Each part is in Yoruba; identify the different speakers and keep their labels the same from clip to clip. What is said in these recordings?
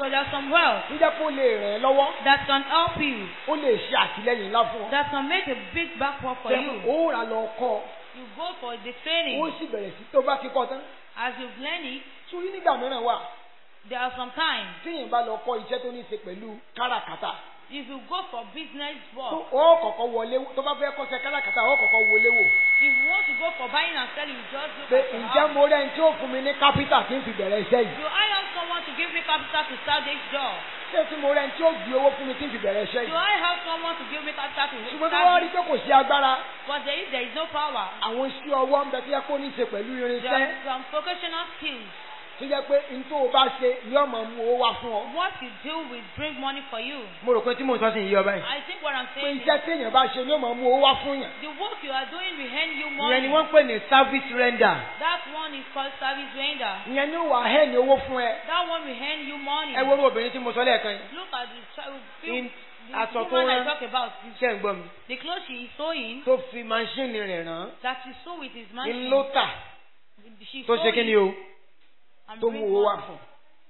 Speaker 1: So there's some wealth
Speaker 2: tó jẹ́ kó lè ràn ẹ́ lọ́wọ́
Speaker 1: that can help you,
Speaker 2: ó lè ṣe àtìlẹ́yìn ńlá fún ọ.
Speaker 1: that can make a big backward for
Speaker 2: Ṣé
Speaker 1: you.
Speaker 2: ó rà lọ kọ́ ọ,
Speaker 1: You go for the
Speaker 2: ó
Speaker 1: training.
Speaker 2: sì bẹ̀rẹ̀ sí tó bá ti kọ́ tán.
Speaker 1: As you've learned it,
Speaker 2: Sórí nígbà mìíràn wà
Speaker 1: there are some times
Speaker 2: téèyàn bá lọ kọ́ iṣẹ́ tó ní í ṣe pẹ̀lú káràkátà.
Speaker 1: if you go for business
Speaker 2: tó
Speaker 1: work,
Speaker 2: ó kọ̀kọ́ wọlé tó bá fẹ́ kọ́ṣẹ́ káràkátà ó kọ̀kọ́ wọlé wò.
Speaker 1: if you want to go for buying and selling, you just look
Speaker 2: pé
Speaker 1: at your
Speaker 2: ǹjẹ́
Speaker 1: house.
Speaker 2: mo rẹ́ ní tí ó fún mi ní kápítà kí n fi bẹ̀rẹ̀ iṣẹ́ yìí.
Speaker 1: Do I have someone to give me capital to start this job?
Speaker 2: ṣé tí mo rẹ́ ní tí ó gbé owó fún mi kí n fi bẹ̀rẹ̀ iṣẹ́
Speaker 1: Do
Speaker 2: yìí.
Speaker 1: I have someone to give me capital to
Speaker 2: ṣùgbọ́n tó wá
Speaker 1: start
Speaker 2: rí
Speaker 1: this?
Speaker 2: pé kò sí agbára
Speaker 1: But there is, there is no power.
Speaker 2: àwọn iṣẹ́ ọwọ́ ń bẹ tó yẹ kó ní í ṣe pẹ̀lú
Speaker 1: There
Speaker 2: irinṣẹ́
Speaker 1: are some vocational skills.
Speaker 2: tó jẹ́ pé n tó o bá ṣe ni ọmọ mú owó wá fún ọ.
Speaker 1: What you do will bring money for you.
Speaker 2: mo rò pé tí mò ń sọ sí yìí ọba yìí.
Speaker 1: I think what I'm
Speaker 2: pé
Speaker 1: saying is
Speaker 2: iṣẹ́ téèyàn bá ṣe ni ọmọ mú owó wá fún yàn.
Speaker 1: the work you are doing will earn you
Speaker 2: ìyẹn
Speaker 1: money.
Speaker 2: ni wọ́n ń pè ní service render.
Speaker 1: That one is called service render.
Speaker 2: ìyẹn ni ó wà hẹ́ ní owó fún ẹ.
Speaker 1: That one will earn you money.
Speaker 2: ẹ wo orú obìnrin tí mo sọ lẹ́ẹ̀kan yìí.
Speaker 1: Look at the child.
Speaker 2: In-
Speaker 1: The
Speaker 2: aṣọ tó
Speaker 1: woman I
Speaker 2: rán.
Speaker 1: talk about,
Speaker 2: ṣé ń gbọ́ mi.
Speaker 1: the clothes she is sewing,
Speaker 2: tó fi maṣíìnì rẹ̀ rán.
Speaker 1: that she sew with his
Speaker 2: ń
Speaker 1: machine.
Speaker 2: ló tà
Speaker 1: She
Speaker 2: tó
Speaker 1: sew
Speaker 2: ṣe kí ni
Speaker 1: it
Speaker 2: o
Speaker 1: and
Speaker 2: tó
Speaker 1: bring
Speaker 2: mú owó wá
Speaker 1: money.
Speaker 2: fún.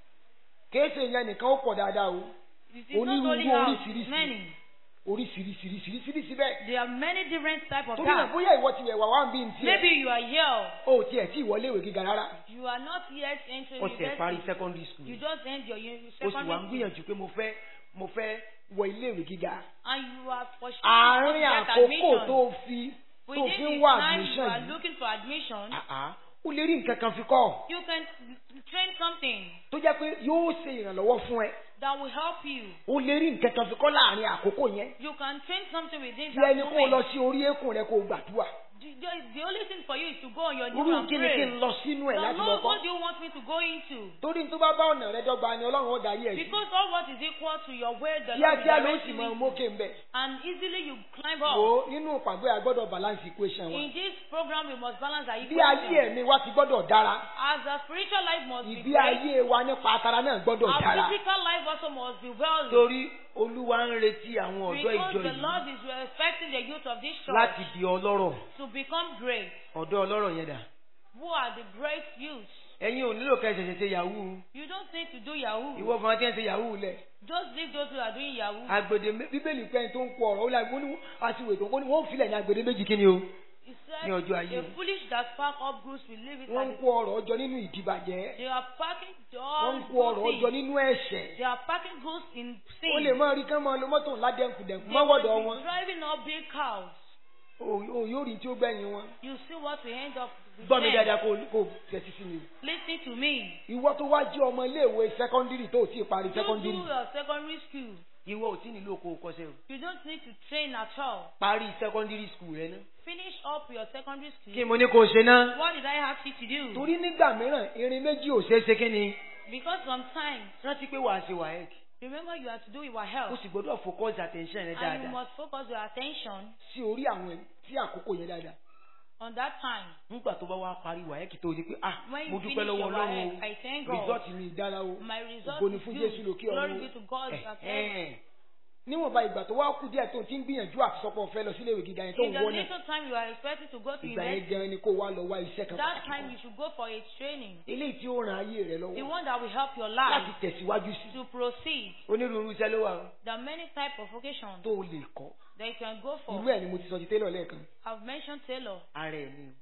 Speaker 2: kìí ṣe ìyẹn nìkan ó pọ̀ dáadáa o.
Speaker 1: It is not only
Speaker 2: onírúurú
Speaker 1: house,
Speaker 2: oríṣiríṣi.
Speaker 1: many.
Speaker 2: oríṣiríṣiríṣiríṣiríṣi bẹ́ẹ̀.
Speaker 1: There are many different type of
Speaker 2: torí náà
Speaker 1: tasks.
Speaker 2: bóyá ìwọ ti wẹ̀ wá wá ń bí n
Speaker 1: Maybe
Speaker 2: tiẹ̀.
Speaker 1: you are here.
Speaker 2: o ò tiẹ̀ tí ìwọlé ìwé gíga rárá.
Speaker 1: You are not yet entering
Speaker 2: ó tiẹ̀ parí
Speaker 1: university.
Speaker 2: secondary school.
Speaker 1: You just end your uni-
Speaker 2: o sì wá ń
Speaker 1: secondary school.
Speaker 2: gbìyànjú pé mo fẹ́ mo fẹ́ wọ ilé ìwé gíga.
Speaker 1: And you are for sure
Speaker 2: àárín
Speaker 1: get
Speaker 2: àkókò
Speaker 1: admission.
Speaker 2: tó fi tó
Speaker 1: Within
Speaker 2: fi
Speaker 1: the
Speaker 2: ń wá
Speaker 1: time you
Speaker 2: admission
Speaker 1: are
Speaker 2: yìí.
Speaker 1: looking for admission,
Speaker 2: àá ó lè rí nǹkan kan fi kọ́
Speaker 1: you can train something
Speaker 2: tó jẹ́ pé yóò ṣe ìrànlọ́wọ́ fún ẹ.
Speaker 1: that will help you.
Speaker 2: ó lè rí nǹkan kan fi kọ́ láàrin àkókò yẹn.
Speaker 1: You can train something within
Speaker 2: bí
Speaker 1: that
Speaker 2: ẹni kó o lọ
Speaker 1: moment.
Speaker 2: sí orí eékún rẹ kó o gbàdúrà.
Speaker 1: The, the, the only thing for you is to go on your knees
Speaker 2: irú
Speaker 1: and
Speaker 2: kí ni kí
Speaker 1: pray.
Speaker 2: n lọ sínú ẹ̀
Speaker 1: Now,
Speaker 2: láti lọ
Speaker 1: Lord,
Speaker 2: kọ́.
Speaker 1: what do you want me to go into?
Speaker 2: torí tó bá bá ọ̀nà rẹ dọ́gba ni ọlọ́run ó darí ẹ̀ sí.
Speaker 1: Because all what is equal to your way, the Lord will
Speaker 2: kíákíá ló
Speaker 1: direct
Speaker 2: sì
Speaker 1: you
Speaker 2: mọ
Speaker 1: into.
Speaker 2: mókè ń bẹ̀.
Speaker 1: And easily you climb
Speaker 2: wò
Speaker 1: up.
Speaker 2: ó nínú ìpàgọ́ yà gbọ́dọ̀ balance equation wa.
Speaker 1: In this program, we must balance our
Speaker 2: bí ayé
Speaker 1: equation.
Speaker 2: ẹ̀mí wa ti gbọ́dọ̀ dára.
Speaker 1: As a spiritual life must be
Speaker 2: ìgbé
Speaker 1: great,
Speaker 2: ayé wa nípa atara náà gbọ́dọ̀
Speaker 1: our
Speaker 2: dára.
Speaker 1: physical life also must be well.
Speaker 2: torí olúwa ń retí àwọn ọ̀dọ́
Speaker 1: Because
Speaker 2: ìjọ
Speaker 1: the
Speaker 2: yìí
Speaker 1: Lord is expecting the youth of this church
Speaker 2: láti di ọlọ́rọ̀.
Speaker 1: to become great.
Speaker 2: ọ̀dọ́ ọlọ́rọ̀ yẹn dà.
Speaker 1: Who are the great youths?
Speaker 2: ẹ̀yin ò nílò kẹ́ ẹ ṣẹ̀ṣẹ̀ ṣe yahoo.
Speaker 1: You don't need to do Yahoo.
Speaker 2: ìwọ fún wa tí ń ṣe yahoo lẹ̀.
Speaker 1: Just leave those who are doing Yahoo.
Speaker 2: agbede mé- bíbélì pẹ́ tó ń kó ọ̀rọ̀ ó láì wọ́n ní àti ìwé tó ń kó ní wọ́n filẹ̀ ní agbede méjì kí ni o.
Speaker 1: He said,
Speaker 2: ní ọjọ́ ayé
Speaker 1: the
Speaker 2: wọn.
Speaker 1: foolish that spark up goods will leave it
Speaker 2: wọ́n ń
Speaker 1: at
Speaker 2: kó ọ̀rọ̀ ọjọ́ nínú ìdìbàjẹ́.
Speaker 1: They are packing
Speaker 2: wọ́n
Speaker 1: all
Speaker 2: ń kó ọ̀rọ̀
Speaker 1: good
Speaker 2: ọjọ́
Speaker 1: things.
Speaker 2: nínú ẹ̀ṣẹ̀.
Speaker 1: They are packing goods in sin.
Speaker 2: ó lè máa rí kán máa lo mọ́tò ńlá dẹ́kùdẹ́kù
Speaker 1: They
Speaker 2: mọ́wọ́dọ̀
Speaker 1: will
Speaker 2: wọn.
Speaker 1: be driving up big cows.
Speaker 2: o o yóò rí tí ó gbẹ̀yìn wọn.
Speaker 1: You see what we end up with
Speaker 2: gbọ́ mi
Speaker 1: them.
Speaker 2: dáadáa kó kó tẹ̀sí sí mi.
Speaker 1: Listen to me.
Speaker 2: ìwọ tó wá jẹ́ ọmọ iléèwé sẹ́kọ́ndírì tó ò tí ì parí
Speaker 1: You do
Speaker 2: sẹ́kọ́ndírì.
Speaker 1: your secondary school.
Speaker 2: ìwọ ò tí nílò kó o kọ́ṣẹ́ o.
Speaker 1: You don't need to train at all.
Speaker 2: parí sẹ́kọ́ndírì skul rẹ náà.
Speaker 1: Finish up your secondary school.
Speaker 2: kí mo ní kó o ṣe náà.
Speaker 1: What did I ask you to do?
Speaker 2: torí nígbà mìíràn irin méjì ò ṣeé ṣe kí ni.
Speaker 1: Because sometimes,
Speaker 2: rántí pé wàá ṣe wàhálà.
Speaker 1: remember you have to do your
Speaker 2: o
Speaker 1: health.
Speaker 2: sì gbọ́dọ̀ focus attention rẹ
Speaker 1: And you
Speaker 2: dáadáa
Speaker 1: must focus your attention
Speaker 2: sí orí àwọn tí àkókò yẹn dáadáa.
Speaker 1: on that time.
Speaker 2: nígbà tó bá wá parí wàhálà kí tó o ní pé ah
Speaker 1: When
Speaker 2: mo
Speaker 1: you
Speaker 2: dúpẹ́
Speaker 1: finish
Speaker 2: lọ́wọ́
Speaker 1: your
Speaker 2: ọlọ́run
Speaker 1: WAEC, I thank
Speaker 2: o
Speaker 1: God.
Speaker 2: result mi dára o
Speaker 1: My result
Speaker 2: ògo ni
Speaker 1: is
Speaker 2: fún
Speaker 1: good.
Speaker 2: jésù lókè
Speaker 1: Glory
Speaker 2: ọ̀run
Speaker 1: be to God
Speaker 2: o.
Speaker 1: at
Speaker 2: Eh,
Speaker 1: heaven.
Speaker 2: eh. níwọ̀nba ìgbà tó wá kú díẹ̀ tó ti ń gbìyànjú àtisọ́pọ̀ fẹ́ lọ síléèwé gíga yẹn tó
Speaker 1: In
Speaker 2: ń
Speaker 1: the
Speaker 2: wọ́n náà
Speaker 1: little time you are expected to go to
Speaker 2: ìgbà yẹn
Speaker 1: university,
Speaker 2: gan ni kó wá lọ wá iṣẹ́ kan
Speaker 1: that
Speaker 2: pàtàkì
Speaker 1: time
Speaker 2: kan
Speaker 1: you should go for a training.
Speaker 2: eléyìí tí ó ran ayé rẹ
Speaker 1: The
Speaker 2: lọ́wọ́
Speaker 1: one that will help your
Speaker 2: láti
Speaker 1: life
Speaker 2: tẹ̀síwájú sí
Speaker 1: to proceed.
Speaker 2: onírúurú iṣẹ́ ló wà o
Speaker 1: There are many types of vocations
Speaker 2: tó o lè kọ́
Speaker 1: that you can go for.
Speaker 2: irú ẹ̀ ni mo ti sọ ti tẹ́lọ̀ lẹ́ẹ̀kan
Speaker 1: I've mentioned tailor.
Speaker 2: ara ẹ̀ ni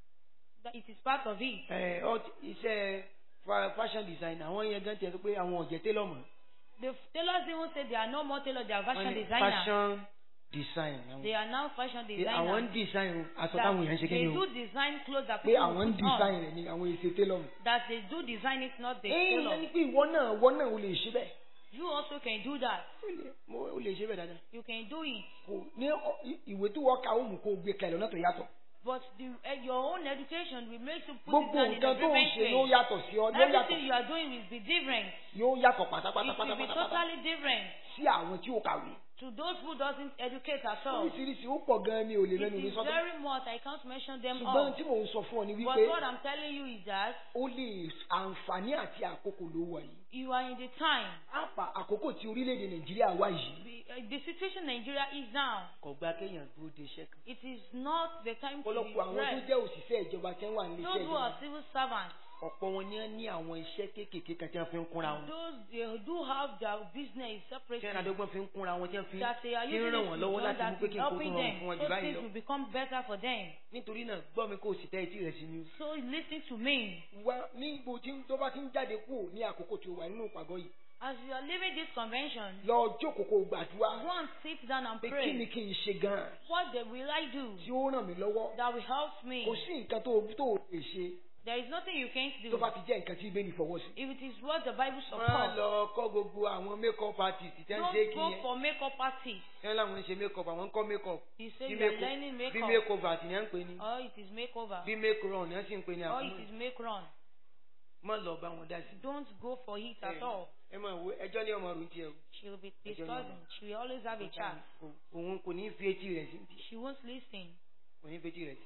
Speaker 1: That it is part of it.
Speaker 2: ẹ ọ iṣẹ́ fa- fashion design àwọn yẹn gan tiẹ̀ tó pé àwọn ọ̀jẹ̀ tẹ́lọ̀ mọ̀
Speaker 1: The tailors even say they are no more tailors, they are
Speaker 2: Wọ́n
Speaker 1: fashion
Speaker 2: ní
Speaker 1: designers.
Speaker 2: fashion design àwọn-
Speaker 1: They are now fashion
Speaker 2: pé àwọn ń
Speaker 1: designers.
Speaker 2: design aṣọ
Speaker 1: That
Speaker 2: táwọn èèyàn ń ṣe kí
Speaker 1: they
Speaker 2: ni o
Speaker 1: do design clothes that
Speaker 2: pé
Speaker 1: people
Speaker 2: àwọn ń
Speaker 1: put on.
Speaker 2: design rẹ̀ ni àwọn èsè tẹ́lọ̀ mọ̀.
Speaker 1: That they do design it, not the
Speaker 2: ẹ
Speaker 1: tailor.
Speaker 2: ní pé ìwọ náà ìwọ náà o lè ṣe bẹ́ẹ̀
Speaker 1: You also can do that.
Speaker 2: o lè- mo- o lè ṣe bẹ́ẹ̀ dáadáa
Speaker 1: You can do it.
Speaker 2: kò ní ọ- i- ìwé tí wọ́n ka ó mú kó o gbé kalẹ̀ lọ́nà tó yàtọ̀
Speaker 1: But the, uh, your own education will make you put it
Speaker 2: gbogbo
Speaker 1: down in a
Speaker 2: nǹkan tó ń
Speaker 1: different
Speaker 2: ṣe yóò
Speaker 1: way.
Speaker 2: yàtọ̀ sí ọ yóò yàtọ̀
Speaker 1: Everything you are doing will be different.
Speaker 2: yóò yàtọ̀ pátápátá
Speaker 1: It will be
Speaker 2: pátápátá
Speaker 1: totally different
Speaker 2: sí àwọn tí ó kàwé
Speaker 1: to those who doesn't educate at all.
Speaker 2: oríṣiríṣi ó pọ̀ gan-an mi ò lè
Speaker 1: It
Speaker 2: mẹ́nu mi
Speaker 1: is
Speaker 2: sọ́tọ̀
Speaker 1: very much. I can't mention them
Speaker 2: ṣùgbọ́n
Speaker 1: all.
Speaker 2: tí mò ń sọ fún ọ ni
Speaker 1: But
Speaker 2: wípé
Speaker 1: what I'm telling you is that
Speaker 2: ó lè àǹfààní àti àkókò ló wà yìí
Speaker 1: you are in the time.
Speaker 2: àpà àkókò tí orílẹ̀-èdè nàìjíríà wà yìí
Speaker 1: The, uh, the situation Nigeria is now.
Speaker 2: kò gba kéèyàn dúró de iṣẹ́ kan
Speaker 1: It is not the time to be
Speaker 2: ọ̀pọ̀lọpọ̀ àwọn tó
Speaker 1: rest.
Speaker 2: jẹ́ òṣìṣẹ́ ìjọba tí wọ́n wà nílé
Speaker 1: Those
Speaker 2: iṣẹ́
Speaker 1: who are
Speaker 2: ìjọba
Speaker 1: civil servants,
Speaker 2: ọ̀pọ̀ wọn ní ní àwọn iṣẹ́ kéékèèké kan tí wọ́n fi ń kúnra wọn
Speaker 1: Those they do have their business
Speaker 2: tí wọ́n
Speaker 1: separately.
Speaker 2: adọ́gbọ́n fi ń kúnra wọn tí wọ́n fi
Speaker 1: That they are
Speaker 2: fi ń
Speaker 1: using
Speaker 2: ràn
Speaker 1: it
Speaker 2: wọ́n
Speaker 1: to
Speaker 2: lọ́wọ́
Speaker 1: do
Speaker 2: láti mú
Speaker 1: that
Speaker 2: pé
Speaker 1: is
Speaker 2: kí n kó tún
Speaker 1: helping
Speaker 2: rọrùn
Speaker 1: them.
Speaker 2: fún wọn
Speaker 1: So
Speaker 2: jù báyìí
Speaker 1: things
Speaker 2: lọ
Speaker 1: will become better for them.
Speaker 2: nítorí náà gbọ́ mi kó o sì tẹ́ etí rẹ̀ sí mi.
Speaker 1: So listen to me.
Speaker 2: wá ní ibo tí tó bá ti ń jáde kúrò ní àkókò tí o wà nínú ìpàgọ́ yìí
Speaker 1: As you are leaving this convention,
Speaker 2: lọ jókòó kó o gbàdúrà
Speaker 1: go and sit down and
Speaker 2: pé kí ni
Speaker 1: pray.
Speaker 2: kí n ṣe gan-an
Speaker 1: What the- will I do
Speaker 2: tí ó ràn mí lọ́wọ́
Speaker 1: that will help me?
Speaker 2: kò sí nǹkan tó tó o lè ṣe
Speaker 1: There is nothing you can't
Speaker 2: tó
Speaker 1: do.
Speaker 2: bá ti jẹ́ nǹkan tí ibẹ̀ ní fọwọ́ sí.
Speaker 1: If it is what the Bible
Speaker 2: wọ́n
Speaker 1: supports,
Speaker 2: lọ kọ́ gbogbo àwọn make-up artist tí wọ́n ṣe
Speaker 1: don't
Speaker 2: kí
Speaker 1: go
Speaker 2: yẹn
Speaker 1: for makeup artists.
Speaker 2: tí wọ́n láwọn ń ṣe make-up àwọn ń kọ́ make-up
Speaker 1: You say
Speaker 2: bí
Speaker 1: you are
Speaker 2: make-
Speaker 1: learning
Speaker 2: bí
Speaker 1: makeup,
Speaker 2: make-up àti ní à ń pè ní
Speaker 1: or it is makeover,
Speaker 2: bí make-run ní à ń sì ń pè ní
Speaker 1: or
Speaker 2: àkúmọ̀
Speaker 1: it is make run.
Speaker 2: mọ́ lọ bá wọn dá sí.
Speaker 1: Don't go for it at all.
Speaker 2: ẹ máa wo ẹjọ́ ní ọmọ rò ń tiẹ̀ o.
Speaker 1: She will be
Speaker 2: Ẹjọ́ ní
Speaker 1: discussing. She will always have a chat.
Speaker 2: Kò- òun kò ní fi etí rẹ̀ sí
Speaker 1: She won't listen.
Speaker 2: kò ní fi etí rẹ̀ sí.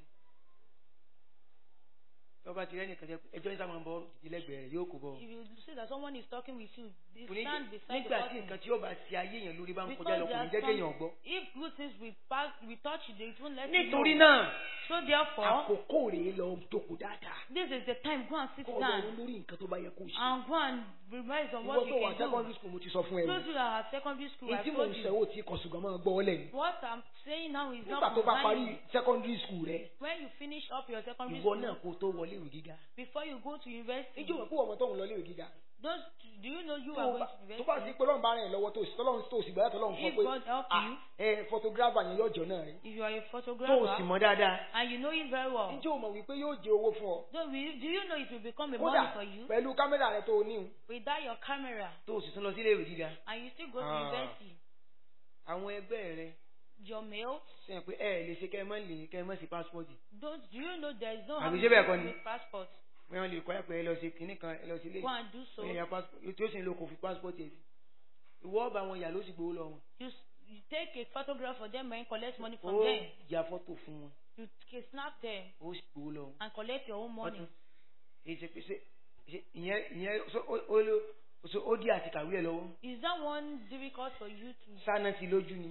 Speaker 2: tọ́ba ti rẹ́ nìkan jẹ́ pé ẹjọ́ ní sábà ń bọ́ ìdí lẹ́gbẹ̀ẹ́ rẹ̀ yóò kó bọ́.
Speaker 1: If you see that someone is talking with you, they
Speaker 2: Kò ní
Speaker 1: stand
Speaker 2: jẹ́-
Speaker 1: beside the
Speaker 2: nígbà tí
Speaker 1: person.
Speaker 2: nǹkan tí yóò bá ṣe ayé yẹn lórí bá ń kọjá
Speaker 1: Because
Speaker 2: lọ kò
Speaker 1: there
Speaker 2: ní
Speaker 1: are
Speaker 2: jẹ́ kéèyàn
Speaker 1: some,
Speaker 2: gbọ́.
Speaker 1: if good things we pass, we touch, they won't let
Speaker 2: nítorí
Speaker 1: you know.
Speaker 2: náà
Speaker 1: So therefore,
Speaker 2: àkókò rèé lọ jókòó dáadáa
Speaker 1: this is the time. Go and sit
Speaker 2: kó o lọ ronú
Speaker 1: down
Speaker 2: lórí nǹkan tó bá yẹ kó o ṣe.
Speaker 1: and go and revise on
Speaker 2: ìwọ
Speaker 1: what
Speaker 2: tó
Speaker 1: you
Speaker 2: wà
Speaker 1: can
Speaker 2: secondary
Speaker 1: do.
Speaker 2: school mo ti sọ fún ẹ o.
Speaker 1: Those who are at secondary school, I
Speaker 2: èyí tí mò
Speaker 1: told
Speaker 2: ń
Speaker 1: you.
Speaker 2: sọ ò tí kò ṣùgbọ́n máa gbọ́ ọ lẹ́yìn.
Speaker 1: What I'm saying now is
Speaker 2: nígbà
Speaker 1: not
Speaker 2: tó bá parí
Speaker 1: concerning
Speaker 2: secondary school rẹ
Speaker 1: when you finish up your secondary
Speaker 2: ìwọ
Speaker 1: school
Speaker 2: náà kó o tó wọlé ìwé gíga.
Speaker 1: before you go to university.
Speaker 2: níjọ́ wẹ̀ kó ọmọ tó ń lọ ilé ìwé gíga.
Speaker 1: Those, do you know you
Speaker 2: tó
Speaker 1: are
Speaker 2: o
Speaker 1: going
Speaker 2: bá
Speaker 1: to
Speaker 2: tó bá sí
Speaker 1: university?
Speaker 2: pé lọ́run bá rìn lọ́wọ́ tó sì tọ́lọ́run tó sì gbọ́dọ̀ tọ́lọ́run sọ
Speaker 1: If
Speaker 2: pé
Speaker 1: God help
Speaker 2: ah,
Speaker 1: you,
Speaker 2: ẹ photographer yẹn yóò jọ náà rẹ.
Speaker 1: if you are a
Speaker 2: tó o sì
Speaker 1: photographer
Speaker 2: mọ̀ dáadáa.
Speaker 1: and you know it very well,
Speaker 2: níjọ́ o mọ̀ wípé yóò jẹ owó fún ọ.
Speaker 1: so will, do you know it will become a
Speaker 2: kódà
Speaker 1: money for you
Speaker 2: pẹ̀lú kámẹ́rà rẹ tó o ní o.
Speaker 1: without your camera
Speaker 2: tó o sì tún lọ sí ilé ìwé gíga.
Speaker 1: and you still go to
Speaker 2: Ah.
Speaker 1: university?
Speaker 2: àwọn ẹgbẹ́ rẹ
Speaker 1: Your mail,
Speaker 2: sẹ́yìn pé ẹ lè ṣe kẹ́ ẹ mọ́ lè kẹ́ ẹ mọ́ sí passport.
Speaker 1: don't do you know there is no
Speaker 2: Àbí
Speaker 1: how
Speaker 2: ṣé bẹ́ẹ̀ kọ́
Speaker 1: to
Speaker 2: ni?
Speaker 1: with passport?
Speaker 2: wọ́n yàn lè kọ́ ẹ pé ẹ lọ sí kinní kan ẹ lọ sí ilé
Speaker 1: Go and do so.
Speaker 2: ẹ yà passport tí ó sì ń lo kò fi passport yẹn sí. ìwọ ọba àwọn ìyá ló sì gbowó lọ wọn.
Speaker 1: You, s- you take a photograph for them and collect money from
Speaker 2: ó
Speaker 1: them.
Speaker 2: ya fọ́tò fún wọn
Speaker 1: You k- snap them
Speaker 2: ó sì gbowó lọ wọn.
Speaker 1: and collect your own money.
Speaker 2: Ọtún. èyí ṣe pé ṣe ṣe- ìyẹn ìyẹn so ó ó ló so ó dí àti kàwé ẹ lọ́wọ́
Speaker 1: Is that one difficult for you to?
Speaker 2: sáná sí lójú ni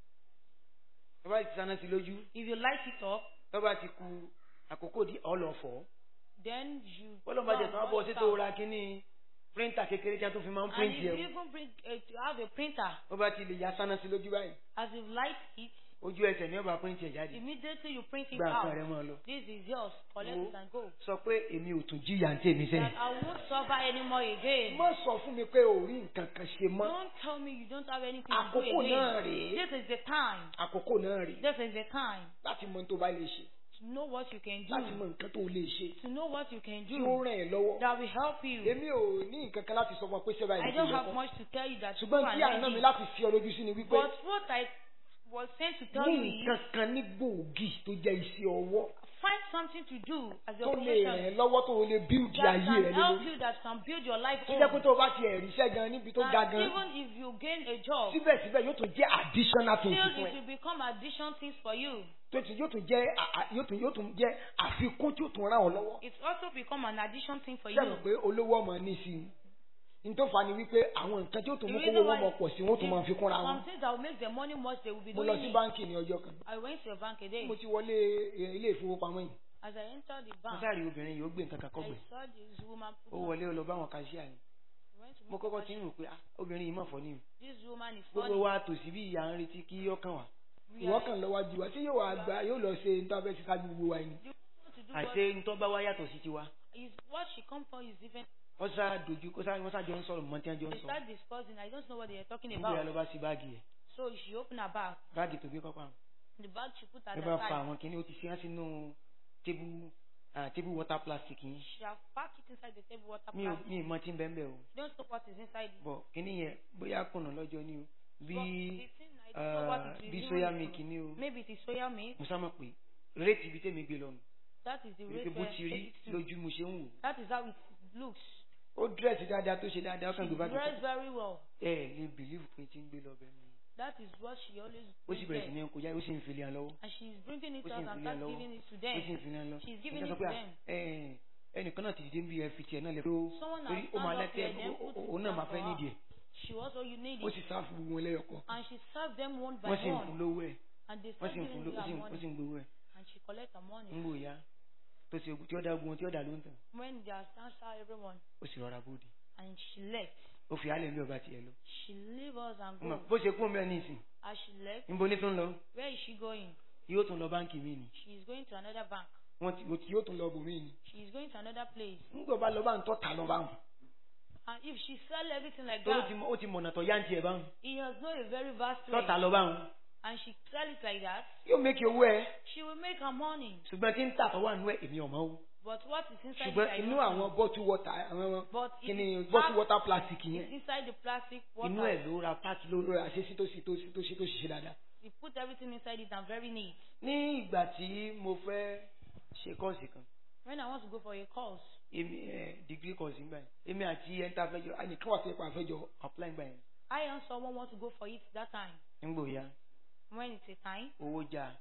Speaker 2: tọ́ba ti sáná sí lójú
Speaker 1: If you light it up,
Speaker 2: tọ́ba ti ku àkókò di ọlọ́fọ̀
Speaker 1: then you.
Speaker 2: bọ́lá bá jẹ
Speaker 1: go
Speaker 2: tán
Speaker 1: and
Speaker 2: bọ́
Speaker 1: wash
Speaker 2: sí
Speaker 1: it
Speaker 2: tó
Speaker 1: out.
Speaker 2: ra kínní píríntà kékeré tí a tó fi máa ń
Speaker 1: And
Speaker 2: píríntì
Speaker 1: if
Speaker 2: ẹ̀
Speaker 1: you even bring uh, to have a printer,
Speaker 2: ó bá ti lè ya sáná sí lójú báyìí
Speaker 1: as you light it,
Speaker 2: ojú ẹsẹ̀ ní ọba píríntì ẹ̀ jáde
Speaker 1: immediately you print it
Speaker 2: gba nǹkan
Speaker 1: out.
Speaker 2: rẹ mọ́ ọ lọ.
Speaker 1: This is yours. Collect
Speaker 2: Wo.
Speaker 1: it and go.
Speaker 2: sọ pé èmi ò tún jíyà ní tèmi
Speaker 1: That
Speaker 2: sẹ́yìn.
Speaker 1: I won't suffer anymore again.
Speaker 2: má sọ fún mi pé ò rí nǹkan kan ṣe mọ́
Speaker 1: Don't tell me you don't have anything to do
Speaker 2: àkókò náà
Speaker 1: again.
Speaker 2: rèé
Speaker 1: This is the time.
Speaker 2: àkókò náà rèé
Speaker 1: This is the time
Speaker 2: láti mọ ohun tó bá lè ṣe
Speaker 1: to know what you can
Speaker 2: láti mọ
Speaker 1: do.
Speaker 2: nǹkan tó lè ṣe
Speaker 1: To know what you can
Speaker 2: tí ó
Speaker 1: do
Speaker 2: ràn ẹ́ lọ́wọ́.
Speaker 1: that will help you.
Speaker 2: èmi ò ní nǹkan kan láti sọ fún ọ pé sẹ́bà
Speaker 1: I
Speaker 2: ìlú
Speaker 1: don't
Speaker 2: ti
Speaker 1: have
Speaker 2: lọ́kọ́
Speaker 1: much to tell you that you
Speaker 2: ṣùgbọ́n
Speaker 1: are
Speaker 2: tí àná mi
Speaker 1: like
Speaker 2: láti fi ọ lójú sí ni wípé
Speaker 1: But what I was sent to tell
Speaker 2: ní
Speaker 1: you is
Speaker 2: nǹkan kan ní gbòógì tó jẹ́ iṣẹ́ ọwọ́
Speaker 1: find something to do as
Speaker 2: tó
Speaker 1: your
Speaker 2: lè ràn
Speaker 1: profession
Speaker 2: ẹ́ lọ́wọ́ tó lè bíldì
Speaker 1: that
Speaker 2: ayé
Speaker 1: can
Speaker 2: rẹ
Speaker 1: help
Speaker 2: lórí.
Speaker 1: you, that can build your life
Speaker 2: tó jẹ́ pé
Speaker 1: home.
Speaker 2: tó o bá ti ẹ̀rí iṣẹ́ gan níbi tó ga
Speaker 1: That
Speaker 2: gan
Speaker 1: even if you gain a job,
Speaker 2: síbẹ̀síbẹ̀ yóò tún jẹ́ additional thing
Speaker 1: still
Speaker 2: fún
Speaker 1: it
Speaker 2: ẹ.
Speaker 1: will become addition things for you.
Speaker 2: tó ti yóò tún jẹ́ à- à- yóò tún yóò tún jẹ́ àfikún tí yóò tún ràn ọ́ lọ́wọ́.
Speaker 1: It also become an addition thing for
Speaker 2: ṣé
Speaker 1: you.
Speaker 2: àmọ̀ pé olówó ọmọ ní sí i n tó fà ní wípé àwọn nǹkan tí yóò tún
Speaker 1: The
Speaker 2: mú
Speaker 1: reason
Speaker 2: kówó wọn
Speaker 1: why
Speaker 2: mọ̀ pọ̀ sí wọn ó tún máa fi kúnra wọn.
Speaker 1: some things that will make the money much, they will be
Speaker 2: mo lọ
Speaker 1: doing
Speaker 2: sí
Speaker 1: it.
Speaker 2: báńkì ní ọjọ́ kan
Speaker 1: I went to a bank a day.
Speaker 2: mo ti wọlé eh, ilé ìfowópamọ́ yìí.
Speaker 1: As I entered the
Speaker 2: mo
Speaker 1: bank,
Speaker 2: sáré obìnrin yìí ó gbé nǹkan kan
Speaker 1: I
Speaker 2: kọ́gbẹ̀
Speaker 1: saw this woman.
Speaker 2: ó wọlé ó lọ bá àwọn kàṣíà ni
Speaker 1: went to
Speaker 2: mo
Speaker 1: meet
Speaker 2: kọ́kọ́
Speaker 1: her.
Speaker 2: ti ń rò pé ah obìnrin yìí mọ̀ fọ́ ni o
Speaker 1: This woman is
Speaker 2: gbogbo
Speaker 1: funny.
Speaker 2: wa tòsí bí ìyá ń retí kí ọkàn wà
Speaker 1: We
Speaker 2: ìwọ
Speaker 1: are-
Speaker 2: kàn lọ́wọ́ ju wa tí yóò wá gba yóò lọ ṣe nítorí abẹ́ sísájú gbogbo wa yìí.
Speaker 1: You want to do
Speaker 2: àṣé ntọ́ bá wá yàtọ̀ sí tiwa
Speaker 1: what is what she come for is different.
Speaker 2: wọ́n sá dojú kó sá wọ́n sá jọ ń sọ̀rọ̀ mọ́ tí wọ́n jọ ń
Speaker 1: They
Speaker 2: sọ
Speaker 1: start discussing. I don't know what they are talking
Speaker 2: nígbà yà
Speaker 1: about.
Speaker 2: lọ bá sí báàgì ẹ̀
Speaker 1: So she opened her bag.
Speaker 2: báàgì tó gbé kọ́kọ́ àwọn
Speaker 1: The bag she put at
Speaker 2: ẹ
Speaker 1: the
Speaker 2: bá fa
Speaker 1: side.
Speaker 2: àwọn kìíní ó ti fi hàn sínú tébù ah, tébù water plastic yìí
Speaker 1: She has packed it inside the table water
Speaker 2: mi ò
Speaker 1: plastic.
Speaker 2: mi ì mọ tí ń bẹ́ẹ̀ bẹ́ẹ̀ o
Speaker 1: You don't know what is inside it.
Speaker 2: bọ̀ kìíní yẹn bóyá kùnà lọ́jọ́ ni o bí
Speaker 1: But the thing, I don't know what
Speaker 2: ah,
Speaker 1: it is.
Speaker 2: bí
Speaker 1: even
Speaker 2: soya
Speaker 1: if-
Speaker 2: milk ni o
Speaker 1: Maybe it is soya milk.
Speaker 2: mo sá mọ̀ pé réètì ibi tèmi gbé lọ nù
Speaker 1: That is the
Speaker 2: wípé
Speaker 1: rate
Speaker 2: bó
Speaker 1: where
Speaker 2: ti rí
Speaker 1: it is.
Speaker 2: lójú mo ṣe ń wò
Speaker 1: That is how it looks.
Speaker 2: ó dírẹ́sì dáadáa tó ṣe dáadáa ó kàn
Speaker 1: She
Speaker 2: gbé báàgì
Speaker 1: dressed
Speaker 2: kan
Speaker 1: very well.
Speaker 2: ẹ ẹ lè bìlíìfù pé tí ń gbé lọ bẹ́ẹ̀ ni
Speaker 1: That is what she always
Speaker 2: ó sì bẹ̀rẹ̀ sí
Speaker 1: brings
Speaker 2: ní kọjá ó sì ń filẹ̀ hàn lọ́wọ́
Speaker 1: And she's bringing it
Speaker 2: ó sì
Speaker 1: out
Speaker 2: ń
Speaker 1: and
Speaker 2: filẹ̀ hàn
Speaker 1: start
Speaker 2: lọ́wọ́
Speaker 1: giving it to
Speaker 2: ó sì ń
Speaker 1: them.
Speaker 2: filẹ̀ hàn lọ
Speaker 1: She's giving
Speaker 2: Nígbà
Speaker 1: it
Speaker 2: tó
Speaker 1: to
Speaker 2: pé,
Speaker 1: them.
Speaker 2: ẹ ẹ ẹnìkan náà ti dìde ń bí ẹ fi tiẹ̀ náà lẹ pé ó
Speaker 1: Someone
Speaker 2: torí
Speaker 1: has
Speaker 2: ó máa
Speaker 1: stand up
Speaker 2: lẹ́tẹ̀
Speaker 1: here, then put
Speaker 2: òun
Speaker 1: it
Speaker 2: náà
Speaker 1: down
Speaker 2: máa
Speaker 1: for
Speaker 2: fẹ́
Speaker 1: her.
Speaker 2: nídìí ẹ̀
Speaker 1: She also you need
Speaker 2: ó
Speaker 1: it.
Speaker 2: sì sá fún gbogbo wọn lẹ́yọ̀kan
Speaker 1: And she served them one by
Speaker 2: wọ́n sì ń fún
Speaker 1: one.
Speaker 2: lówó ẹ̀
Speaker 1: And they
Speaker 2: wọ́n
Speaker 1: start
Speaker 2: sì ń fún
Speaker 1: giving
Speaker 2: lówó ó
Speaker 1: her
Speaker 2: sì ń- ó
Speaker 1: money.
Speaker 2: sì ń gbowó ẹ̀
Speaker 1: And she collect her money.
Speaker 2: ń gbò ya tó ṣe ogun tí ó dá ogun tí ó dá ló ń tàn
Speaker 1: when they have answered everyone
Speaker 2: ó sì rọra bóde
Speaker 1: and she left.
Speaker 2: ó fi alẹ́ ilé ọba tiẹ̀ lọ.
Speaker 1: She leave us and
Speaker 2: Mo mọ̀,
Speaker 1: go.
Speaker 2: bó ṣe kú mẹ́rin ní ìsìn
Speaker 1: As she left,
Speaker 2: níbo ní tó ń lọ
Speaker 1: where is she going?
Speaker 2: yóò tún lọ báńkì mi ni
Speaker 1: She is going to another bank.
Speaker 2: wọ́n ti wọ́n ti- yóò tún lọ bòmí ni.
Speaker 1: She is going to another place.
Speaker 2: nígbà bá lọ bá ń tọ́ta lọ báwọn
Speaker 1: And if she sell everything like
Speaker 2: tó ló ti
Speaker 1: that,
Speaker 2: mọ- ó ti mọ̀nà tọ̀ yáǹtì ẹ̀ báwọn
Speaker 1: he has not a very vast place.
Speaker 2: tọ́ta lọ báwọn
Speaker 1: And she sell it like that,
Speaker 2: yóò mékì owó ẹ
Speaker 1: she will make her money.
Speaker 2: ṣùgbọ́n tí ń tà tó wà nínú ẹ̀ èmi ọ̀mọ́ o
Speaker 1: But what is inside
Speaker 2: ṣùgbọ́n
Speaker 1: it, I
Speaker 2: inú
Speaker 1: don't know.
Speaker 2: àwọn bottle water àwọn
Speaker 1: But it
Speaker 2: kíni
Speaker 1: is
Speaker 2: bottle
Speaker 1: packed-
Speaker 2: water plastic
Speaker 1: It's
Speaker 2: yẹn
Speaker 1: inside the plastic water.
Speaker 2: inú ẹ̀ ló ra páàkì ló ra ṣe sí tó sí tó sí tó sí tó ṣiṣẹ́ dáadáa.
Speaker 1: We put everything inside it and very neat.
Speaker 2: ní ìgbà tí mo fẹ́ ṣe kọ́ọ̀sì kan
Speaker 1: When I want to go for a course,
Speaker 2: èmi ẹ̀ degree course ńgbà yẹn èmi àti ẹ̀ńtà fẹ́jọ àyìnká wà sí ipa àfẹ́jọ apply ńgbà yẹn
Speaker 1: I and someone want to go for it that time.
Speaker 2: nígbò ya
Speaker 1: When it's a time,
Speaker 2: owó jà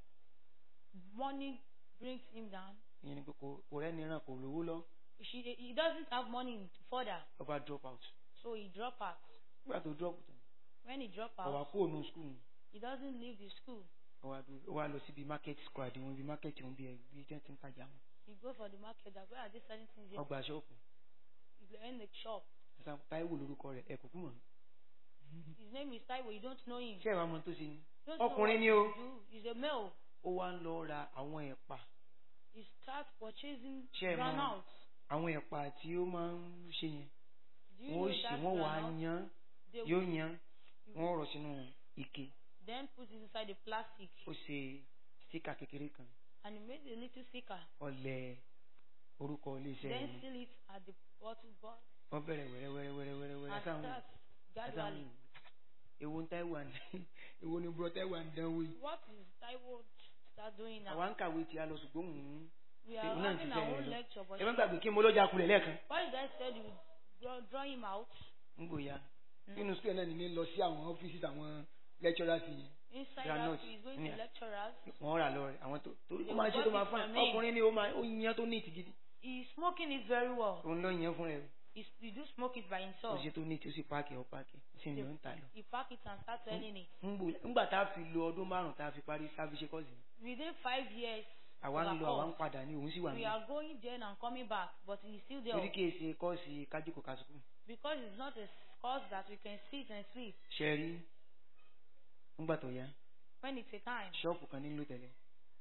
Speaker 1: money brings him down.
Speaker 2: ìyẹn ni pé kò kò rẹ́ni ràn kò lówó lọ
Speaker 1: She, he doesn't have money further,
Speaker 2: ọba drop out
Speaker 1: so he drop out.
Speaker 2: nígbà tó drop tán
Speaker 1: When he drop
Speaker 2: ọba
Speaker 1: out,
Speaker 2: kúrò ní school
Speaker 1: he doesn't leave the school.
Speaker 2: ọba dúró ó wá lọ síbi market square àdéhùn ibi market òun bí ẹ bí jẹ́ ti ń tajà wọn
Speaker 1: He go for the market. That where are they selling things? Here?
Speaker 2: ọgbà ṣọ́ọ̀pù
Speaker 1: He's in the shop.
Speaker 2: ẹ̀sán táíwò lórúkọ rẹ̀ ẹ̀ kò kú mọ̀
Speaker 1: His name is Taiwo. You don't know him.
Speaker 2: ṣé ìwà mọ tó ṣe ni
Speaker 1: You don't know
Speaker 2: ọkùnrin
Speaker 1: what
Speaker 2: ni
Speaker 1: he
Speaker 2: o
Speaker 1: do. He's a male.
Speaker 2: ó wá ń lọ ra àwọn ẹ̀pà
Speaker 1: He starts purchasing
Speaker 2: Ṣé ẹ mọ̀-
Speaker 1: granite.
Speaker 2: àwọn ẹ̀pà tí ó máa ń ṣe yẹn
Speaker 1: Do you
Speaker 2: wọ́n ó
Speaker 1: know
Speaker 2: sì
Speaker 1: that
Speaker 2: wọ́n wà á
Speaker 1: granite?
Speaker 2: yan
Speaker 1: They
Speaker 2: yóò
Speaker 1: will
Speaker 2: yan wọ́n rọ̀ sínú ike
Speaker 1: then put it inside the plastic
Speaker 2: ó ṣe síkà kékeré kan
Speaker 1: and he made a little sticker.
Speaker 2: ọlẹ̀ orúkọ iléeṣẹ́
Speaker 1: Then
Speaker 2: yẹn
Speaker 1: seal it at the bottle box
Speaker 2: wọ́n bẹ̀rẹ̀ wẹ́rẹ́ wẹ́rẹ́ wẹ́rẹ́ wẹ́rẹ́ wẹ́rẹ́
Speaker 1: and
Speaker 2: sáwọn
Speaker 1: start gradually.
Speaker 2: ewo ń táìwà ń ewo ni bùrọ̀ táìwà ń dánwó yìí
Speaker 1: What is Taiwo start doing now?
Speaker 2: àwa ń kàwé tí a lọ ṣùgbọ́n òun
Speaker 1: We
Speaker 2: ṣe
Speaker 1: are
Speaker 2: òun náà ti
Speaker 1: having
Speaker 2: fẹ́
Speaker 1: our
Speaker 2: rẹ̀
Speaker 1: own
Speaker 2: lọ
Speaker 1: lecture, but
Speaker 2: ẹ má gbàgbé kí mo lọ́jà kulẹ̀ lẹ́ẹ̀kan
Speaker 1: why did I said you draw, draw him out?
Speaker 2: ń gbòòyà
Speaker 1: Mm.
Speaker 2: nínú sukùl náà ni mi lọ sí àwọn ọ́fíìsì àwọn lecturers yìí
Speaker 1: Inside
Speaker 2: Granite.
Speaker 1: that, he is going
Speaker 2: Yeah.
Speaker 1: to lecturers.
Speaker 2: wọ́n rà lọ rẹ̀ àwọn tó tó
Speaker 1: They
Speaker 2: ó máa ṣe
Speaker 1: will
Speaker 2: tó
Speaker 1: got
Speaker 2: máa
Speaker 1: it
Speaker 2: fún
Speaker 1: from him.
Speaker 2: ọkùnrin ni ó máa ó yan tó ní ìtì gidi
Speaker 1: He is smoking it very well.
Speaker 2: òun ló yan fún rẹ̀
Speaker 1: He, he do smoke it by
Speaker 2: ó
Speaker 1: himself.
Speaker 2: ṣe tó ní ìtì ó sì páàkì ọ páàkì sí ni ó ń tà lọ.
Speaker 1: He pack it and start selling it.
Speaker 2: ńgbà tá a fi lo ọdún márùn tá a fi parí sáfíṣe kọ́ọ̀sì
Speaker 1: Within five years,
Speaker 2: àwa
Speaker 1: of
Speaker 2: ń
Speaker 1: our
Speaker 2: lọ àwa ń
Speaker 1: course,
Speaker 2: padà ní òun sì wà
Speaker 1: we
Speaker 2: ní
Speaker 1: are going there and coming back, but he's still there
Speaker 2: torí kí èsì kọ́ọ̀sì kájíkò kásùkù
Speaker 1: because it's not a course that we can sit and sleep.
Speaker 2: ṣe rí ńgbà tó yá
Speaker 1: When it's a time,
Speaker 2: ṣọ́ọ̀pù kan nílò tẹ̀lé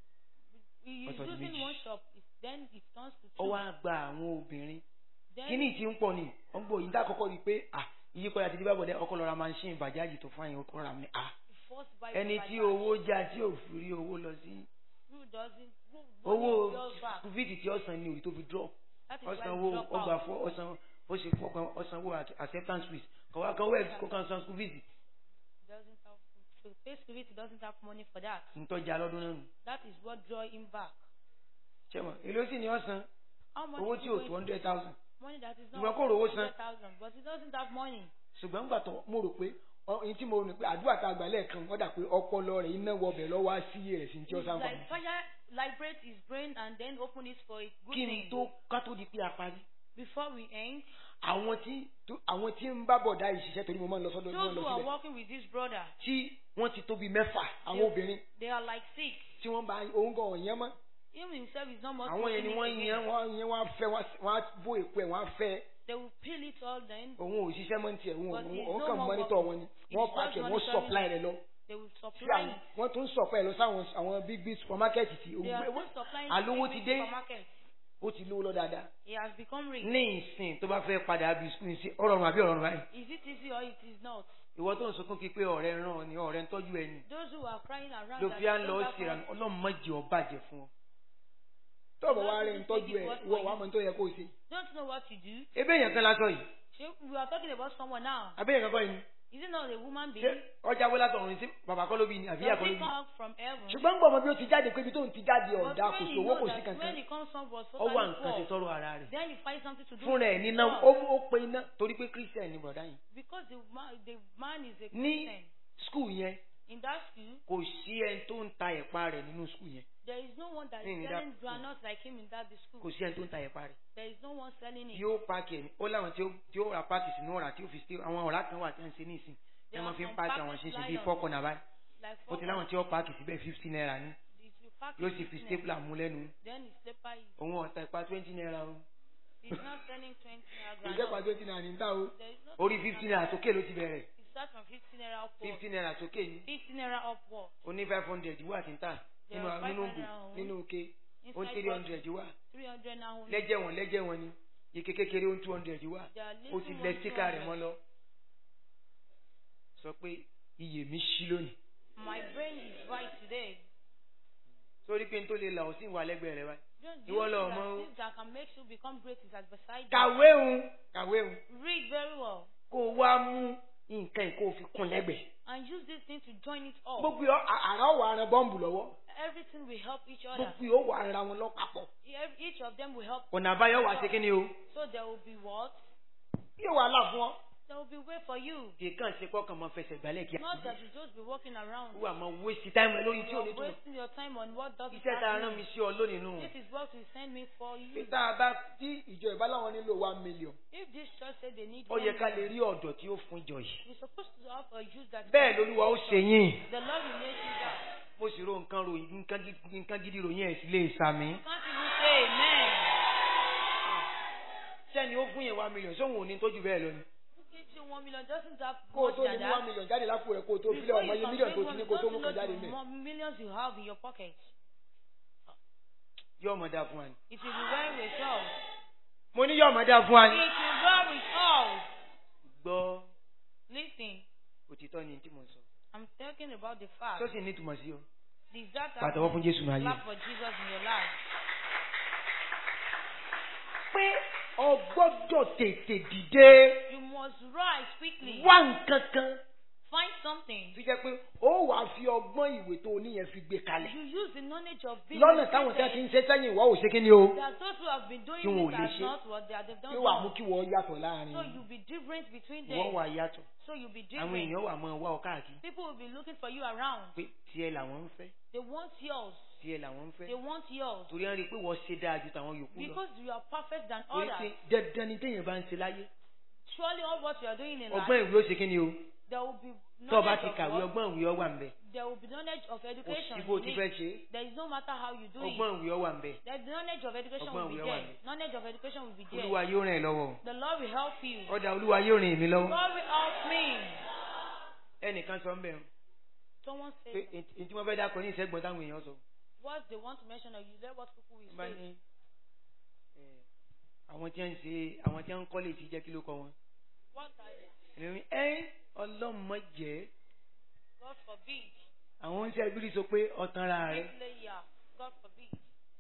Speaker 1: we
Speaker 2: Ọ̀tọ̀ di
Speaker 1: using
Speaker 2: méjì.
Speaker 1: one shop, it, then it turns to
Speaker 2: ó
Speaker 1: two.
Speaker 2: wá gba àwọn obìnrin
Speaker 1: Then
Speaker 2: kíní tí ń pọ̀ ni wọ́n gbọ́ yìí dákọ́kọ́ rí i pé à ìyípadà ti di bábọ̀dẹ́ ọkọ lọ́ra máa ń ṣe ìbàjáàjì tó fún àyìn ọkọ rà mí à
Speaker 1: the first buy
Speaker 2: ẹni
Speaker 1: by
Speaker 2: tí
Speaker 1: cash.
Speaker 2: owó já tí ò fi rí owó lọ sí
Speaker 1: who doesn't who
Speaker 2: owó
Speaker 1: money goes back.
Speaker 2: fíìtì tí ọ̀sán ni òrì tó fi drop
Speaker 1: That is why
Speaker 2: ọ̀sán
Speaker 1: we
Speaker 2: owó
Speaker 1: drop
Speaker 2: ọgbà
Speaker 1: out.
Speaker 2: fún ọ̀sán ó ṣe fọkàn ọ̀sán owó àti acceptance fees kọ̀wá kan wẹ́ẹ̀sì kó kan san school fees
Speaker 1: Doesn't have to pay school fees, he doesn't have money for that.
Speaker 2: ntọ́jà lọ́dún náà nù
Speaker 1: That is what draw him back.
Speaker 2: ṣẹ́mọ̀ èló sì ni ọ̀sán
Speaker 1: How much
Speaker 2: owó
Speaker 1: is
Speaker 2: tí
Speaker 1: he
Speaker 2: ò
Speaker 1: going
Speaker 2: two
Speaker 1: to
Speaker 2: hundred thousand
Speaker 1: money that is not
Speaker 2: Ìgbà kò rówó san.
Speaker 1: 100,000, but he doesn't have money.
Speaker 2: ṣùgbọ́n gbà tó mo rò pé ọyìn tí mo rò pé àdúrà tá a gbà lẹ́ẹ̀kan wọ́n dà pé ọpọlọ rẹ̀ iná wọbẹ̀ lọ́wọ́ á sí rẹ̀ sí ní tí ó
Speaker 1: It's
Speaker 2: sáfà
Speaker 1: like fire liberate his brain and then open it for a good
Speaker 2: kí n
Speaker 1: thing.
Speaker 2: tó ká tó di pé a parí
Speaker 1: Before we end,
Speaker 2: àwọn tí tó- àwọn tí ń bá bọ̀dá ìṣiṣẹ́ torí mo máa ń lọ sọ́dọ̀ mo máa
Speaker 1: those
Speaker 2: ń
Speaker 1: who
Speaker 2: lọ
Speaker 1: are
Speaker 2: síbẹ̀
Speaker 1: working with this brother,
Speaker 2: tí wọ́n ti tóbi mẹ́fà àwọn
Speaker 1: They-
Speaker 2: obìnrin
Speaker 1: they are like six.
Speaker 2: tí wọ́n bá òun gan ọ̀yẹ́ mọ́
Speaker 1: Him himself is not much.
Speaker 2: àwọn yẹn ni
Speaker 1: pushing
Speaker 2: wọ́n
Speaker 1: it
Speaker 2: yan
Speaker 1: again.
Speaker 2: wọ́n yan wọ́n á fẹ́ wọ́n á- wọ́n á bó èpo ẹ̀ wọ́n á fẹ́
Speaker 1: They will peel it all then.
Speaker 2: òun ò ṣiṣẹ́ mọ́ ní tiẹ̀ òun ò-
Speaker 1: But he's
Speaker 2: òun
Speaker 1: no
Speaker 2: kàn
Speaker 1: more
Speaker 2: mọ́nítọ̀
Speaker 1: working.
Speaker 2: wọn ni
Speaker 1: He's
Speaker 2: wọ́n
Speaker 1: just
Speaker 2: pàṣẹ wọ́n
Speaker 1: monitoring
Speaker 2: supply rẹ̀ lọ
Speaker 1: They will
Speaker 2: sí
Speaker 1: supply
Speaker 2: àwọn
Speaker 1: it.
Speaker 2: wọ́n tún supply lọ sáwọn àwọn big big supermarket tí
Speaker 1: They are
Speaker 2: òun
Speaker 1: still supplying
Speaker 2: àlówó
Speaker 1: to
Speaker 2: ti
Speaker 1: the
Speaker 2: dé
Speaker 1: supermarket.
Speaker 2: ó ti lówó lọ dáadáa
Speaker 1: He has become rich.
Speaker 2: ní ìsìn tó bá fẹ́ padà bí skul sí ọ̀rọ̀ ọ̀run àbí ọ̀rọ̀ ọ̀run báyìí
Speaker 1: Is it easy or it is not?
Speaker 2: ìwọ tó ń sunkún kí pé ọ̀rẹ́ ràn ọ́ ni ọ̀rẹ́ ń tọ́jú ẹni
Speaker 1: Those who are crying around
Speaker 2: ló
Speaker 1: that
Speaker 2: fi á
Speaker 1: they
Speaker 2: lọ
Speaker 1: don't have
Speaker 2: sí ìrànà
Speaker 1: money,
Speaker 2: ọlọ́run mọ̀jì ọ bàjẹ́ fún ọ.
Speaker 3: tọ́ọ̀bù wa rẹ̀ ń tọ́jú ẹ̀ ìwọ wàá mọ̀ tó yẹ kó o ṣe.
Speaker 1: don't know what to do.
Speaker 2: ebe èèyàn kan lásán yìí
Speaker 1: Shey, We are talking about someone now.
Speaker 2: abẹ́yẹn kankan yìí ni
Speaker 1: Is it not a woman being?
Speaker 2: ṣé ọjà wọlé àtọ̀run sí bàbá kọ́ ló bí ni àbí ìyá
Speaker 1: Does
Speaker 2: kọ́ ló
Speaker 1: it
Speaker 2: bí
Speaker 1: come from heaven?
Speaker 3: ṣùgbọ́n ń gbọ́ ọmọ bí ó ti jáde pé ibi tó ń ti jáde
Speaker 1: But
Speaker 3: ọ̀dà kò
Speaker 1: when
Speaker 3: sí
Speaker 1: you
Speaker 3: owó
Speaker 1: know
Speaker 3: kò sí
Speaker 1: that
Speaker 3: kankan.
Speaker 1: when it comes from was
Speaker 2: ọ wà
Speaker 1: totally
Speaker 2: nǹkan ṣe
Speaker 1: poor,
Speaker 2: tọrọ ara rẹ̀
Speaker 1: then you find something to do.
Speaker 2: fún rẹ̀ níná ó ó pe iná torí pé christian ni bọ̀dá yìí
Speaker 1: Because the man, the man is a
Speaker 2: ní
Speaker 1: Christian.
Speaker 2: skul yẹn
Speaker 1: In that school,
Speaker 2: kò sí ẹni tó ń ta ẹ̀pà rẹ̀ nínú skul yẹn
Speaker 1: there is no one that
Speaker 2: In
Speaker 1: is
Speaker 2: that
Speaker 1: selling
Speaker 2: school.
Speaker 1: granuts like him in that school.
Speaker 2: kò sí ẹni tó ń ta ẹ̀pà rẹ̀
Speaker 1: There is no one selling it.
Speaker 2: yóò páàkì ẹ̀ ní ó láwọn tí ó tí ó ra páàkì sínú ọ̀rá tí ó fi sí àwọn ọ̀rá kan wà tí wọ́n ń ṣe ní ìsìn ẹ
Speaker 1: There
Speaker 2: máa
Speaker 1: are
Speaker 2: fi ń
Speaker 1: some
Speaker 2: páàkì
Speaker 1: packets
Speaker 2: àwọn ṣinṣin
Speaker 1: lying
Speaker 2: bíi
Speaker 1: on
Speaker 2: fọ́kànnà báyìí
Speaker 1: Like
Speaker 2: ó ti láwọn tí ó páàkì síbẹ̀ fifty naira ní
Speaker 1: It's pack
Speaker 3: yóò
Speaker 1: it
Speaker 3: sì
Speaker 1: with
Speaker 3: fi
Speaker 1: snake.
Speaker 3: stapler mú lẹ́nu
Speaker 1: Then he slipper it.
Speaker 3: òun ọ̀tá ipa twenty naira o
Speaker 1: He's not selling 20 naira
Speaker 2: ìjẹ́
Speaker 1: groundnut.
Speaker 2: pàtó ti nà ní ta o.
Speaker 1: There is no
Speaker 3: orí fifty naira sókè ló ti bẹ̀rẹ̀
Speaker 1: It starts from 15 naira upward.
Speaker 3: fifty naira sókè ni
Speaker 1: 50 naira upward.
Speaker 3: ó ní five hundred wà tí ń tà
Speaker 1: There
Speaker 3: nínú
Speaker 1: are five
Speaker 3: nínú
Speaker 1: hundred
Speaker 3: ògùn
Speaker 1: and
Speaker 3: nínú òkè ó
Speaker 1: Inside
Speaker 3: three
Speaker 1: bottle,
Speaker 3: hundred wà
Speaker 1: 300 now only.
Speaker 3: lẹ́jẹ̀ wọn lẹ́jẹ̀ wọn ni ike kékeré ó two hundred wà
Speaker 1: There are
Speaker 3: ó
Speaker 1: little
Speaker 3: ti
Speaker 1: ones,
Speaker 3: lẹ síkà rẹ̀
Speaker 1: 200.
Speaker 3: mọ́ lọ sọ pé iyè mi ṣí lónìí
Speaker 1: My brain is right today.
Speaker 3: sórí pé n tó lè là ó sì wà lẹ́gbẹ̀ẹ́ rẹ̀ wáyé
Speaker 1: Don't
Speaker 3: Ìwọ
Speaker 1: you
Speaker 3: lọ
Speaker 1: see
Speaker 3: mọ
Speaker 1: that
Speaker 3: o.
Speaker 1: things that can make you become great is at beside you.
Speaker 3: kàwé òun kàwé òun
Speaker 1: Read very well
Speaker 3: kó o wá mú nǹkan yìí kó o fi kún lẹ́gbẹ̀ẹ́
Speaker 1: and use this thing to join it up.
Speaker 2: gbogbo yọ àrà ọ̀wà aran bọ́ǹbù lọ́wọ́
Speaker 1: Everything will help each other.
Speaker 2: gbogbo yóò wà ara wọn lọ́pàpọ̀.
Speaker 1: Ev- Each of them will help.
Speaker 3: ọ̀nà àbáyọ wà sí kíni o
Speaker 1: So there will be what?
Speaker 2: yóò wà là fún ọ.
Speaker 1: There will be way for you.
Speaker 3: kì í kàn ṣe pọ́ kàn máa fẹsẹ̀ gbálẹ̀ kí
Speaker 1: Not that you just be walking around.
Speaker 3: wà máa waste time rẹ lórí tí
Speaker 1: You
Speaker 3: ò ní
Speaker 1: are
Speaker 3: tó
Speaker 1: wasting your time on what doesn't
Speaker 3: iṣẹ́ tá a
Speaker 1: have
Speaker 3: rán
Speaker 1: meaning.
Speaker 3: mi sí ọ lónìí nù
Speaker 1: This is what you send me for you.
Speaker 2: bí tá a bá tí ìjọ ìbáláwọn nílò one million
Speaker 1: If this church said they need
Speaker 3: ó
Speaker 1: one
Speaker 3: yẹ ká lè
Speaker 1: million,
Speaker 3: rí ọ̀dọ̀ tí ó fún ìjọ yìí
Speaker 1: you're supposed to have a use that.
Speaker 3: bẹ́ẹ̀ lolúwa ó ṣe yín
Speaker 1: The Lord will make you that.
Speaker 3: mo sì ro nǹkan ròyìn nǹkan gidi- nǹkan gidi ròyìn ẹ̀ sí lè sàmì.
Speaker 1: Can't even say amen.
Speaker 3: sẹ́ni ó fún yẹn one million sóhun ò ní tójú bẹ́ẹ̀ lọ ni.
Speaker 1: Who gives you one million doesn't have
Speaker 2: kó o
Speaker 1: much
Speaker 2: tó
Speaker 1: than
Speaker 2: ní one
Speaker 1: that.
Speaker 2: million jáde lápò rẹ kó o tó
Speaker 1: Before
Speaker 2: fílẹ̀ ọmọ
Speaker 1: you
Speaker 2: iye
Speaker 1: can
Speaker 2: mílíọ̀nù tó
Speaker 1: bring
Speaker 2: ti ní
Speaker 1: one,
Speaker 2: kó o tó
Speaker 1: don't
Speaker 2: mú
Speaker 1: you
Speaker 2: kan
Speaker 1: know
Speaker 2: jáde
Speaker 1: the
Speaker 2: mẹ́.
Speaker 1: more millions you have in your pocket.
Speaker 3: yóò mọ̀ dáa fún wa ni.
Speaker 1: It will be well with us.
Speaker 3: mo ní yóò mọ̀ dáa fún wa
Speaker 1: It
Speaker 3: ni.
Speaker 1: will be well with us.
Speaker 3: gbọ́
Speaker 1: Listen,
Speaker 3: òtítọ́ ni tí mo sọ.
Speaker 1: I'm talking about the fact.
Speaker 3: tó sì ní ìtumọ̀ sí o.
Speaker 1: Is that
Speaker 3: pàtẹ́wọ́ fún jésù náà yé.
Speaker 1: clap for Jesus in your life?
Speaker 2: pé o gbọ́dọ̀ tètè dìde
Speaker 1: You must rise quickly.
Speaker 2: wá nǹkan kan
Speaker 1: Find something.
Speaker 2: tó jẹ́ pé ó wàá fi ọgbọ́n ìwé tó o níyẹn fi gbé kalẹ̀.
Speaker 1: You use the knowledge of being
Speaker 2: lọ́nà táwọn tí wọ́n ti ń ṣe sẹ́yìn ìwọ́ ò ṣe kí ni o.
Speaker 1: that those who have been doing
Speaker 3: Tí wọn ò
Speaker 1: it
Speaker 3: lè
Speaker 1: are
Speaker 3: ṣe.
Speaker 1: not what they are they've done
Speaker 2: yóò wà mú
Speaker 1: wrong.
Speaker 2: kí wọ́n yàtọ̀ láàrin.
Speaker 1: So you'll be different between
Speaker 3: wọ́n
Speaker 1: them.
Speaker 3: wà yàtọ̀.
Speaker 1: So you'll be
Speaker 3: àwọn
Speaker 1: different.
Speaker 3: èèyàn wà máa wá ọ káàkiri.
Speaker 1: People will be looking for you around.
Speaker 3: pé tiẹ̀ làwọn ń fẹ́
Speaker 1: They want yours.
Speaker 3: tiẹ̀ làwọn ń
Speaker 1: They
Speaker 3: fẹ́.
Speaker 1: want yours.
Speaker 3: torí wọ́n rí i pé wọ́n ṣe dáa ju tàwọn yòókù lọ.
Speaker 1: Because you are perfect than
Speaker 3: torí pé
Speaker 1: others.
Speaker 3: dandan ni téèyàn bá ń ṣe láyé.
Speaker 1: Surely all what you are doing in
Speaker 3: ọgbọ́n
Speaker 1: life,
Speaker 3: ìwé ó ṣe kí ni o.
Speaker 1: there will be
Speaker 3: tó o bá
Speaker 1: knowledge
Speaker 3: ti
Speaker 1: of
Speaker 3: kàwé
Speaker 1: what,
Speaker 3: ọgbọ́n ìwé ọ wà ń bẹ̀.
Speaker 1: there will be knowledge of
Speaker 3: kò
Speaker 1: education.
Speaker 3: sí bó o
Speaker 1: in
Speaker 3: ti
Speaker 1: it.
Speaker 3: fẹ́ ṣe é.
Speaker 1: There is no matter how you do it.
Speaker 3: ọgbọ́n ìwé ọ wà ń bẹ̀.
Speaker 1: The knowledge of education
Speaker 3: Ọgbọ́n
Speaker 1: will be
Speaker 3: ìwé wà
Speaker 1: there.
Speaker 3: ní.
Speaker 1: Knowledge of education will be there.
Speaker 3: olúwa yóò ràn ẹ́ lọ́wọ́.
Speaker 1: The Lord will help you.
Speaker 3: ọ̀dà olúwa yóò ràn èmi lọ́wọ́.
Speaker 1: God will help me.
Speaker 3: ẹnìkan sọ ń bẹ̀
Speaker 1: Someone
Speaker 3: pé
Speaker 1: said
Speaker 3: èyí tí wọ́n fẹ́ dákọ̀ ní ìṣẹ́gbọ̀n táwọn èèyàn sọ.
Speaker 1: what they want to mention or you let what people will
Speaker 3: Wọ́n bá
Speaker 1: say.
Speaker 3: ní ẹ̀, àwọn tí wọ́n ń ṣe àwọn tí wọ́n ń kọ́lé ti jẹ́ kí ló kọ́ wọn.
Speaker 1: What are they?
Speaker 3: èmi ẹ́ ọlọ́mọ jẹ́
Speaker 1: God forbid.
Speaker 3: àwọn ń ṣe ìbírí sọ pé ọ̀tàn ra rẹ̀
Speaker 1: Bricklayer. God forbid.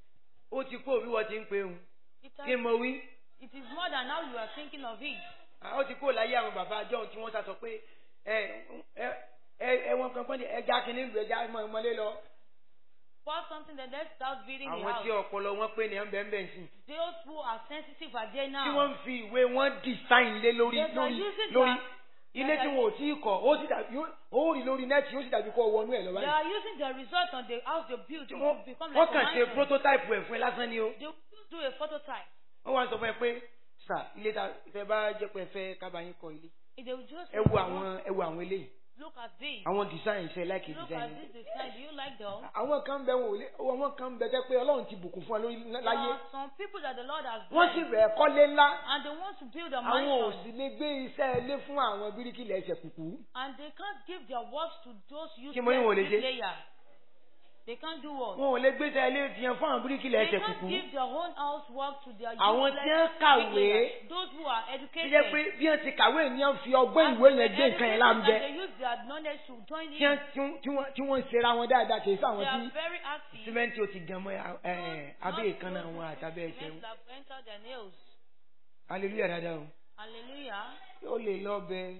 Speaker 3: ó ti kó òbí wọ́n ti ń pe òun
Speaker 1: It,
Speaker 3: kí
Speaker 1: has,
Speaker 3: mo wí.
Speaker 1: it is more than how you are thinking of it.
Speaker 3: Ah, ó ti kó láyé àwọn bàbá àjọ tí wọ́n sá sọ pé ẹ ẹ ẹ wọn kan pọ́n ní ẹja kìíní ìlú ẹja mọ ìmọ̀lé lọ.
Speaker 1: Pour something then let's start building the
Speaker 3: àwọn tí
Speaker 1: house.
Speaker 3: ọpọlọ wọn pé ní ẹ̀ ń bẹ̀ ń bẹ̀ sí.
Speaker 1: Those who are sensitive are there
Speaker 3: tí
Speaker 1: now.
Speaker 3: wọ́n ń fi ìwé wọn design lé lórí
Speaker 1: Yes, I
Speaker 3: lórí
Speaker 1: use it
Speaker 3: lórí
Speaker 1: that-
Speaker 3: ilé
Speaker 1: that
Speaker 3: tí
Speaker 1: I-
Speaker 3: wọn ò tí ì kọ́ ó sì dàbí ó- ó rí lórí nẹ́ẹ̀tì ó sì dàbí kó wọnú ẹ̀ lọ
Speaker 1: They
Speaker 3: báyìí.
Speaker 1: are using the result on the house they built
Speaker 3: Tí
Speaker 1: to
Speaker 3: wọ́n
Speaker 1: become
Speaker 3: wọ́n
Speaker 1: like a
Speaker 3: kàn ṣe
Speaker 1: mansion.
Speaker 3: prototype ẹ̀ fún ẹ lásán ni o.
Speaker 1: They will do a phototype.
Speaker 3: wọ́n wá sọ fún ẹ pé sà ilé ta tẹ bá jẹ́ pé ẹ fẹ́ kábàáyín kọ́ ilé.
Speaker 1: They will just
Speaker 3: ẹ wo àwọn ẹ wo àwọn eléyìí
Speaker 1: look at this.
Speaker 3: àwọn design ṣe láìkè
Speaker 1: Look
Speaker 3: design.
Speaker 1: at this design. Do you like them?
Speaker 2: àwọn kan bẹ wọn ò lé àwọn kan bẹ tẹ pé ọlọ́run ti bùkún fún wa lórí
Speaker 1: There
Speaker 2: láyé
Speaker 1: are some people that the Lord has
Speaker 2: wọ́n sì
Speaker 1: blessed
Speaker 2: bẹ̀ẹ́ kọ́lé ńlá
Speaker 1: and they want to build a
Speaker 2: àwọn ò
Speaker 1: mansion
Speaker 2: sì lè gbé iṣẹ́ ilé fún àwọn bíríkìlẹ̀ ẹsẹ̀ kùkú.
Speaker 1: and they can't give their works to those
Speaker 3: Kí mo ní wọn ò lè
Speaker 1: useless
Speaker 3: ṣe?
Speaker 1: players. They can't do what?
Speaker 3: wọn ò lè gbé tẹ ilé tiẹ̀ fún àwọn bíríkìlẹ̀
Speaker 1: They
Speaker 3: ẹsẹ̀
Speaker 1: can't
Speaker 3: kùkú.
Speaker 1: give their own house work to their
Speaker 3: Àwọn
Speaker 1: useless
Speaker 3: tí wọ́n kàwé,
Speaker 1: bricklayers. Those who are
Speaker 2: tó
Speaker 1: educated.
Speaker 2: jẹ́ pé bí wọ́n ti kàwé ni wọ́n fi ọgbọ́n
Speaker 1: and
Speaker 2: ìwé
Speaker 1: they
Speaker 2: yẹn gbé nǹkan
Speaker 1: educated
Speaker 2: yẹn
Speaker 1: and
Speaker 2: láǹbẹ́.
Speaker 1: They use their knowledge to join
Speaker 2: tí
Speaker 1: in.
Speaker 2: wọ́n tí wọ́n- tí wọ́n tí wọ́n ń ṣera wọn dáadáa kì í sáwọn
Speaker 1: They
Speaker 2: tí
Speaker 1: are very active.
Speaker 3: símẹ́ǹtì ó ti gan mọ́ ẹ, ẹ, abẹ́ ìkànnà wọn àtàbẹ́ ẹsẹ̀
Speaker 1: Men
Speaker 3: wọn.
Speaker 1: that have entered their nails.
Speaker 3: hallelujah dáadáa o.
Speaker 1: Hallelujah.
Speaker 3: ó lè lọ bẹ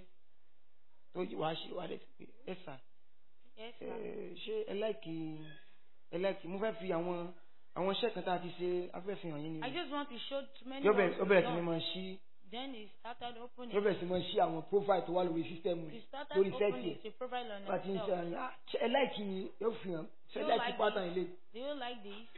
Speaker 3: tó wàá ṣe wàá lè pè é sà
Speaker 1: Yes,
Speaker 3: ẹ,
Speaker 1: sir.
Speaker 3: ṣé ẹ láìkì ẹ láìkì mo fẹ́ fi àwọn àwọn iṣẹ́ kan tá a ti ṣe afẹ́fihàn yín
Speaker 1: I
Speaker 3: ni
Speaker 1: just want to show many
Speaker 3: yóò
Speaker 1: of
Speaker 3: bẹ̀rẹ̀
Speaker 1: you
Speaker 3: ó bẹ̀rẹ̀ sí ni
Speaker 1: done.
Speaker 3: máa ṣí
Speaker 1: Then he started opening.
Speaker 2: yóò bẹ̀rẹ̀ sí máa ṣí àwọn profile tó wà lórí sísítẹ́ẹ̀mù
Speaker 1: He
Speaker 2: rẹ̀
Speaker 1: started
Speaker 2: lórí sẹ́ẹ̀tì
Speaker 1: opening
Speaker 2: ẹ̀
Speaker 1: the profile on
Speaker 2: bá ti ń ṣe
Speaker 1: himself.
Speaker 2: àyàn "Ah, ṣé ẹ láìkì ni yóò fi hàn ṣé ẹ
Speaker 1: You
Speaker 2: láìkì
Speaker 1: like
Speaker 2: pátá
Speaker 1: this?
Speaker 2: ilé
Speaker 1: Do you like this?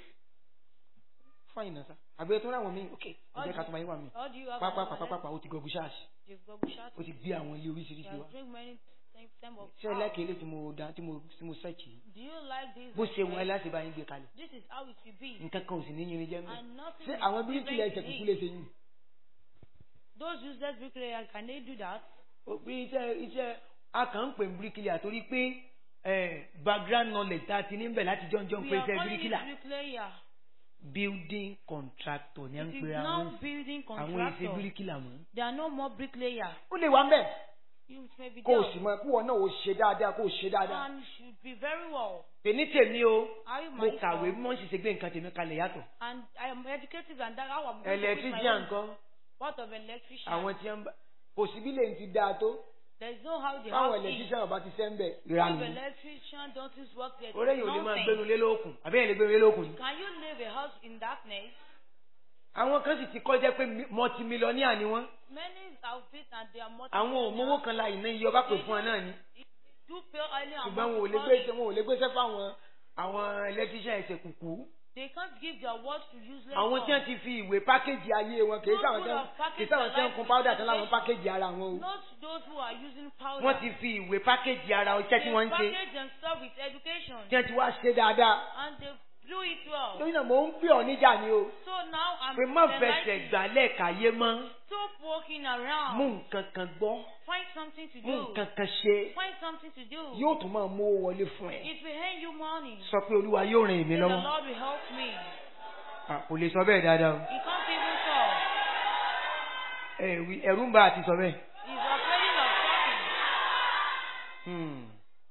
Speaker 3: fáyìn náà sá àgbẹ̀ tó ráwọn mi ok ẹ̀jẹ̀ ká tó máa yín wà mí
Speaker 1: Or do you have
Speaker 3: pápá
Speaker 1: another
Speaker 3: pápá pápá ó ti gọ̀gù ṣáàṣì
Speaker 1: You've got shot.
Speaker 3: ó ti gbé àwọn ilé
Speaker 1: You
Speaker 3: oríṣiríṣi
Speaker 1: have
Speaker 3: wa
Speaker 1: drink many same same of
Speaker 3: ṣé
Speaker 1: how.
Speaker 3: ẹlẹ́kẹ̀ẹ́ lè tí mo dá tí mo tí mo search yìí
Speaker 1: Do you like this?
Speaker 3: bó ṣe wọn
Speaker 1: way?
Speaker 3: láti bá yín gbé kalẹ̀
Speaker 1: This is how it should be.
Speaker 3: nǹkan kan ò sì ní yín jẹ́ mọ́
Speaker 1: And nothing
Speaker 2: ṣé
Speaker 1: is
Speaker 2: àwọn bíríkìlà
Speaker 1: different
Speaker 2: ẹsẹ̀
Speaker 1: in
Speaker 2: kúkú
Speaker 1: it.
Speaker 2: lè ṣe yìí
Speaker 1: Those useless bricklayers, can they do that?
Speaker 3: òpin iṣẹ́ iṣẹ́ a kàn ń pè ní bíríkìlà torí pé eh, background knowledge tá a ti ní bẹ̀ láti jọ́njọ́ ń
Speaker 1: We
Speaker 3: pè
Speaker 1: are
Speaker 3: iṣẹ́
Speaker 1: calling it
Speaker 3: bíríkìlà
Speaker 1: bricklayer.
Speaker 3: building contractor ní à ń
Speaker 1: It is
Speaker 3: pè
Speaker 1: now
Speaker 3: àwọn
Speaker 1: building
Speaker 3: àwọn iṣẹ́
Speaker 1: contractor.
Speaker 3: bíríkìlà mọ́.
Speaker 1: There are no more bricklayer.
Speaker 2: ó lè wá mbẹ
Speaker 1: You may be
Speaker 2: kó o
Speaker 1: there.
Speaker 2: sì mọ kí wọn náà ó ṣe dáadáa kó o ṣe dáadáa
Speaker 1: And you should be very well.
Speaker 3: èní tèmi o
Speaker 1: Are you
Speaker 3: mo
Speaker 1: myself?
Speaker 3: kàwé bí wọ́n sì ṣe gbé nǹkan tèmi kalẹ̀ yàtọ̀
Speaker 1: And I am educated and that how I'm going to put my
Speaker 3: electrician
Speaker 1: own.
Speaker 3: nǹkan
Speaker 1: What of electrician?
Speaker 3: àwọn tí wọ́n bá
Speaker 2: kò sí bí lè ti dáa tó
Speaker 1: There is no how they
Speaker 2: fáwọn
Speaker 1: have it.
Speaker 2: ẹlẹtíṣàn ọba ti sẹ́ ń bẹ̀
Speaker 1: If
Speaker 2: ìranù
Speaker 1: electrician don't use work there,
Speaker 3: orí
Speaker 1: it's
Speaker 3: èyàn ò lè máa
Speaker 1: nothing.
Speaker 3: gbénu lé lókun àbí èyàn lè gbénu lé lókun ni.
Speaker 1: Can you live a house in darkness?
Speaker 3: àwọn kan sì ti kọjá pé mọtimilọ́níà ni wọ́n
Speaker 1: Many have it and they are multi
Speaker 3: àwọn ò mówó kan la ìná iye ọba pè fún ọ náà ni
Speaker 1: do pay early and
Speaker 2: ṣùgbọ́n wọn ò lè
Speaker 1: monthly
Speaker 2: gbé
Speaker 1: money.
Speaker 2: wọn ò lè gbéṣẹ́ fáwọn
Speaker 3: àwọn electrician ẹsẹ̀ kùkú
Speaker 1: They can't give their words to useless
Speaker 3: àwọn tí wọ́n
Speaker 1: ones.
Speaker 3: ti fi ìwé pákéjì ayé wọn kì í sáwọn tí wọ́n kì í sáwọn tí wọ́n kun powder tán láwọn pákéjì ara wọn o
Speaker 1: Not those who are using powder.
Speaker 3: wọ́n ti fi ìwé pákéjì ara iṣẹ́ tí wọ́n ń ṣe
Speaker 1: They package themselves with education
Speaker 2: tí wọ́n ti wá ṣe dáadáa
Speaker 1: and they do it well.
Speaker 2: lórí náà mò ń pè ọ́ níjà ni o
Speaker 1: So now I'm
Speaker 3: pé má
Speaker 1: enlightening.
Speaker 3: fẹsẹ̀ gbálẹ̀ káyé mọ́
Speaker 1: Stop walking
Speaker 3: mú
Speaker 1: around.
Speaker 3: nǹkan kan gbọ́
Speaker 1: Find something to
Speaker 3: mú
Speaker 1: do.
Speaker 3: nǹkan kan ṣe
Speaker 1: Find something to do.
Speaker 2: yóò tún máa mú owó wọlé fún ẹ
Speaker 1: It will earn you money.
Speaker 3: sọ pé olúwa yóò ràn èmi
Speaker 1: Say the
Speaker 3: lọ́wọ́
Speaker 1: Lord will help me.
Speaker 3: Ah, kò lè sọ bẹ́ẹ̀ dáadáa o
Speaker 1: He can't even talk.
Speaker 3: Ẹ wí- ẹ̀rù ń bá àti sọ bẹ́ẹ̀.
Speaker 1: He's afraid of talking.
Speaker 3: Hmm.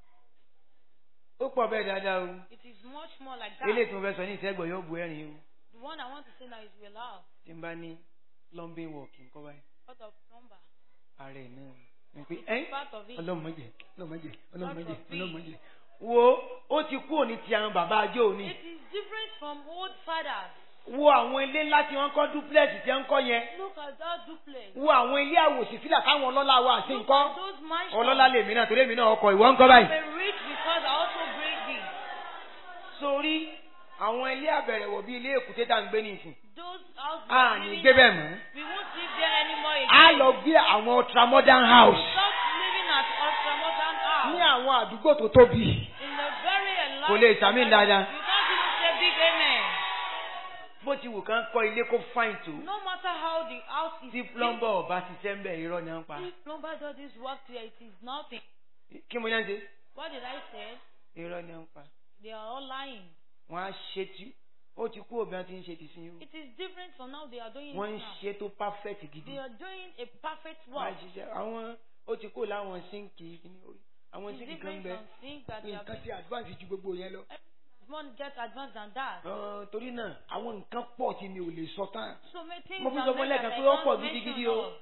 Speaker 3: ó pọ̀ bẹ́ẹ̀ dáadáa o
Speaker 1: It is much more like
Speaker 3: eléyìí
Speaker 1: that.
Speaker 3: tí mo fẹ́ sọ ní ìṣẹ́gbọ̀ yóò bu ẹ̀rín o
Speaker 1: The one I want to say now is we laugh.
Speaker 3: tí n bá ní plumbing work nǹkan báyìí
Speaker 1: Part of number.
Speaker 3: ààrẹ náà ni pé ẹ́
Speaker 1: Part of it.
Speaker 2: ọlọ́mọdé ọlọ́mọdé ọlọ́mọdé ọlọ́mọdé
Speaker 3: wo ó ti kú òní ti àwọn bàbá ajó òní
Speaker 1: It is different from old fathers.
Speaker 3: wo àwọn ilé ńlá tí wọ́n kọ́ duplex tí wọ́n kọ́ yẹn
Speaker 1: Look at that duplex.
Speaker 2: wo àwọn ilé àwòsífìlà táwọn ọlọ́lá wa àti
Speaker 1: Look
Speaker 2: nǹkan
Speaker 1: at those mansions.
Speaker 3: ọlọ́lá lèmi náà torí èmi náà ọkọ̀ ìwọ ńkọ́ báyìí.
Speaker 1: I'm rich because I also break this.
Speaker 3: sórí àwọn ilé àbẹ̀rẹ̀wọ̀ bíi ilé èkúté tá à ń gbé nìsín
Speaker 1: Those houses.
Speaker 3: a
Speaker 1: we are
Speaker 3: ní
Speaker 1: living
Speaker 3: gbé bẹ́ẹ̀
Speaker 1: at-
Speaker 3: mọ́
Speaker 1: We won't live there anymore
Speaker 2: a
Speaker 1: again.
Speaker 2: lọ gbé àwọn ultramodern house
Speaker 1: Stop living at ultramodern
Speaker 2: ní
Speaker 1: house.
Speaker 2: àwọn àdúgbò tó tóbi
Speaker 1: In the very enlarged.
Speaker 3: Kò lè sàmì dáadáa.
Speaker 1: You can't even say big amen.
Speaker 3: bó ti wù kán kọ́ ilé kó fáìn tó
Speaker 1: No matter how the house is.
Speaker 3: tí
Speaker 1: built,
Speaker 3: plumber ọba ṣiṣẹ́ ń bẹ̀ irọ́ ni wọ́n pa
Speaker 1: If plumber does this work there, it is nothing.
Speaker 3: kí mo yàn ṣe
Speaker 1: What did I say?
Speaker 3: irọ́ ni wọ́n pa
Speaker 1: They are all lying.
Speaker 3: wọ́n á ṣe tí ó ti kú òbí wọn ti ń ṣe ti sin yìí
Speaker 1: It is different from now they are doing
Speaker 3: wọ́n ń
Speaker 1: it now.
Speaker 3: ṣe tó perfect gidi
Speaker 1: They are doing a perfect
Speaker 3: wọ́n á
Speaker 1: work.
Speaker 3: ṣiṣẹ́ àwọn ó ti kú láwọn sínkì kìíní orí àwọn
Speaker 1: It's
Speaker 3: sínkì kan
Speaker 1: different
Speaker 3: bẹ
Speaker 1: from things that they are
Speaker 2: nǹkan ti advance ju gbogbo yẹn lọ
Speaker 1: One get advanced than that.
Speaker 3: Ọ̀, torí náà
Speaker 2: àwọn nǹkan pọ̀ tí mi ò lè sọ tán
Speaker 1: So many things
Speaker 3: Mo fi
Speaker 1: are
Speaker 3: sọ fún
Speaker 1: made
Speaker 3: lẹ́ẹ̀kan
Speaker 1: that
Speaker 3: pé
Speaker 1: I
Speaker 3: ó
Speaker 1: can't
Speaker 3: pọ̀
Speaker 1: mention
Speaker 3: gidigidi o.
Speaker 1: all.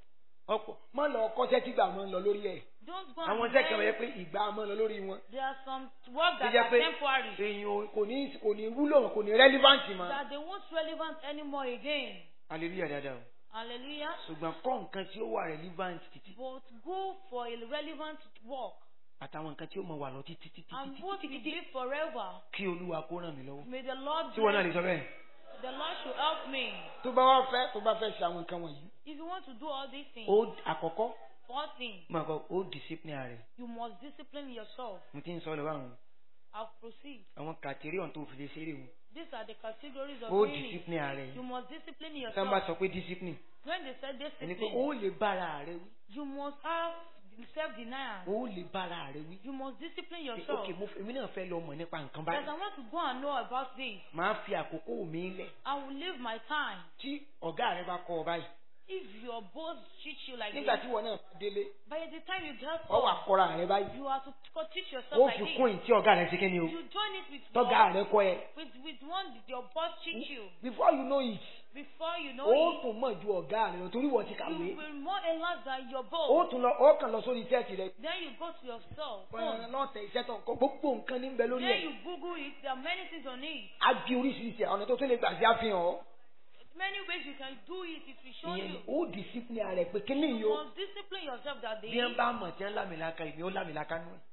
Speaker 3: ọ̀pọ̀
Speaker 2: má lọ kọ́ṣẹ́ tí gbà máa ń lọ lórí ẹ̀
Speaker 1: Don't go
Speaker 3: àwọn
Speaker 1: and
Speaker 3: iṣẹ́ kan
Speaker 1: learn.
Speaker 3: yẹ pé
Speaker 2: ìgbà máa ń lọ lórí wọn
Speaker 1: There are some work
Speaker 3: tó
Speaker 1: that
Speaker 3: jẹ́
Speaker 1: are
Speaker 3: pé
Speaker 1: temporary.
Speaker 3: èèyàn ò-
Speaker 2: kò ní kò ní wúlò kò ní relevant mọ́
Speaker 1: That they won't relevant anymore again.
Speaker 3: hallelujah dáadáa o
Speaker 1: Hallelujah.
Speaker 3: ṣùgbọ́n kọ́ nǹkan tí ó wà relevant títí
Speaker 1: But go for a relevant work.
Speaker 3: àtàwọn nǹkan tí ó mọ wà lọ títí títí
Speaker 1: And
Speaker 3: títí
Speaker 1: what will live forever.
Speaker 3: kí olúwa kó ràn mí lọ́wọ́
Speaker 1: May the Lord
Speaker 3: tí wọn náà
Speaker 1: bless
Speaker 3: lè sọ bẹ́ẹ̀
Speaker 1: The Lord should help me.
Speaker 2: tó bá wá fẹ́ tó bá fẹ́ ṣe àwọn nǹkan wọ̀nyí
Speaker 1: If you want to do all these things,
Speaker 3: ó àkọ́kọ́
Speaker 1: first thing,
Speaker 3: máa kọ ó discipline rẹ̀
Speaker 1: you must discipline yourself.
Speaker 3: mo ti ń sọ lọ́wọ́ àwọn
Speaker 1: I'll proceed.
Speaker 3: àwọn kàtíríọ̀n tó fi lè ṣeré wọn
Speaker 1: These are the categories of
Speaker 3: ó
Speaker 1: doing it.
Speaker 3: discipline rẹ̀
Speaker 1: You must discipline
Speaker 3: tí wọ́n bá
Speaker 1: yourself.
Speaker 3: sọ pé discipline
Speaker 1: When they said
Speaker 3: ẹni pé
Speaker 1: discipline,
Speaker 3: ó lè bára rẹ̀ wí
Speaker 1: you must have self-denial.
Speaker 3: ó lè bára rẹ̀ wí
Speaker 1: You must discipline
Speaker 3: Pé,
Speaker 1: yourself.
Speaker 3: ok mo èmi náà fẹ́ lọ mọ̀ nípa nǹkan
Speaker 1: Because I
Speaker 3: báyìí
Speaker 1: want to go and know about this.
Speaker 3: máa fi àkókò mi lẹ̀
Speaker 1: I will leave my time.
Speaker 2: tí ọ̀gá rẹ bá kọ́ ọ báyìí
Speaker 1: If your boss treats you like
Speaker 2: nígbà
Speaker 1: this,
Speaker 2: tí wọn náà bá délé
Speaker 1: by the time you get
Speaker 2: ọ wà
Speaker 1: home,
Speaker 2: kọ́ra rẹ báyìí
Speaker 1: you have to co- teach yourself
Speaker 3: ó
Speaker 1: like
Speaker 3: fi
Speaker 1: this.
Speaker 3: kún ìtí ọ̀gá rẹ̀ ṣe kí ni o
Speaker 1: You join it with
Speaker 2: tọ́gá
Speaker 1: your,
Speaker 2: rẹ kọ́ ẹ
Speaker 1: with with one that your boss teach you.
Speaker 2: before you know it
Speaker 1: Before you know
Speaker 2: ó
Speaker 1: it,
Speaker 2: tún mọ̀ ju ọ̀gá rẹ lọ torí wọ́n ti kàwé
Speaker 1: you will more enlarge than your
Speaker 2: ó
Speaker 1: boss.
Speaker 2: tún lọ ó kàn lọ sórí iṣẹ́ tirẹ̀
Speaker 1: Then you go to yourself.
Speaker 2: pẹ̀lú lọ́tẹ̀ iṣẹ́ tó ń kọ́ gbogbo nǹkan ní bẹ lórí
Speaker 1: Then
Speaker 2: ẹ̀
Speaker 1: you Google it. There are many things on it.
Speaker 2: á bí oríṣiríṣi ọ̀nà tó tó lè gbà sí àfihàn ọ́
Speaker 1: Many ways you can do it. It will show
Speaker 2: ìyẹn ni
Speaker 1: you.
Speaker 2: ó discipline rẹ pé kí ni
Speaker 1: You
Speaker 2: yìí ó
Speaker 1: must discipline yourself that day.
Speaker 3: bí wọ́n bá mọ̀ tí wọ́n lámìlaka ìmí ó lámìlaka nú ẹ̀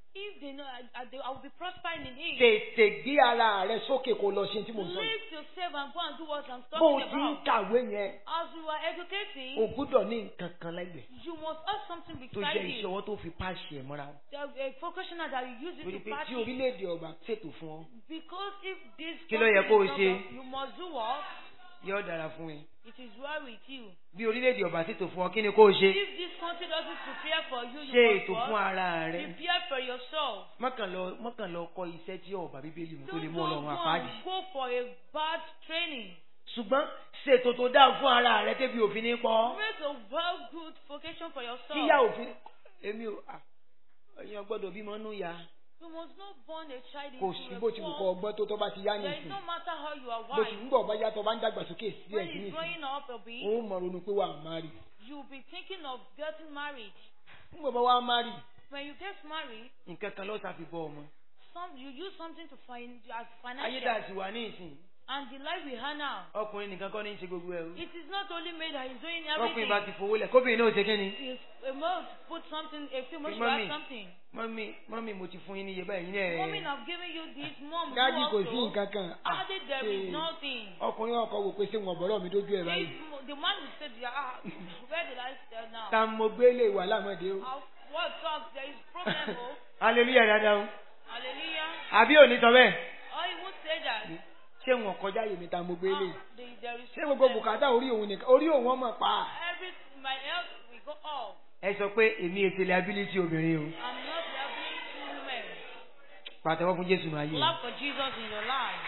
Speaker 1: If they know I, I, they, I will be prospering in it.
Speaker 2: tètè gbé ara rẹ sókè kó lọ ṣe tí mo sọ yìí.
Speaker 1: Lift yourself and go and do what I'm
Speaker 2: bó o
Speaker 1: talking
Speaker 2: ti ń
Speaker 1: about.
Speaker 2: kàwé yẹn
Speaker 1: As you are educating,
Speaker 2: o gbúdọ̀ ní nǹkan kan lẹ́gbẹ̀ẹ́
Speaker 1: you must have something
Speaker 2: tó
Speaker 1: beside
Speaker 2: jẹ́
Speaker 1: you.
Speaker 2: ìṣọwọ́ tó fi páàsì ẹ̀ mọ́ra.
Speaker 1: There a vocational that you use it
Speaker 2: torí
Speaker 1: to
Speaker 2: pé tí
Speaker 1: practice.
Speaker 2: orílẹ̀-èdè ọba ṣètò fún ọ
Speaker 1: Because if this
Speaker 3: Kí ló yẹ kó o
Speaker 1: country is
Speaker 3: ṣe?
Speaker 1: not- you must do what?
Speaker 3: yóò dára fún ẹ.
Speaker 1: It is well with you.
Speaker 3: bí orílẹ̀-èdè ọba ṣètò fún ọ kí ni kó o ṣe.
Speaker 1: If this country doesn't prepare for you, you
Speaker 3: ṣe
Speaker 1: must
Speaker 3: ètò fún
Speaker 1: what?
Speaker 3: ara rẹ.
Speaker 1: Prepare for yourself.
Speaker 3: mọ́kàn lọ mọ́kàn lọ kọ́ iṣẹ́ tí ọba bíbélì mú tó lè
Speaker 1: Don't
Speaker 3: mú
Speaker 1: go
Speaker 3: ọlọ́run
Speaker 1: and
Speaker 3: àpáàdì.
Speaker 1: go for a bad training.
Speaker 3: ṣùgbọ́n ṣètò tó dáa fún ara rẹ débi òfin ní pọ́.
Speaker 1: Make a well good vocation for yourself.
Speaker 3: tíyá òfin èmi ò à, èèyàn gbọ́dọ̀ bímọ nú ya.
Speaker 1: You must not born a child
Speaker 2: kò
Speaker 1: into
Speaker 2: sí
Speaker 1: a
Speaker 2: bó ti wù kọ́
Speaker 1: poor.
Speaker 2: ọgbọ́n tó tó bá ti yá
Speaker 1: There is
Speaker 2: nìsín
Speaker 1: no matter how you are
Speaker 2: bó ti
Speaker 1: wise.
Speaker 2: ń bọ̀ bá yàtọ̀ bá ń dàgbàsókè sí
Speaker 1: When
Speaker 2: ẹ̀ sí
Speaker 1: he's
Speaker 2: nìsín
Speaker 1: growing up a bit,
Speaker 2: ó mọ̀ ronú pé wà á má rí
Speaker 1: you'll be thinking of getting married.
Speaker 2: ń bọ̀ bá wà á má rí
Speaker 1: When you get married,
Speaker 3: nǹkan kan ló ṣàfi bọ́ ọmọ.
Speaker 1: some you use something to find as
Speaker 3: ayé tá a
Speaker 1: financial.
Speaker 3: sì wà ní ìsìn
Speaker 1: And the life we have now,
Speaker 3: ọkùnrin nìkan kọ́ ní í ṣe gbogbo ẹ̀ o.
Speaker 1: it is not only me that is doing
Speaker 3: ọkùnrin bá
Speaker 1: everything.
Speaker 3: ti fowó lẹ̀ kóbìnrin náà ṣe kí ni.
Speaker 1: If a male put something, a female should
Speaker 3: Mommy.
Speaker 1: have something.
Speaker 3: mọ́mí mọ́mí mo ti fún yín ní iye báyìí ní
Speaker 1: Mommy,
Speaker 3: ẹ̀.
Speaker 1: I've given you this. Mom,
Speaker 2: dájú
Speaker 1: you
Speaker 2: kò sí
Speaker 1: also.
Speaker 2: nǹkan kan Ah,
Speaker 1: Daddy, there is
Speaker 2: ṣe-
Speaker 1: nothing.
Speaker 2: ọkùnrin ọkọ wò pé ṣé wọn bọ̀rọ̀ mi dójú ẹ̀ báyìí
Speaker 1: If mo- the man will say, yeah, ah, where did I stand now?
Speaker 2: ta mo gbé lè wà lámọ̀dé o
Speaker 1: How- What talk? There is problem, oh.
Speaker 3: hallelujah dáadáa o.
Speaker 1: Hallelujah.
Speaker 3: àbí òní sọ bẹ́ẹ̀.
Speaker 1: Oh, he won't say that.
Speaker 2: ṣé wọn kọjá yèmí ta mo gbé lè
Speaker 1: Ah, the- there is
Speaker 2: ṣé gbogbo
Speaker 1: problem.
Speaker 2: bùkátà orí òun nìkan orí òun ọmọ pa
Speaker 1: Every my health will go off.
Speaker 3: ẹ sọ pé èmi ètè liability obìnrin o.
Speaker 1: I'm not helping two women.
Speaker 3: pàtẹ́wọ́ fún jésù máa yé.
Speaker 1: Clap for Jesus in your life.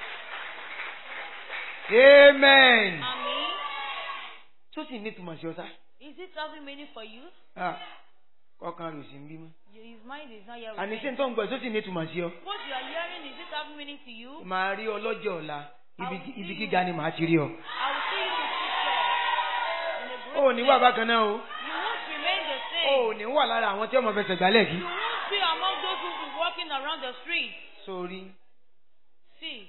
Speaker 3: amen.
Speaker 1: Amen.
Speaker 3: tó sì ní ìtumọ̀ sí ọ sá.
Speaker 1: Is it having meaning for you?
Speaker 3: Ah, ọkàn rẹ̀ ò sí ń bímọ.
Speaker 1: His mind is not here with
Speaker 3: àní
Speaker 1: me.
Speaker 3: ṣé n tó ń gbọ́ tó sì ní ìtumọ̀ sí ọ.
Speaker 1: What you are hearing, is it having meaning to you?
Speaker 3: màá rí ọ lọ́jọ́ ọ̀la ibi
Speaker 1: I will
Speaker 3: ibi
Speaker 1: see
Speaker 3: gíga ni màá ti rí ọ.
Speaker 1: I will see you in future. In a great
Speaker 3: o ò ní wà
Speaker 1: place.
Speaker 3: bákan náà o.
Speaker 1: You won't remain the
Speaker 3: o
Speaker 1: same.
Speaker 3: ò ní wà lára àwọn tí ọmọ fẹsẹ̀ gbálẹ̀ kí.
Speaker 1: You won't be among those who will be walking around the street.
Speaker 3: sórí
Speaker 1: See,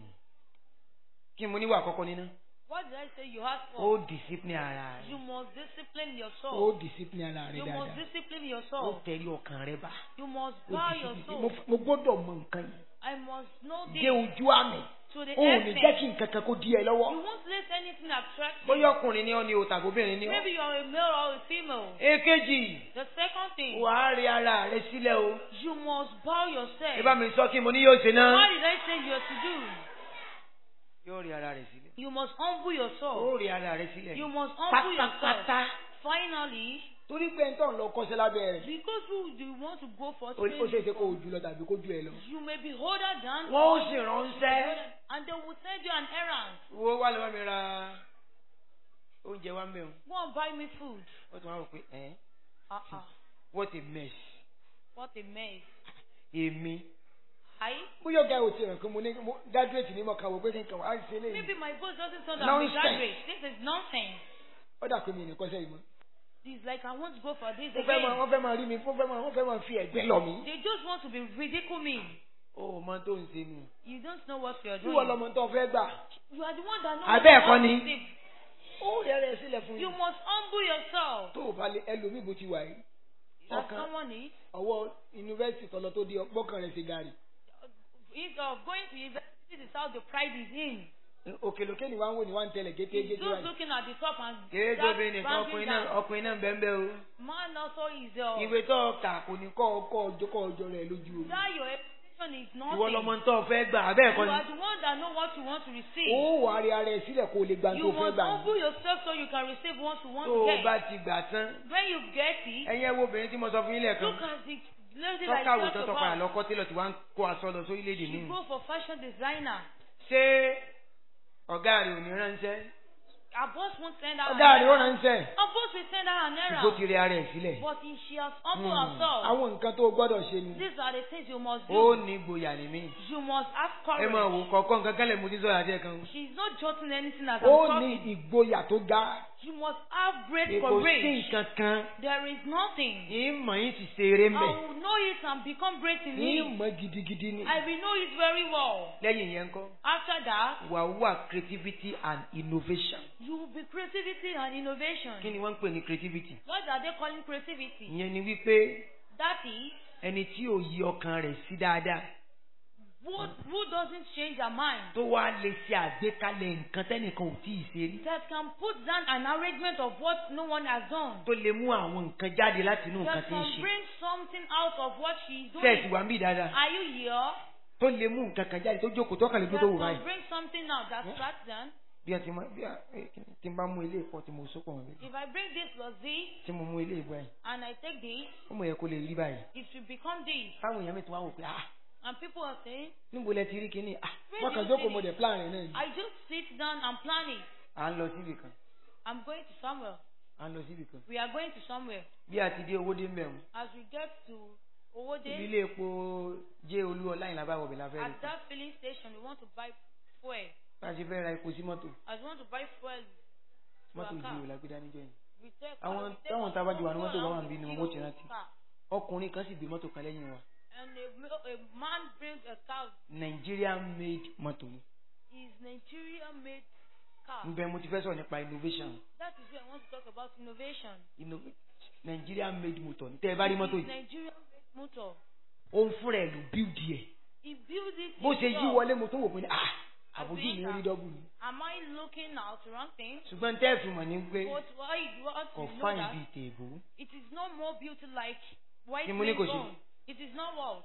Speaker 3: kí mo níwà àkọ́kọ́ nínú.
Speaker 1: what did I say you have
Speaker 3: ó
Speaker 1: for?
Speaker 3: discipline ara
Speaker 1: You
Speaker 3: rẹ̀.
Speaker 1: must discipline your
Speaker 2: ó
Speaker 1: soul.
Speaker 2: discipline ara rẹ
Speaker 1: You must
Speaker 2: dáadáa
Speaker 1: discipline
Speaker 3: ó
Speaker 1: your soul.
Speaker 3: tẹ̀lé ọkàn rẹ bá.
Speaker 1: You must
Speaker 2: ó
Speaker 1: bow your
Speaker 2: discipline mo
Speaker 1: soul.
Speaker 2: f- mo gbọ́dọ̀ mọ nǹkan yìí
Speaker 1: I must know
Speaker 2: dé
Speaker 1: this
Speaker 2: ojú àmì
Speaker 1: to the
Speaker 2: ó ò ní jẹ́ kí
Speaker 1: essence.
Speaker 2: nǹkan kan kó di ẹ lọ́wọ́
Speaker 1: You won't let anything attract
Speaker 3: bóyá
Speaker 1: you.
Speaker 3: ọkùnrin ni ọ ni o tàbóbìnrin ni ọ.
Speaker 1: Maybe you're a male or a female.
Speaker 3: èkejì
Speaker 1: The second thing,
Speaker 3: wàá rí ara rẹ sílẹ̀ o.
Speaker 1: you must bow yourself.
Speaker 3: ẹ bá mi sọ kí mo ní yóò ṣe náà.
Speaker 1: What did I say you are to do?
Speaker 3: yóò rí ara rẹ sílẹ̀.
Speaker 1: You must humble your
Speaker 3: ó
Speaker 1: soul.
Speaker 3: rí ara rẹ sílẹ̀.
Speaker 1: You must humble yourself.
Speaker 3: pátápátá.
Speaker 1: Finally,
Speaker 2: torí pé ń tọ̀ ń lọ kọ́ṣẹ́ lábẹ́ rẹ̀
Speaker 1: because you, you want to go for
Speaker 2: ó ó ṣeé ṣe
Speaker 1: training,
Speaker 2: kó o jù lọ tàbí kó jù ẹ lọ.
Speaker 1: you may be older than
Speaker 3: wọ́n ó
Speaker 1: or
Speaker 3: sì
Speaker 1: you-
Speaker 3: ránṣẹ́.
Speaker 1: and they will send you an errand.
Speaker 3: wo wá lọ́wọ́ mi ra oúnjẹ wa ń bẹ̀
Speaker 1: Go and buy me food.
Speaker 3: wọ́n tún wá rò pé ẹ́
Speaker 1: Uh-uh.
Speaker 3: what a mess
Speaker 1: What a mess.
Speaker 3: èmi
Speaker 1: I
Speaker 2: bóyá ọ̀gá ò ti ràn kí mo ní mo graduate ní mo kà wò pé kí n kàn wá ṣe léyìí
Speaker 1: maybe my boss doesn't sound that
Speaker 2: Nonsense.
Speaker 1: graduate. This is nonsense.
Speaker 2: ó dà pé mi ní kọ́ṣẹ́ yìí mọ́.
Speaker 1: It's like I want to go for this
Speaker 2: wọ́n fẹ́ máa
Speaker 1: again.
Speaker 2: wọ́n fẹ́ máa rí mi wọ́n fẹ́ máa wọ́n fẹ́ máa fi ẹ̀gbẹ́ lọ mí.
Speaker 1: They just want to be ridicule me.
Speaker 3: ó mọ tó ń ṣe nù.
Speaker 1: You don't know what you are
Speaker 2: tí
Speaker 1: doing.
Speaker 2: wọ́n lọ́mọ tó fẹ́ gbà
Speaker 1: You are the one that knows
Speaker 3: Abẹ́
Speaker 1: what
Speaker 3: ẹ̀kọ́
Speaker 1: to
Speaker 3: ni.
Speaker 1: receive.
Speaker 2: ó rẹ̀ rẹ̀ sílẹ̀ fún
Speaker 1: You
Speaker 2: yín.
Speaker 1: must humble yourself.
Speaker 2: tó o bá lè ẹlòmíì bó ti wà yìí
Speaker 1: As
Speaker 2: ọkàn
Speaker 1: someone is,
Speaker 2: ọwọ́ yunifásitì tọ́lọ tó di ọgbọ́kàn rẹ̀ ṣe gàrí.
Speaker 1: is uh, going to university is how the pride is in.
Speaker 2: òkèlókè ni wọ́n ń wò ní wọ́n ń tẹ̀lẹ̀
Speaker 1: He's
Speaker 2: gétégé
Speaker 1: just
Speaker 2: wáyé.
Speaker 1: looking at the top and
Speaker 3: kéé
Speaker 1: that
Speaker 3: tóbi nìkan
Speaker 1: bouncing
Speaker 3: ọkùnrin náà
Speaker 1: down.
Speaker 3: ọkùnrin náà bẹ́ẹ̀ bẹ́ẹ̀ o.
Speaker 1: Man also is uh,
Speaker 3: ìwé tó o kà
Speaker 2: kò ní kọ́ ọkọ́ ọjọ́ kọ́ ọjọ́ rẹ̀ lójú o.
Speaker 1: that your education is
Speaker 3: ìwọ
Speaker 1: nothing.
Speaker 3: lọmọ tó o fẹ́ gbà abẹ́
Speaker 1: You
Speaker 3: ẹ̀kọ́ ni.
Speaker 1: are the one that know what you want to receive.
Speaker 2: ó wà á rí ara ẹ̀ sílẹ̀ kó o lè gba
Speaker 1: You
Speaker 2: tó fẹ́
Speaker 1: must
Speaker 2: gbà.
Speaker 1: humble yourself so you can receive what you want
Speaker 3: tó
Speaker 1: to
Speaker 3: o
Speaker 1: get.
Speaker 3: bá ti gbà tán.
Speaker 1: When you get it,
Speaker 3: ẹ̀yin ẹ̀ wo obìnrin tí mo sọ fún yín lẹ́ẹ̀kan.
Speaker 1: look at the lady that
Speaker 3: tọ́kàwé
Speaker 1: you
Speaker 3: tó
Speaker 1: talk
Speaker 3: tọ́ padà
Speaker 1: about.
Speaker 3: lọ́kọ́ tí lọ ti wá ń kó aṣọ lọ sórílẹ̀-èdè
Speaker 1: She
Speaker 3: nínú.
Speaker 1: go for fashion designer.
Speaker 3: ṣé ọ̀gá rẹ̀ ò ní ránṣẹ́?
Speaker 1: Her boss won't send her.
Speaker 2: ọ̀gá
Speaker 1: an
Speaker 2: rẹ̀ ó
Speaker 1: errand.
Speaker 2: ránṣẹ́.
Speaker 1: Her boss will send her an
Speaker 3: ṣùgbọ́n ti
Speaker 1: errand.
Speaker 3: rí ara ẹ̀ sílẹ̀.
Speaker 1: But if she has humbled
Speaker 3: Hmm.
Speaker 1: herself,
Speaker 2: àwọn nǹkan tó o gbọ́dọ̀ ṣe ni.
Speaker 1: these are the things you must
Speaker 3: ó
Speaker 1: do.
Speaker 3: ní gboyà ní mí.
Speaker 1: You must have
Speaker 3: ẹ
Speaker 1: courage.
Speaker 3: máa wò kọ̀ọ̀kan nǹkan kálẹ̀ mo ti sọ̀rọ̀ àti ẹ̀kan.
Speaker 1: She's not jotting anything as
Speaker 2: ó
Speaker 1: I'm
Speaker 2: ní
Speaker 1: talking.
Speaker 2: ìgboyà tó ga.
Speaker 1: You must have great
Speaker 3: kò sí
Speaker 1: courage.
Speaker 3: nǹkan kan.
Speaker 1: There is nothing.
Speaker 3: yín mọ̀ yín ti ṣe eré
Speaker 1: I
Speaker 3: mẹ́.
Speaker 1: will know it and become great in
Speaker 2: ní
Speaker 1: it.
Speaker 2: mọ̀ gidigidi ni.
Speaker 1: I will know it very well.
Speaker 3: lẹ́yìn yẹn ńkọ́.
Speaker 1: After that,
Speaker 3: wà wà creativity and innovation.
Speaker 1: you will be creativity and innovation.
Speaker 3: kí ni wọ́n ń pè ní creativity?
Speaker 1: What are they calling creativity?
Speaker 3: ìyẹn ni wípé
Speaker 1: That is,
Speaker 3: ẹni tí ò yí ọkàn rẹ̀ sí dáadáa
Speaker 1: Who, who doesn't change their mind?
Speaker 3: tó wá lè ṣe àgbékalẹ̀ nǹkan tẹ́nìkan ò tí ì ṣe rí
Speaker 1: That can put down an arrangement of what no one has done.
Speaker 3: tó lè mú àwọn nǹkan jáde láti inú nǹkan
Speaker 1: That
Speaker 3: tí ń
Speaker 1: can
Speaker 3: ṣe
Speaker 1: bring something out of what she is
Speaker 3: tẹ́ẹ̀sì
Speaker 1: doing.
Speaker 3: wà ń bí dáadáa
Speaker 1: Are you here?
Speaker 3: tó lè mú nǹkan kan jáde tó jókòó tó kàn lè gbé
Speaker 1: That
Speaker 3: tó wù
Speaker 1: can
Speaker 3: báyìí
Speaker 1: bring something out that starts then.
Speaker 3: bí a ti mọ bí a eh, tí n bá mú ilé ìpọ tí mo sókò wọn bẹ́ẹ̀
Speaker 1: If I bring this plus this
Speaker 3: tí mo mú ilé ìbọ yìí
Speaker 1: and I take this,
Speaker 3: ó mọ̀ yẹ kó lè rí báyìí
Speaker 1: it will become this.
Speaker 3: táwọn èèyàn mi tún wá wò pé ah
Speaker 1: And people are saying,
Speaker 3: níbo lẹ ti rí kinní ah
Speaker 1: Where
Speaker 2: wọ́n
Speaker 1: do
Speaker 2: kàn
Speaker 1: you
Speaker 2: jókòó
Speaker 1: see
Speaker 2: mo
Speaker 1: this?
Speaker 2: dẹ̀ plan rẹ̀ náà ni.
Speaker 1: I just sit down and plan it.
Speaker 3: à ń lọ síbì kan
Speaker 1: I'm going to somewhere.
Speaker 3: à ń lọ síbì kan
Speaker 1: We are going to somewhere.
Speaker 3: bí a ti dé owó dé ń bẹ̀rù
Speaker 1: As we get to
Speaker 3: ibi
Speaker 1: Owode,
Speaker 3: ilé epo jẹ́ olú ọlá ìlànà báwọ̀ bẹ̀rẹ̀ láfẹ́
Speaker 1: at
Speaker 3: rẹ̀
Speaker 1: that filling station, we want to buy fuel.
Speaker 3: bá a ṣe fẹ́ ra epo sí mọ́tò
Speaker 1: As we want to buy fuel to
Speaker 3: mọ́tò
Speaker 1: our car,
Speaker 3: ìdíwò la gbé dání jọ yìí
Speaker 1: we take
Speaker 3: Àwọn
Speaker 1: we take
Speaker 3: táwọn
Speaker 1: our
Speaker 3: tá a bá jù wà ní
Speaker 1: own
Speaker 3: mọ́tò bá wà
Speaker 1: and
Speaker 3: níbí ni
Speaker 1: we
Speaker 3: wọ́n ó ti
Speaker 1: fuel
Speaker 3: rántí.
Speaker 1: car.
Speaker 3: ọkùnrin kan sì gbé mọ́tò kan lẹ́yìn wa
Speaker 1: And a, ma- a man brings a car.
Speaker 3: Nigerian made mọ́tò ni
Speaker 1: Is Nigeria made car.
Speaker 3: nbẹ mo ti fẹ́ sọ̀rọ̀ nípa innovation
Speaker 1: That is where I want to talk about innovation.
Speaker 3: Inno- Nigerian made motor ní tẹ́ ẹ bá rí mọ́tò
Speaker 1: It is
Speaker 3: yìí
Speaker 1: Nigeria made motor.
Speaker 3: òun fúnra ẹ̀ ló build ẹ̀
Speaker 1: He built it.
Speaker 3: bó ṣe yí
Speaker 1: himself.
Speaker 3: wọlé mo tó wò pé ah àbójú mi rí dọ́bù ni
Speaker 1: Am I looking out wrong thing?
Speaker 3: ṣùgbọ́n tẹ́ ẹ̀ fi mọ̀ ní pé
Speaker 1: But why what
Speaker 3: kò
Speaker 1: you know
Speaker 3: fáìn
Speaker 1: that
Speaker 3: bíi tèèbó
Speaker 1: it is no more beauty like white
Speaker 3: Ni mo ní kò
Speaker 1: man's
Speaker 3: ṣe.
Speaker 1: own. It is not what.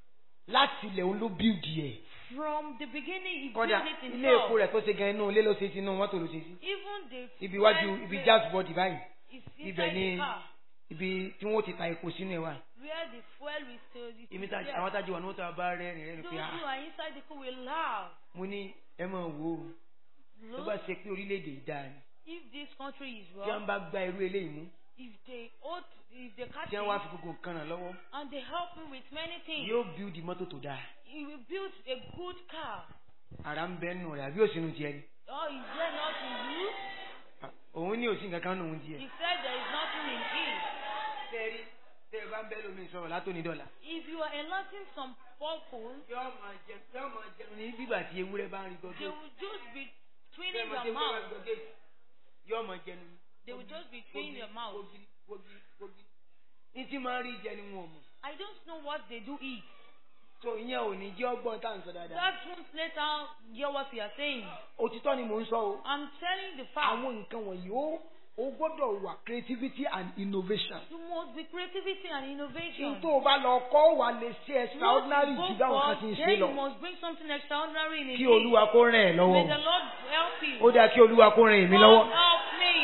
Speaker 3: láti ilẹ̀ òun ló build ẹ̀
Speaker 1: From the beginning he
Speaker 3: kọ́dà
Speaker 1: built it
Speaker 3: ilé epo
Speaker 1: himself.
Speaker 3: rẹ̀ tó ṣe gan inú ilé ló ṣe sí inú mọ́tò ló ṣe sí
Speaker 1: Even the
Speaker 3: ibi iwájú
Speaker 1: fuel
Speaker 3: ibi
Speaker 1: tank
Speaker 3: jazz body báyìí
Speaker 1: is
Speaker 3: ibẹ̀
Speaker 1: inside
Speaker 3: ni
Speaker 1: the car
Speaker 3: ibi tí wọ́n ti ta epo sínú ẹ̀ wà
Speaker 1: where the fuel is still is
Speaker 3: èmi tá
Speaker 1: there.
Speaker 3: àwọn tájú wà ní wọ́n tó bá rẹ́rìn rẹ́rìn
Speaker 1: Those
Speaker 3: pé
Speaker 1: who
Speaker 3: ah
Speaker 1: are inside the car will laugh.
Speaker 3: mo ní ẹ máa wò ó tó bá
Speaker 1: Look,
Speaker 3: ṣe pé orílẹ̀-èdè yìí dáa ni
Speaker 1: if this country is
Speaker 3: tí wọ́n
Speaker 1: wrong,
Speaker 3: bá gba irú eléyìí mú
Speaker 1: if they ought, if they catch
Speaker 3: tí wọ́n wá
Speaker 1: him
Speaker 3: fi gbogbo nǹkan ràn lọ́wọ́
Speaker 1: and they help him with many things,
Speaker 3: yóò build mọ́tò tó dáa
Speaker 1: he will build a good car.
Speaker 3: ara ń bẹ́ nù rẹ̀ àbí òsínú tiẹ̀ ni
Speaker 1: Oh, is there not in you?
Speaker 3: Ah, òun ní òsín nǹkan kan nù ń tiẹ̀.
Speaker 1: He said there is nothing in it.
Speaker 3: tẹ́rí tẹ́ ẹ bá ń bẹ́ lómi sọ̀rọ̀ látòní dọ́là.
Speaker 1: If you are enlarging some purple,
Speaker 3: yóò máa jẹ yóò máa jẹun ní bíbà tí ewúrẹ́ bá ń rí
Speaker 1: they
Speaker 3: gọ́gẹ́.
Speaker 1: will just be
Speaker 3: Bẹ́ẹ̀
Speaker 1: twinning
Speaker 3: máa
Speaker 1: your
Speaker 3: ṣe ewúrẹ́ bá ń
Speaker 1: mouth.
Speaker 3: gọ́gẹ́ yóò máa jẹun ní.
Speaker 1: They will just be twinning your mouth.
Speaker 3: Wogiri wogiri wogiri. ní tí máa rí jẹ ni wọn ò mọ̀.
Speaker 1: I don't know what they do eat.
Speaker 3: tó ìyẹn ò ní jẹ́ ọgbọ́n tá à ń sọ dáadáa.
Speaker 1: That won't later hear what we are saying.
Speaker 3: òtítọ́ ni mò ń sọ o.
Speaker 1: I'm telling the fact.
Speaker 2: àwọn nǹkan wọ̀nyí ó ó gbọ́dọ̀ wà creativity and innovation.
Speaker 1: You must be creativity and innovation.
Speaker 2: n tó o bá lọ kọ́ wà lè ṣe
Speaker 1: What
Speaker 2: extraordinary
Speaker 1: you
Speaker 2: jù
Speaker 1: go
Speaker 2: dáwọn
Speaker 1: for,
Speaker 2: kan ti ń ṣe
Speaker 1: then you
Speaker 2: lọ.
Speaker 1: must bring something extraordinary in
Speaker 3: kí
Speaker 1: it.
Speaker 3: olúwa kó ràn ẹ́
Speaker 1: May the
Speaker 3: lọ́wọ́.
Speaker 1: Lord help you.
Speaker 3: ó dáa kí olúwa kó ràn èmi
Speaker 1: God
Speaker 3: lọ́wọ́.
Speaker 1: help me.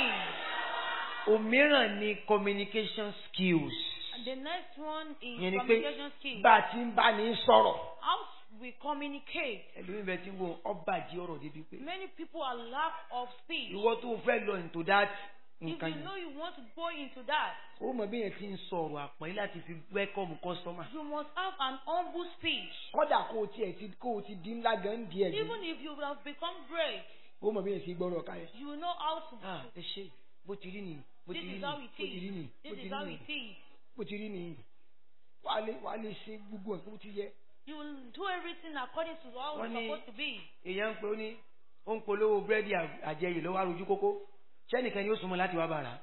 Speaker 3: òmíràn ni communication skills.
Speaker 1: And the next one is
Speaker 3: ìyẹn ni pé
Speaker 1: communication skills.
Speaker 2: bá a ti ń bá ní sọ̀rọ̀.
Speaker 1: How we communicate.
Speaker 3: ẹlòmíì bẹ ti ń wo ọba jí ọ̀rọ̀ débi pé
Speaker 1: Many people are lack of speech.
Speaker 3: ìwọ tó fẹ́ lọ into that
Speaker 1: If
Speaker 3: nǹkan
Speaker 1: you
Speaker 3: yẹn
Speaker 1: know you want to go into that,
Speaker 2: ó mọ bí yẹn ti
Speaker 3: ti ń sọ̀rọ̀ àpọ́nlé láti fi welcome customer.
Speaker 1: you must have an humble speech.
Speaker 2: kọ́dà kó o tiẹ̀ ti kó o ti di ńlá gan díẹ̀ jù.
Speaker 1: Even if you have become great,
Speaker 2: ó mọ bí yẹn ti gbọ́rọ̀ ká yẹn.
Speaker 1: you will know how to.
Speaker 3: ah ẹ ṣe bó ti rí nìyí bó ti
Speaker 1: This
Speaker 3: rí
Speaker 1: is
Speaker 3: nìyí
Speaker 1: how
Speaker 3: bó
Speaker 1: it
Speaker 3: ti rí nìyí
Speaker 1: is.
Speaker 3: bó
Speaker 1: This
Speaker 3: ti
Speaker 1: is
Speaker 3: rí
Speaker 1: how
Speaker 3: nìyí
Speaker 1: it is.
Speaker 2: bó ti rí nìyí. wàá lè wàá lè ṣe gbogbo nǹkan bó ti yẹ.
Speaker 1: You will do everything according to how
Speaker 3: Wọ́n
Speaker 1: it's
Speaker 3: ní-
Speaker 1: supposed to be.
Speaker 3: èèyàn ń pe ó ní ó ń polówó búrẹ́dì àjẹyè lọ́wọ́ arojú kókó sẹ́nìkan yóò súnmọ́ láti wá bàrà.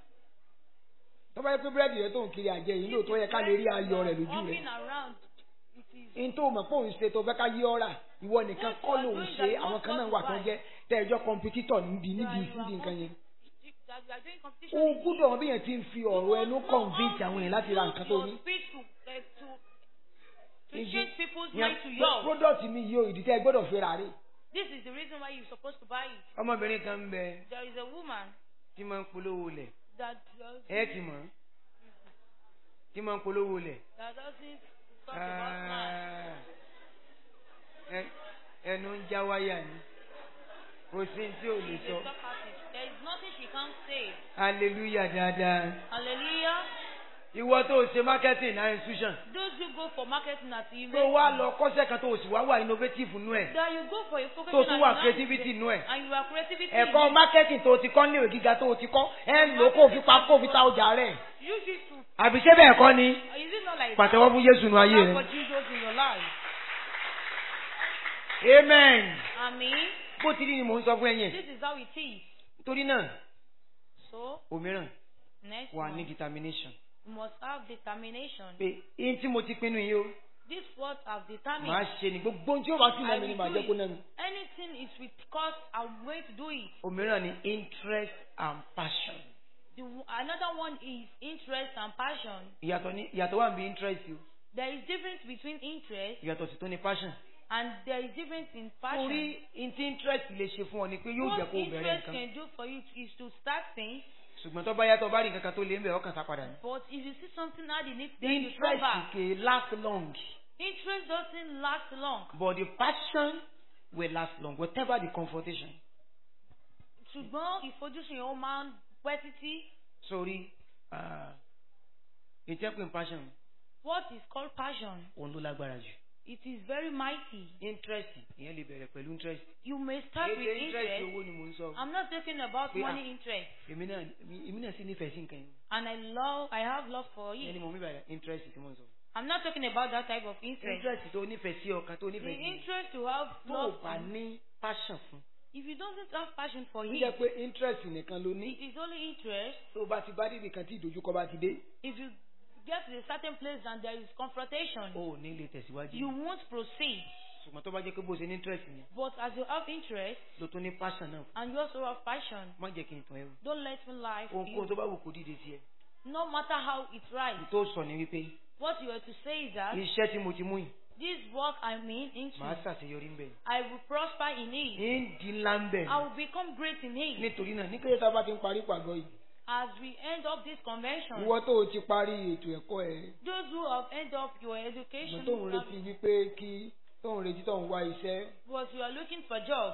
Speaker 2: tó bá yẹ pé búrẹ́dì rẹ tó ń kiri àjẹ yìí lóòótọ́ yẹ ká lè rí ayọ̀ rẹ̀ lójú rẹ̀.
Speaker 1: Walking around, it is.
Speaker 2: n tó mọ̀ pé òun ṣe tó fẹ́ ká yí ọ́rà ìwọ nìkan kọ́ lòun ṣe àwọn kan náà wà tó jẹ́ tẹ́ẹ̀jọ́ kọmpitíítọ̀ níbi níbi ìsídìí nǹkan yẹn.
Speaker 1: That you are doing
Speaker 2: o
Speaker 1: competition. in
Speaker 2: gbúdọ̀ wọn bí yẹn ti ń fi ọ̀rọ̀ ẹnu
Speaker 1: You must know
Speaker 2: convince
Speaker 1: how
Speaker 2: àwọn
Speaker 1: to
Speaker 2: èèyàn láti ra
Speaker 1: use
Speaker 2: nǹkan tó
Speaker 1: your
Speaker 2: ní.
Speaker 1: speech to, uh, to, to
Speaker 2: Ibi-
Speaker 1: change people's
Speaker 2: Yẹn,
Speaker 1: mind to yours.
Speaker 2: product mi yìí o ìdí tẹ́ ẹ gbọ́dọ̀ fi rà rí.
Speaker 1: This is the reason why you're supposed to buy it.
Speaker 3: ọmọbìnrin kan ń bẹ
Speaker 1: There is a woman
Speaker 3: tí máa ń polówó lẹ̀
Speaker 1: that does,
Speaker 3: ẹ ti mọ̀ tí máa ń polówó lẹ̀.
Speaker 1: that doesn't talk about man.
Speaker 3: Ah, ẹ- ẹnu ń já wáyà ni kò sí ní tí ò lè
Speaker 1: She's
Speaker 3: sọ
Speaker 1: a talk artist. There is nothing she can't say.
Speaker 3: hallelujah dáadáa.
Speaker 1: Hallelujah.
Speaker 3: ìwọ tó o ṣe marketing na institution
Speaker 1: Those who go for marketing at
Speaker 3: tó
Speaker 1: event,
Speaker 3: wá lọ kọ́sẹ̀ kan tó o sì wá wà innovative nú ẹ̀
Speaker 1: that you go for a focus
Speaker 3: tó tún wà creativity nú ẹ̀.
Speaker 1: and you are creativity.
Speaker 2: ẹ̀kọ́ marketing tó o ti kọ́ níwèé gíga tó o ti kọ́ ẹ ń lò ó kó o fi pa kó o fi ta ọjà rẹ̀.
Speaker 1: Use it to.
Speaker 3: àbí ṣé bẹ́ẹ̀ kọ́ ni
Speaker 1: Is it not like
Speaker 3: pàtẹ́wọ́ fún Jésù nù ayé
Speaker 1: that
Speaker 3: rẹ̀.
Speaker 1: for Jesus in your life?
Speaker 3: amen.
Speaker 1: Amen.
Speaker 3: bó ti rí ni mò ń sọ fún ẹ̀yin.
Speaker 1: This is how it is.
Speaker 3: torí náà
Speaker 1: So
Speaker 3: òmíràn
Speaker 1: next
Speaker 3: wà ní
Speaker 1: one,
Speaker 3: determination
Speaker 1: You must have determination.
Speaker 3: pé ihun tí mo ti pinnu yìí o
Speaker 1: This what I've
Speaker 3: màá
Speaker 1: determined.
Speaker 3: ṣe ni gbogbo ohun tí ó bá sì
Speaker 1: I
Speaker 3: náà mi ni
Speaker 1: will
Speaker 3: màá
Speaker 1: do
Speaker 3: jẹ́ kó
Speaker 1: it.
Speaker 3: náà mi.
Speaker 1: Anything is with cause, I'm going to do it.
Speaker 3: òmíràn ni interest and passion.
Speaker 1: The, another one is interest and passion.
Speaker 3: ìyàtọ̀ ní ìyàtọ̀ wà níbi interest o
Speaker 1: There is difference between interest
Speaker 3: ìyàtọ̀ sì tó ní passion.
Speaker 1: and there is difference in passion.
Speaker 3: torí ihun tí interest lè ṣe fún ọ ni pé yóò jẹ́
Speaker 1: what
Speaker 3: kó o bẹ̀rẹ̀
Speaker 1: interest
Speaker 3: nǹkan
Speaker 1: can do for you is to start things,
Speaker 3: ṣùgbọ́n tó bá yàtọ̀ bá rí nǹkan kan tó lé ń bẹ̀ ọkàn sá padà ní.
Speaker 1: but if you see something hard in it, then you go
Speaker 3: interest
Speaker 1: back.
Speaker 3: kì í last long
Speaker 1: Interest doesn't last long.
Speaker 3: but the passion will last long whatever the confrontation.
Speaker 1: ṣùgbọ́n ìfojúsùn yẹn ó máa ń pẹ́ títí.
Speaker 3: sórí ìtẹ́kùn passion
Speaker 1: What is called passion?
Speaker 3: òun ló lágbára jù.
Speaker 1: It is very mighty.
Speaker 3: interest ìyẹn lè bẹ̀rẹ̀ pẹ̀lú interest.
Speaker 1: You may start with
Speaker 3: Èdè interest
Speaker 1: interest.
Speaker 3: owó ni mò ń sọ.
Speaker 1: I'm not talking about
Speaker 3: Yeah.
Speaker 1: money interest.
Speaker 3: èmi náà èmi náà sì nífẹ̀ẹ́ sí nǹkan yẹn.
Speaker 1: And I love, I have love for
Speaker 3: ìyẹn ni
Speaker 1: it.
Speaker 3: mo mí bàyà interest tí mo ń sọ.
Speaker 1: I'm not talking about that type of interest.
Speaker 3: interest tó nífẹ̀ẹ́ sí ọkàn tó
Speaker 1: The
Speaker 3: nífẹ̀ẹ́ sí.
Speaker 1: interest to have
Speaker 3: tó o
Speaker 1: love.
Speaker 3: bá ní passion fún.
Speaker 1: If you don't have passion for
Speaker 2: ó
Speaker 1: it,
Speaker 2: jẹ́ pé interest nìkan ló ní
Speaker 1: it is only interest.
Speaker 2: tó o bá ti bá dìbì kan tí ìdojúkọ bá ti dé
Speaker 1: If you get to a certain place and there is confrontation,
Speaker 3: o ò ní lè tẹ̀síwájú.
Speaker 1: you won't proceed.
Speaker 3: ṣùgbọ́n tó bá jẹ́ pé bó ṣe ní interest ni
Speaker 1: But as you have interest
Speaker 3: ló tún ní passion náà
Speaker 1: and you also have passion,
Speaker 3: má jẹ́ kí n tàn ẹ́ o.
Speaker 1: don't let me lie to
Speaker 3: ohunkóhun
Speaker 1: you.
Speaker 3: tó bá wù kó dìde sí ẹ.
Speaker 1: No matter how it's right,
Speaker 3: n tó sọ ni wípé
Speaker 1: what you are to say is that
Speaker 3: iṣẹ́ tí mo ti mú yìí
Speaker 1: this work I mean into,
Speaker 3: màá ṣàṣeyọrí ń bẹ̀.
Speaker 1: I will prosper in it.
Speaker 3: ń di ńlá ń bẹ̀.
Speaker 1: I will become great in it.
Speaker 3: nítorí náà ní
Speaker 2: ní kéde tá a bá ti ń parí pàgọ́ yìí
Speaker 1: As we end up this convention,
Speaker 2: ìwọ tó o ti parí ètò ẹ̀kọ́ ẹ̀
Speaker 1: those who have end up your education,
Speaker 2: ìmọ̀ tó ń retí wípé kí tó ń retí tó ń wá iṣẹ́
Speaker 1: but you are looking for job,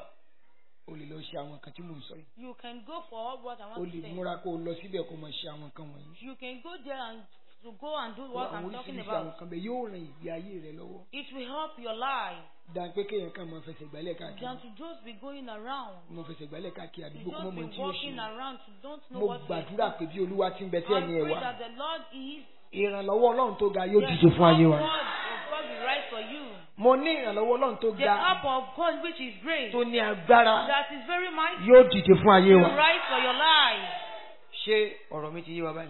Speaker 2: o lè lọ ṣe àwọn nǹkan tí mò ń sọ yìí
Speaker 1: you can go for what I
Speaker 2: o
Speaker 1: want
Speaker 2: lè
Speaker 1: to say.
Speaker 2: múra kó o lọ síbẹ̀ kó o mọ̀ ṣe àwọn nǹkan wọ̀nyí.
Speaker 1: You can go there and to go and do what
Speaker 2: àwọn
Speaker 1: I'm talking
Speaker 2: oríṣiríṣi àwọn
Speaker 1: about.
Speaker 2: nǹkan bẹ́ẹ̀ yóò ran ìgbé ayé rẹ lọ́wọ́
Speaker 1: It will help your life
Speaker 2: dáa pé kéèyàn kàn máa fẹsẹ̀ gbálẹ̀ káàkiri
Speaker 1: than to just be going around.
Speaker 2: máa fẹsẹ̀ gbálẹ̀ káàkiri
Speaker 1: To
Speaker 2: àdúgbò kó
Speaker 1: just
Speaker 2: mọ̀
Speaker 1: be
Speaker 2: mọ̀ tí yóò ṣe
Speaker 1: walking around to don't know
Speaker 2: mo
Speaker 1: what to
Speaker 2: gbàdúrà
Speaker 1: do.
Speaker 2: pé bí olúwa ti ń bẹ tí
Speaker 1: I
Speaker 2: ẹ̀mí ẹ̀
Speaker 1: pray
Speaker 2: wá
Speaker 1: that the Lord is
Speaker 2: ìrànlọ́wọ́ ọlọ́run tó ga yóò
Speaker 1: the
Speaker 2: dìde fún ayé wa.
Speaker 1: help of God will rise for you.
Speaker 2: mo ní ìrànlọ́wọ́ ọlọ́run tó
Speaker 1: The
Speaker 2: ga
Speaker 1: help of God which is great,
Speaker 2: tó ní agbára
Speaker 1: that is very mighty,
Speaker 2: yóò dìde fún ayé
Speaker 1: will
Speaker 2: wa.
Speaker 1: rise for your life.
Speaker 3: ṣé ọ̀rọ̀ mi ti yé wa báyìí.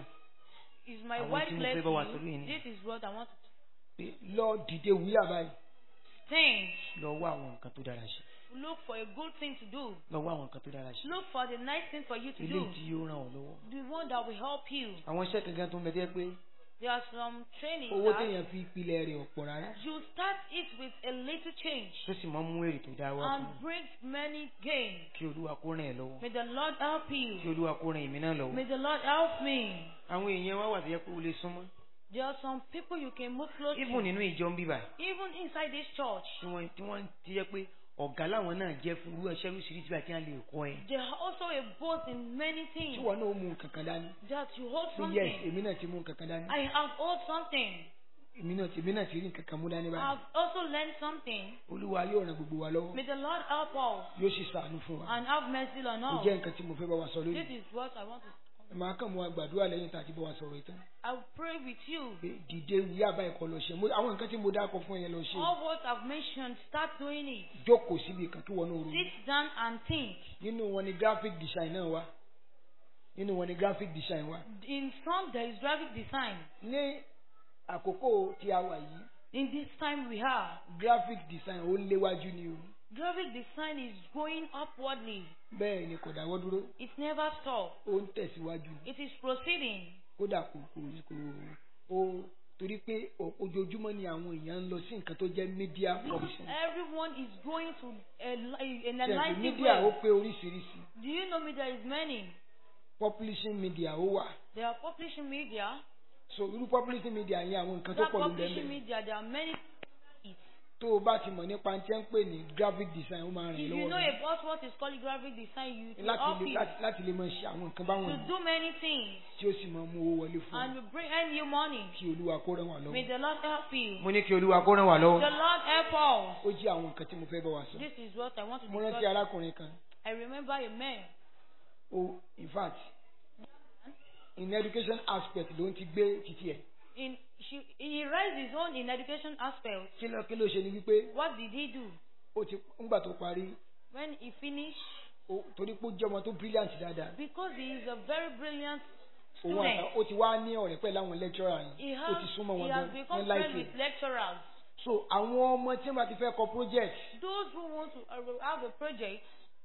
Speaker 1: Is my
Speaker 3: Àwọn
Speaker 1: wife
Speaker 3: tí mo
Speaker 1: led
Speaker 3: fẹ́
Speaker 1: to
Speaker 3: bá wa
Speaker 1: you?
Speaker 3: sọ̀rọ̀ yìí ni.
Speaker 1: This is what I want to
Speaker 2: Pé lọ dìde wúyà báyìí
Speaker 1: think.
Speaker 3: lọ wá àwọn nǹkan tó dára ṣe.
Speaker 1: Look for a good thing to do.
Speaker 3: lọ wá àwọn nǹkan tó dára ṣe.
Speaker 1: Look for the nice thing for you to
Speaker 3: ilé
Speaker 1: do.
Speaker 3: tí yóò ràn ọ́ lọ́wọ́.
Speaker 1: The one that will help you.
Speaker 3: àwọn iṣẹ́ kankan tó ń bẹ tẹ́ pé
Speaker 1: There are some training
Speaker 2: owó
Speaker 1: that
Speaker 2: téèyàn fi pilẹ̀ rẹ̀ ọ̀pọ̀ rárá.
Speaker 1: you start it with a little change
Speaker 3: tó sì máa ń mú èrè tó dáa wá fún
Speaker 1: and brings many gains.
Speaker 3: kí olúwa kó ràn ẹ́ lọ́wọ́.
Speaker 1: May the Lord help
Speaker 3: kí
Speaker 1: you.
Speaker 3: olúwa kó ràn èmi náà lọ́wọ́.
Speaker 1: May the Lord help me.
Speaker 3: àwọn èèyàn wá wà tó yẹ kó o lè súnmọ́.
Speaker 1: There are some people you can move close
Speaker 3: even
Speaker 1: to.
Speaker 3: nínú ìjọ ń bíbà
Speaker 1: Even inside this church.
Speaker 3: tí wọ́n tí wọ́n ti yẹ pé ọ̀gá làwọn náà jẹ́ fún irú ẹṣẹ́ oríṣiríṣi àti àlè ẹ̀kọ́ ẹ̀.
Speaker 1: They are also a boss in many
Speaker 2: tí
Speaker 1: things.
Speaker 2: wọn náà mú nǹkan kan dání.
Speaker 1: That you hold
Speaker 2: pé yes
Speaker 1: something.
Speaker 2: èmi náà ti mú nǹkan kan dání.
Speaker 1: I have hold something.
Speaker 2: èmi náà ti èmi náà ti rí nǹkan kan mú dání
Speaker 1: I
Speaker 2: báyìí.
Speaker 1: have also learned something.
Speaker 2: olúwa yóò ràn gbogbo wa lọ́wọ́
Speaker 1: May the Lord help us
Speaker 2: yóò sì ṣàánú fún wa.
Speaker 1: and have mercy on
Speaker 2: ó
Speaker 1: us.
Speaker 2: jẹ́ nǹkan tí mo fẹ́ bá wa sọ
Speaker 1: This
Speaker 2: lónìí.
Speaker 1: is what I want to.
Speaker 2: màá kàn mú wa gbàdúrà lẹ́yìn tá a ti bá wa sọ̀rọ̀ ìtàn.
Speaker 1: I will pray with you.
Speaker 2: pé dìde wúyà báyìí kọ́ lọ ṣe Mo- àwọn nǹkan tí mo dákọ̀ fún yẹn lọ ṣe.
Speaker 1: All what I've mentioned, start doing it.
Speaker 2: jókòó síbi kan tó wọnú oru.
Speaker 1: Sit down and think.
Speaker 2: nínú wọn ni graphic design náà wà. nínú wọn ni graphic design wà.
Speaker 1: In some, there is graphic design.
Speaker 2: ní àkókò tí a wà yìí
Speaker 1: In this time we have,
Speaker 2: graphic design ó léwájú ni o.
Speaker 1: graphic design is going upwardly.
Speaker 2: bẹ́ẹ̀ ni kò dáwọ́ dúró
Speaker 1: It never stops.
Speaker 2: ó ń tẹ̀síwájú
Speaker 1: It is proceeding.
Speaker 2: kódà kò kò kò ó torí pé o- ojoojúmọ́ ni àwọn èèyàn ń lọ sí nǹkan tó jẹ́ media publishing.
Speaker 1: Everyone is going to a, li- in a
Speaker 2: Ṣé
Speaker 1: lively
Speaker 2: media ó
Speaker 1: way.
Speaker 2: pé oríṣiríṣi
Speaker 1: Do you know me? There is many.
Speaker 2: publishing media ó wà
Speaker 1: There are publishing media.
Speaker 2: so irú publishing media yẹn àwọn nǹkan tó
Speaker 1: That
Speaker 2: pọ̀ ló ń
Speaker 1: publishing
Speaker 2: bẹ́ẹ̀
Speaker 1: media, there are many.
Speaker 2: tó o bá ti mọ̀ nípa tí wọ́n ń pè ní graphic design ó máa ràn
Speaker 1: If
Speaker 2: yín
Speaker 1: you
Speaker 2: lọ́wọ́
Speaker 1: know
Speaker 2: gan.
Speaker 1: about what is called graphic design, you it will
Speaker 2: láti
Speaker 1: help
Speaker 2: lè
Speaker 1: you
Speaker 2: láti- láti lè máa ṣe àwọn nǹkan báwọn
Speaker 1: to
Speaker 2: yìí
Speaker 1: do many things
Speaker 2: tí ó sì máa mú owó wọlé fún
Speaker 1: and
Speaker 2: ọ
Speaker 1: you bring earn you money.
Speaker 2: kí olúwa kó ràn wá
Speaker 1: May
Speaker 2: lọ́wọ́
Speaker 1: the Lord help you.
Speaker 3: mo ní kí olúwa kó ràn wá
Speaker 1: The
Speaker 3: lọ́wọ́.
Speaker 1: Lord help us.
Speaker 2: ó jẹ́ àwọn nǹkan tí mo fẹ́ bá wa sọ
Speaker 1: This is what I want to
Speaker 2: mo rántí
Speaker 1: discuss.
Speaker 2: arákùnrin kan
Speaker 1: I remember a man.
Speaker 2: ó in fact in education aspect ló ń ti gbé títí ẹ̀
Speaker 1: In she, he raised his own in education aspect.
Speaker 2: kí ló kí ló ṣe ni wípé
Speaker 1: What did he do
Speaker 2: ó ti ńgbà tó parí
Speaker 1: when he finished?
Speaker 2: ó- torí pé ó jẹ́ ọmọ tó brilliant dáadáa
Speaker 1: Because he is a very brilliant
Speaker 2: òun àtà
Speaker 1: students.
Speaker 2: ó ti wá ní ọ̀rẹ́ pẹ̀lú àwọn lecturer
Speaker 1: He
Speaker 2: yìí ó
Speaker 1: has,
Speaker 2: ti súnmọ́ wọn
Speaker 1: he
Speaker 2: gan
Speaker 1: has become
Speaker 2: ní
Speaker 1: friends
Speaker 2: láìpẹ́
Speaker 1: with lecturers.
Speaker 2: so àwọn ọmọ tí wọ́n bá ti fẹ́ kọ project
Speaker 1: Those who want to uh, have a project,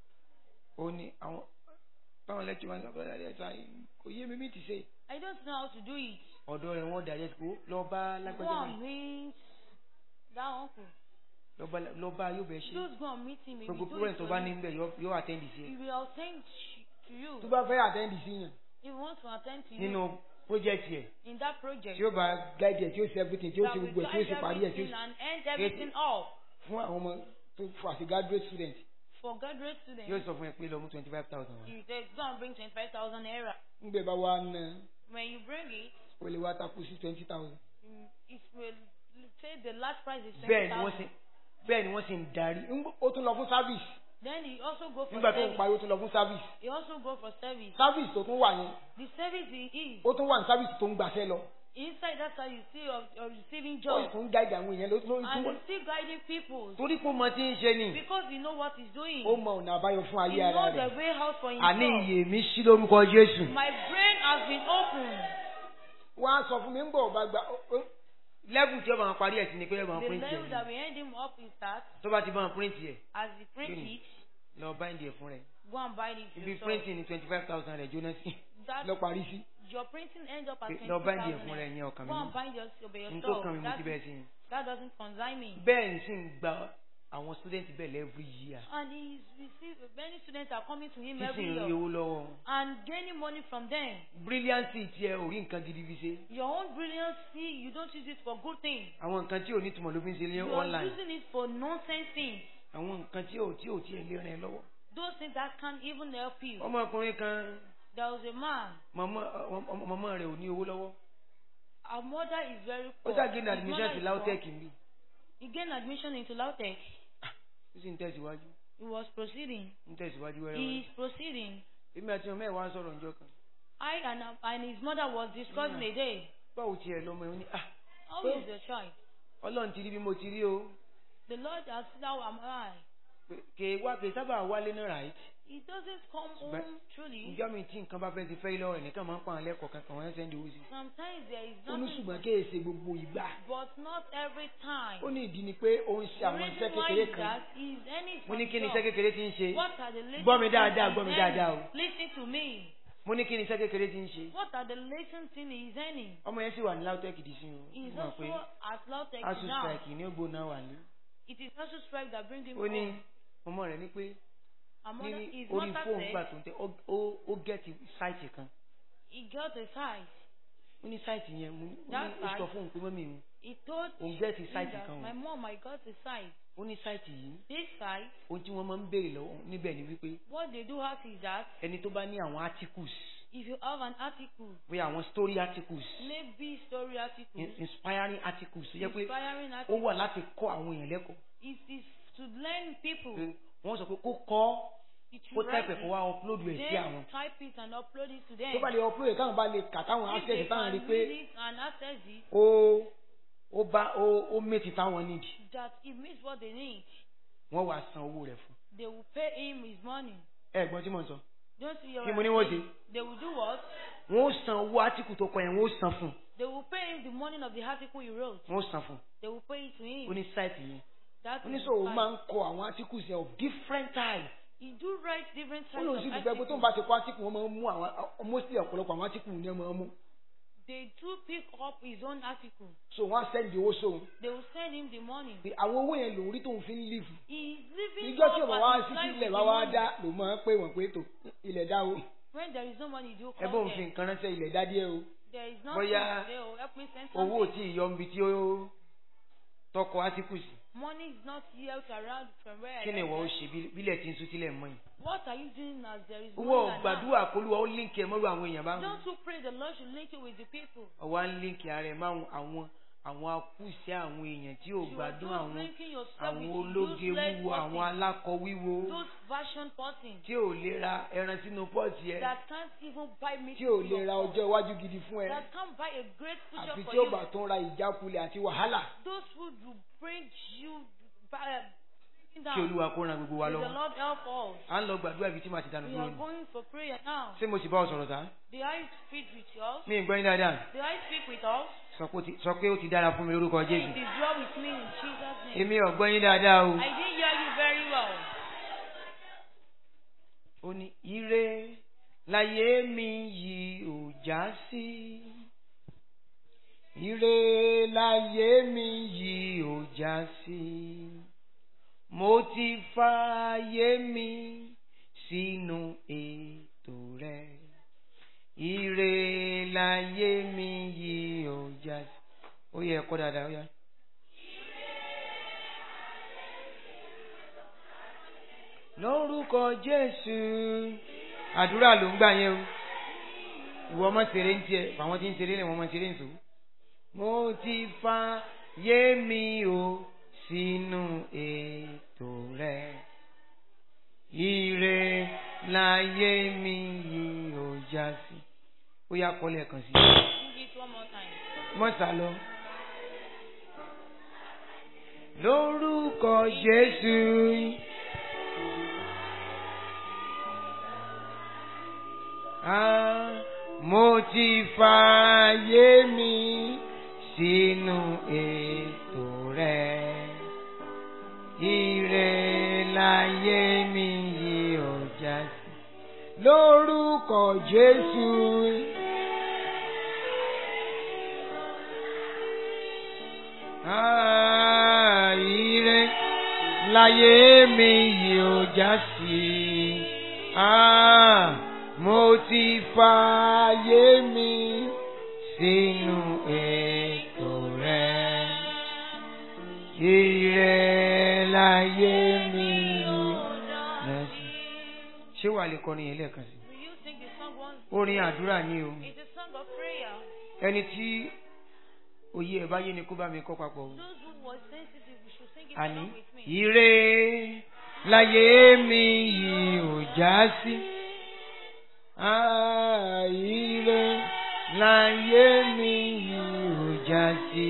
Speaker 3: ó ní àwọn báwọn lecturer ń sọ pé ẹ̀ ṣá kò yé mi mí ti ṣe
Speaker 1: I don't know how to do it.
Speaker 3: ọ̀dọ́ rẹ̀ wọ́n direct kó lọ bá
Speaker 1: Go
Speaker 3: lágbájá
Speaker 1: and meet that uncle.
Speaker 3: lọ bá lọ bá yóò bẹ̀ ṣe
Speaker 1: Just go and meet him. He will
Speaker 3: gbogbo
Speaker 1: do
Speaker 3: parent
Speaker 1: it
Speaker 3: tó
Speaker 1: for
Speaker 3: bá
Speaker 1: you.
Speaker 3: ní bẹ̀ yóò- yóò attend sí
Speaker 1: He
Speaker 3: ẹ
Speaker 1: will attend to you.
Speaker 2: tó bá fẹ́ attend sí yàn
Speaker 1: He wants to attend to
Speaker 3: nínú
Speaker 1: you
Speaker 3: project yẹ
Speaker 1: in that project.
Speaker 2: tí ó bá guide ẹ̀ tí ó ṣe everything tí ó
Speaker 1: that
Speaker 2: ṣe
Speaker 1: will
Speaker 2: gbogbo ẹ̀ tí ó
Speaker 1: guide
Speaker 2: ṣe parí ẹ̀ tí ó
Speaker 1: everything and end everything off
Speaker 2: fún àwọn ọmọ tó fún àti graduate student
Speaker 1: for graduate students.
Speaker 3: yóò sọ fún ẹ pé lọ mú twenty five thousand wá
Speaker 1: You say, go and bring 25,000 naira.
Speaker 2: ńgbẹ bá wá ná
Speaker 1: When you bring it,
Speaker 2: ó lè wá takú sí twenty thousand
Speaker 1: mm, it will say the last price is
Speaker 3: bẹ́ẹ̀ ni wọ́n sì
Speaker 1: 20,000.
Speaker 3: bẹ́ẹ̀ ni wọ́n sì ń darí
Speaker 2: ó tún lọ fún service
Speaker 1: Then he also go for
Speaker 2: nígbà tó ń
Speaker 1: service.
Speaker 2: parí ó tún lọ fún service
Speaker 1: He also go for service.
Speaker 2: service tó tún wà yẹn
Speaker 1: The service he is.
Speaker 2: ó tún wà ní service tó ń gbàṣẹ lọ
Speaker 1: Inside that side, you see you're, you're receiving
Speaker 2: ó sì
Speaker 1: job.
Speaker 2: tún guide àwọn èèyàn ló ló
Speaker 1: And
Speaker 2: tún
Speaker 1: he's still guiding people.
Speaker 3: torí pé ó mọ tí ń ṣe ni
Speaker 1: Because he know what he's doing.
Speaker 2: ó mọ ọ̀nà àbáyọ fún
Speaker 1: He
Speaker 2: ayé ara
Speaker 1: knows
Speaker 2: rẹ̀
Speaker 1: the way out for
Speaker 3: àní
Speaker 1: himself.
Speaker 3: iyè mi sí lórúkọ Jésù
Speaker 1: My brain has been opened.
Speaker 2: wọ́n á sọ fún mi ń bọ̀ ọba gba ó- ó-
Speaker 3: level tí ó bá wọn parí ẹ̀ sí ni pé ẹ bá wọn
Speaker 1: The
Speaker 3: print
Speaker 1: level that
Speaker 3: ẹ̀
Speaker 1: we end him up is that
Speaker 3: tó bá ti bá wọn print ẹ̀
Speaker 1: as he print
Speaker 3: Really?
Speaker 1: it,
Speaker 3: lọ bá ìdí ẹ̀ fún rẹ̀
Speaker 1: go and buy it
Speaker 3: ibi
Speaker 1: yourself.
Speaker 3: printing ni twenty five thousand rẹ̀ jóná sí
Speaker 1: That
Speaker 2: lọ parí sí
Speaker 1: your printing ends up at
Speaker 3: Pé
Speaker 1: twenty
Speaker 3: lọ bá ìdí ẹ̀
Speaker 1: thousand.
Speaker 3: fún rẹ̀ yẹn ọkàn
Speaker 1: Go
Speaker 3: mi
Speaker 1: and buy yourself by
Speaker 3: ní tó kàn mí
Speaker 1: yourself.
Speaker 3: mo
Speaker 1: That,
Speaker 3: ti bẹ́ẹ̀ sí ni
Speaker 1: that doesn't concern me.
Speaker 3: bẹ́ẹ̀ ni sì ń gba àwọn student bẹ́ẹ̀ every year
Speaker 1: And he's received many students are coming to him
Speaker 3: tí sì
Speaker 1: every
Speaker 3: ń rí
Speaker 1: year
Speaker 3: owó lọ́wọ́ wọn.
Speaker 1: and gaining money from them.
Speaker 3: brilliancy tiẹ̀ ò rí nǹkan gidi fi ṣe
Speaker 1: Your own brilliancy, you don't use it for good things.
Speaker 3: àwọn nǹkan tí ò ní túmọ̀ ló fi ń ṣe ní
Speaker 1: You are
Speaker 3: online
Speaker 1: using it for nonsense things.
Speaker 3: àwọn nǹkan tí ò tí ò tiẹ̀ lè rìn lọ́wọ́.
Speaker 1: Those things that can't even help you.
Speaker 3: ọmọkùnrin kan
Speaker 1: There was a man.
Speaker 3: mọ̀mọ́ mọ̀mọ́ rẹ̀ ò ní owó lọ́wọ́
Speaker 1: Our mother is very
Speaker 3: ó
Speaker 1: poor.
Speaker 3: ṣàgé ní
Speaker 1: His
Speaker 3: admission
Speaker 1: mother
Speaker 3: sí
Speaker 1: is
Speaker 3: lautech
Speaker 1: poor.
Speaker 3: mi
Speaker 1: He gained admission into Lautech.
Speaker 3: ó sì ń tẹ̀síwájú
Speaker 1: He was proceeding.
Speaker 3: ń tẹ̀síwájú
Speaker 1: He
Speaker 3: wẹ́rẹ́wẹ́rẹ́
Speaker 1: is proceeding.
Speaker 3: èmi àti ọmọ ẹ̀ wá ń sọ̀rọ̀ ǹjọ́ kan
Speaker 1: I and, and his mother was discussing a day.
Speaker 3: báwo tiẹ̀ lọ́mọ ẹ̀ ó ní ah
Speaker 1: How
Speaker 3: Well-
Speaker 1: is your child?
Speaker 3: ọlọ́run ti rí bí mo ti rí o
Speaker 1: The Lord has said, How am I?
Speaker 3: pé kè é wá kè é sábà wálé náà right
Speaker 1: He doesn't come
Speaker 3: But-
Speaker 1: home truly.
Speaker 3: ìjọ mi tí nǹkan bá fẹ́ ti fẹ́ lọ́rọ̀ ẹ̀ nìkan máa ń pa àwọn ẹlẹ́kọ̀ọ́ kankan wọ́n ń sẹ́ndì owó sí i.
Speaker 1: Sometimes there is
Speaker 2: ó ní
Speaker 1: nothing,
Speaker 2: ṣùgbọ́n kéèsè gbogbo ìgbà
Speaker 1: but not every time.
Speaker 2: ó ní ìdí ni pé ó ń ṣe
Speaker 1: The
Speaker 2: àwọn iṣẹ́
Speaker 1: reason why
Speaker 2: kékeré
Speaker 1: is
Speaker 2: kan
Speaker 1: that he is earning
Speaker 3: mo ní
Speaker 1: some
Speaker 3: kí ni
Speaker 1: job.
Speaker 3: iṣẹ́ kékeré ti ń ṣe
Speaker 1: What are the latest
Speaker 3: Gbọ́ mi dáadáa,
Speaker 1: things
Speaker 3: gbọ́ mi
Speaker 1: he's
Speaker 3: dáadáa
Speaker 1: earning?
Speaker 3: o.
Speaker 1: Listen to me.
Speaker 3: mo ní kí ni iṣẹ́ kékeré ti ń ṣe
Speaker 1: What are the latest things he's earning?
Speaker 3: ọmọ yẹn sì wà ní lautech dì sí o
Speaker 1: He's
Speaker 3: ó mọ̀ pé
Speaker 1: also at Lautech
Speaker 3: asus
Speaker 1: now.
Speaker 3: strike ní ògbó náà wà ní.
Speaker 1: It is also strike that brings him
Speaker 3: ó ní
Speaker 1: home.
Speaker 3: ọmọ rẹ̀ ní pé
Speaker 1: Our mother,
Speaker 3: ní
Speaker 1: his
Speaker 3: orí
Speaker 1: mother
Speaker 3: fóònù gbà
Speaker 1: said
Speaker 3: tó ń tẹ ó- ó ó gẹ́ẹ̀tì sáìtì kan
Speaker 1: he got a site.
Speaker 3: ó ní sáìtì yẹn mo ní ó
Speaker 1: That
Speaker 3: ní ó sọ
Speaker 1: site?
Speaker 3: fóònù pé mọ́mí mi
Speaker 1: He told
Speaker 3: òun gẹ́ẹ̀tì
Speaker 1: him
Speaker 3: sáìtì
Speaker 1: that
Speaker 3: kan
Speaker 1: my
Speaker 3: o
Speaker 1: mom, I got a site.
Speaker 3: ó ní sáìtì yìí
Speaker 1: This site,
Speaker 3: ohun tí wọ́n máa ń béèrè lọ́wọ́ níbẹ̀ ni wípé
Speaker 1: what they do have is that
Speaker 3: ẹni tó bá ní àwọn articles
Speaker 1: if you have an article,
Speaker 3: bóyá àwọn story articles
Speaker 1: maybe story articles,
Speaker 3: in- inspiring articles tó jẹ́ pé
Speaker 1: inspiring
Speaker 3: ó
Speaker 1: articles,
Speaker 3: wà láti kọ́ àwọn èèyàn lẹ́kọ̀ọ́
Speaker 1: it is to learn people.
Speaker 3: pé wọ́n sọ pé kó kọ́
Speaker 1: It
Speaker 3: kó
Speaker 1: will write
Speaker 3: tẹ́pẹ̀ kó
Speaker 1: it.
Speaker 3: wá upload ẹ̀ sí
Speaker 1: Then
Speaker 3: àwọn
Speaker 1: type it and upload it to
Speaker 2: tó
Speaker 1: them.
Speaker 2: bá lè ọpúlò káwọn bá lè kà táwọn
Speaker 1: If
Speaker 2: access
Speaker 1: they
Speaker 2: táwọn rí
Speaker 1: can
Speaker 2: pé
Speaker 1: read it and access it,
Speaker 3: ó ó bá ó ó méjì táwọn nídìí
Speaker 1: that it means what they need.
Speaker 3: wọ́n wá san owó rẹ̀ fún
Speaker 1: They will pay him his money.
Speaker 3: ẹ gbọ́n tí mo ń sọ
Speaker 1: Don't see your
Speaker 3: kí mo ní wọ́n ṣe
Speaker 1: They will do what?
Speaker 3: wọ́n ó san owó article tó kọ yẹn wọ́n ó san fún
Speaker 1: They will pay him the money of the article he wrote.
Speaker 3: wọ́n ó san fún
Speaker 1: They will pay it to him.
Speaker 3: ó ní sáìtì yẹn
Speaker 1: That is
Speaker 2: oníṣòwò
Speaker 1: fine.
Speaker 2: máa ń kọ àwọn articles yẹn of different types
Speaker 1: He do write different
Speaker 2: ó
Speaker 1: types
Speaker 2: lóun
Speaker 1: of
Speaker 2: sì dùgbẹ́ pé tó ń
Speaker 1: articles.
Speaker 2: bá ti kọ article wọn máa ń mú àwọn mostly ọ̀pọ̀lọpọ̀ àwọn article ni wọ́n máa ń mú
Speaker 1: They do pick up his own article.
Speaker 2: so wọ́n á send owó sóun
Speaker 1: They will send him the money.
Speaker 2: pé àwọn owó yẹn lòun rí tóun fi ń live
Speaker 1: He is living
Speaker 2: ìjọ
Speaker 1: up
Speaker 2: tí ọba wá
Speaker 1: and
Speaker 2: sí
Speaker 1: his life
Speaker 2: ilẹ̀
Speaker 1: with
Speaker 2: bá
Speaker 1: the
Speaker 2: wá
Speaker 1: money.
Speaker 2: dá ló máa ń pè wọ́n pé tó ilẹ̀ dá o
Speaker 1: When there is no money, you
Speaker 3: ẹ
Speaker 1: call
Speaker 3: bóun fi
Speaker 1: them.
Speaker 3: nǹkan ránṣẹ́ ilẹ̀
Speaker 2: ilẹ̀ dá díẹ̀ o
Speaker 1: There is nothing.
Speaker 3: Bóyá
Speaker 1: They will help me send
Speaker 3: owó ò
Speaker 1: something.
Speaker 3: tí ì yọ níbi tí ó tọkọ article sí
Speaker 1: Money is not yet around from where I
Speaker 3: kí ni
Speaker 1: am.
Speaker 3: ìwọ ó ṣe bí- bílẹ̀ tí ń sún sílẹ̀ mọ́ yìí
Speaker 1: What are you doing as there is
Speaker 3: owó
Speaker 1: money around?
Speaker 3: gbàdúrà kólúwa ó líǹkì ẹ mọ́rú àwọn èèyàn bá wọn
Speaker 1: Don't you pray the Lord should link you with the people.
Speaker 3: ọwọ́ á ń líǹkì ara ẹ̀ máa àwọn àwọn akúṣẹ́ àwọn èèyàn tí ò
Speaker 1: You are
Speaker 3: gbádùn
Speaker 1: just
Speaker 3: àwọn
Speaker 1: linking yourself
Speaker 3: àwọn
Speaker 1: with
Speaker 3: ológe
Speaker 1: useless
Speaker 3: wíwo àwọn
Speaker 1: persons.
Speaker 3: alákọ wíwo
Speaker 1: Those fashion persons
Speaker 3: tí ò lè ra ẹran sínú pọ́ọ̀tì ẹ
Speaker 1: that can't even buy meat
Speaker 2: tí ò
Speaker 1: for
Speaker 2: lè
Speaker 1: your
Speaker 2: ra
Speaker 1: pot.
Speaker 2: ọjọ́ iwájú gidi fún ẹ
Speaker 1: That can't buy a great future
Speaker 2: àfi
Speaker 1: for
Speaker 2: tí ó
Speaker 1: you.
Speaker 2: bá tún ra ìjákulẹ̀ àti wàhálà
Speaker 1: Those who do bring you uh, sitting
Speaker 3: kí
Speaker 1: down.
Speaker 3: olúwa kó ran gbogbo wa
Speaker 1: May the
Speaker 3: lọ́wọ́
Speaker 1: Lord help us.
Speaker 3: à ń lọ gbàdúrà ibi tí màá ti dànù
Speaker 1: We
Speaker 3: dúró
Speaker 1: are
Speaker 3: ni
Speaker 1: going for prayer now.
Speaker 3: ṣé mo sì bá ọ sọ̀rọ̀ tá
Speaker 1: Did I speak with you?
Speaker 3: mi ì gbọ́ yín dáadáa
Speaker 1: Did I speak with us?
Speaker 3: sọ pé ó ti- sọ pé ó ti dára fún mi lórúkọ
Speaker 1: It
Speaker 3: jésù
Speaker 1: is well with me in Jesus' name.
Speaker 3: èmi ò gbọ́ yín dáadáa o
Speaker 1: I didn't hear you very well.
Speaker 3: ó ní ire láyé mi yìí ò já sí ire láyé mi yìí ò já sí mo ti fààyè mi sínú ètò rẹ ire láyé mi yìí ò já sí ó yẹ ẹ̀kọ́ dáadáa ó yá. lórúkọ jésù àdúrà ló ń gbà yẹn o ìwọ ọmọ ṣeré ń tiẹ àwọn tí ń ṣeré lè wọn ọmọ ṣeré ń sò mo ti fa yé mi o sínú ètò rẹ ire láyé mi yìí ò já sí ó yá kọ́ lẹ́ẹ̀kan sí i
Speaker 1: Sing it one more time.
Speaker 3: mọ́sá lọ. lórúkọ jésù. Ah, mo ti fààyè mi sínú ètò rẹ. Ire láyé mi yìí ò já sí. Lórúkọ Jésù. Ah, ire láyé mi yìí ò já sí. Ah, mo ti fààyè mi sínú ètò rẹ. Ire láyé mi yìí já sí. Ṣé wàá lè kọrin yẹn lẹ́ẹ̀kan sí?
Speaker 1: Will you sing the song once?
Speaker 3: Orin àdúrà ni o.
Speaker 1: It's a song of prayer.
Speaker 3: Ẹni tí òye ẹ̀ bá yé ni kó bá mi kọ́ papọ̀ o.
Speaker 1: Those who were sensitive, we should sing it
Speaker 3: àní
Speaker 1: along with me.
Speaker 3: ire láyé mi yìí ò já sí. Ah, ire láyé mi yìí ò já sí.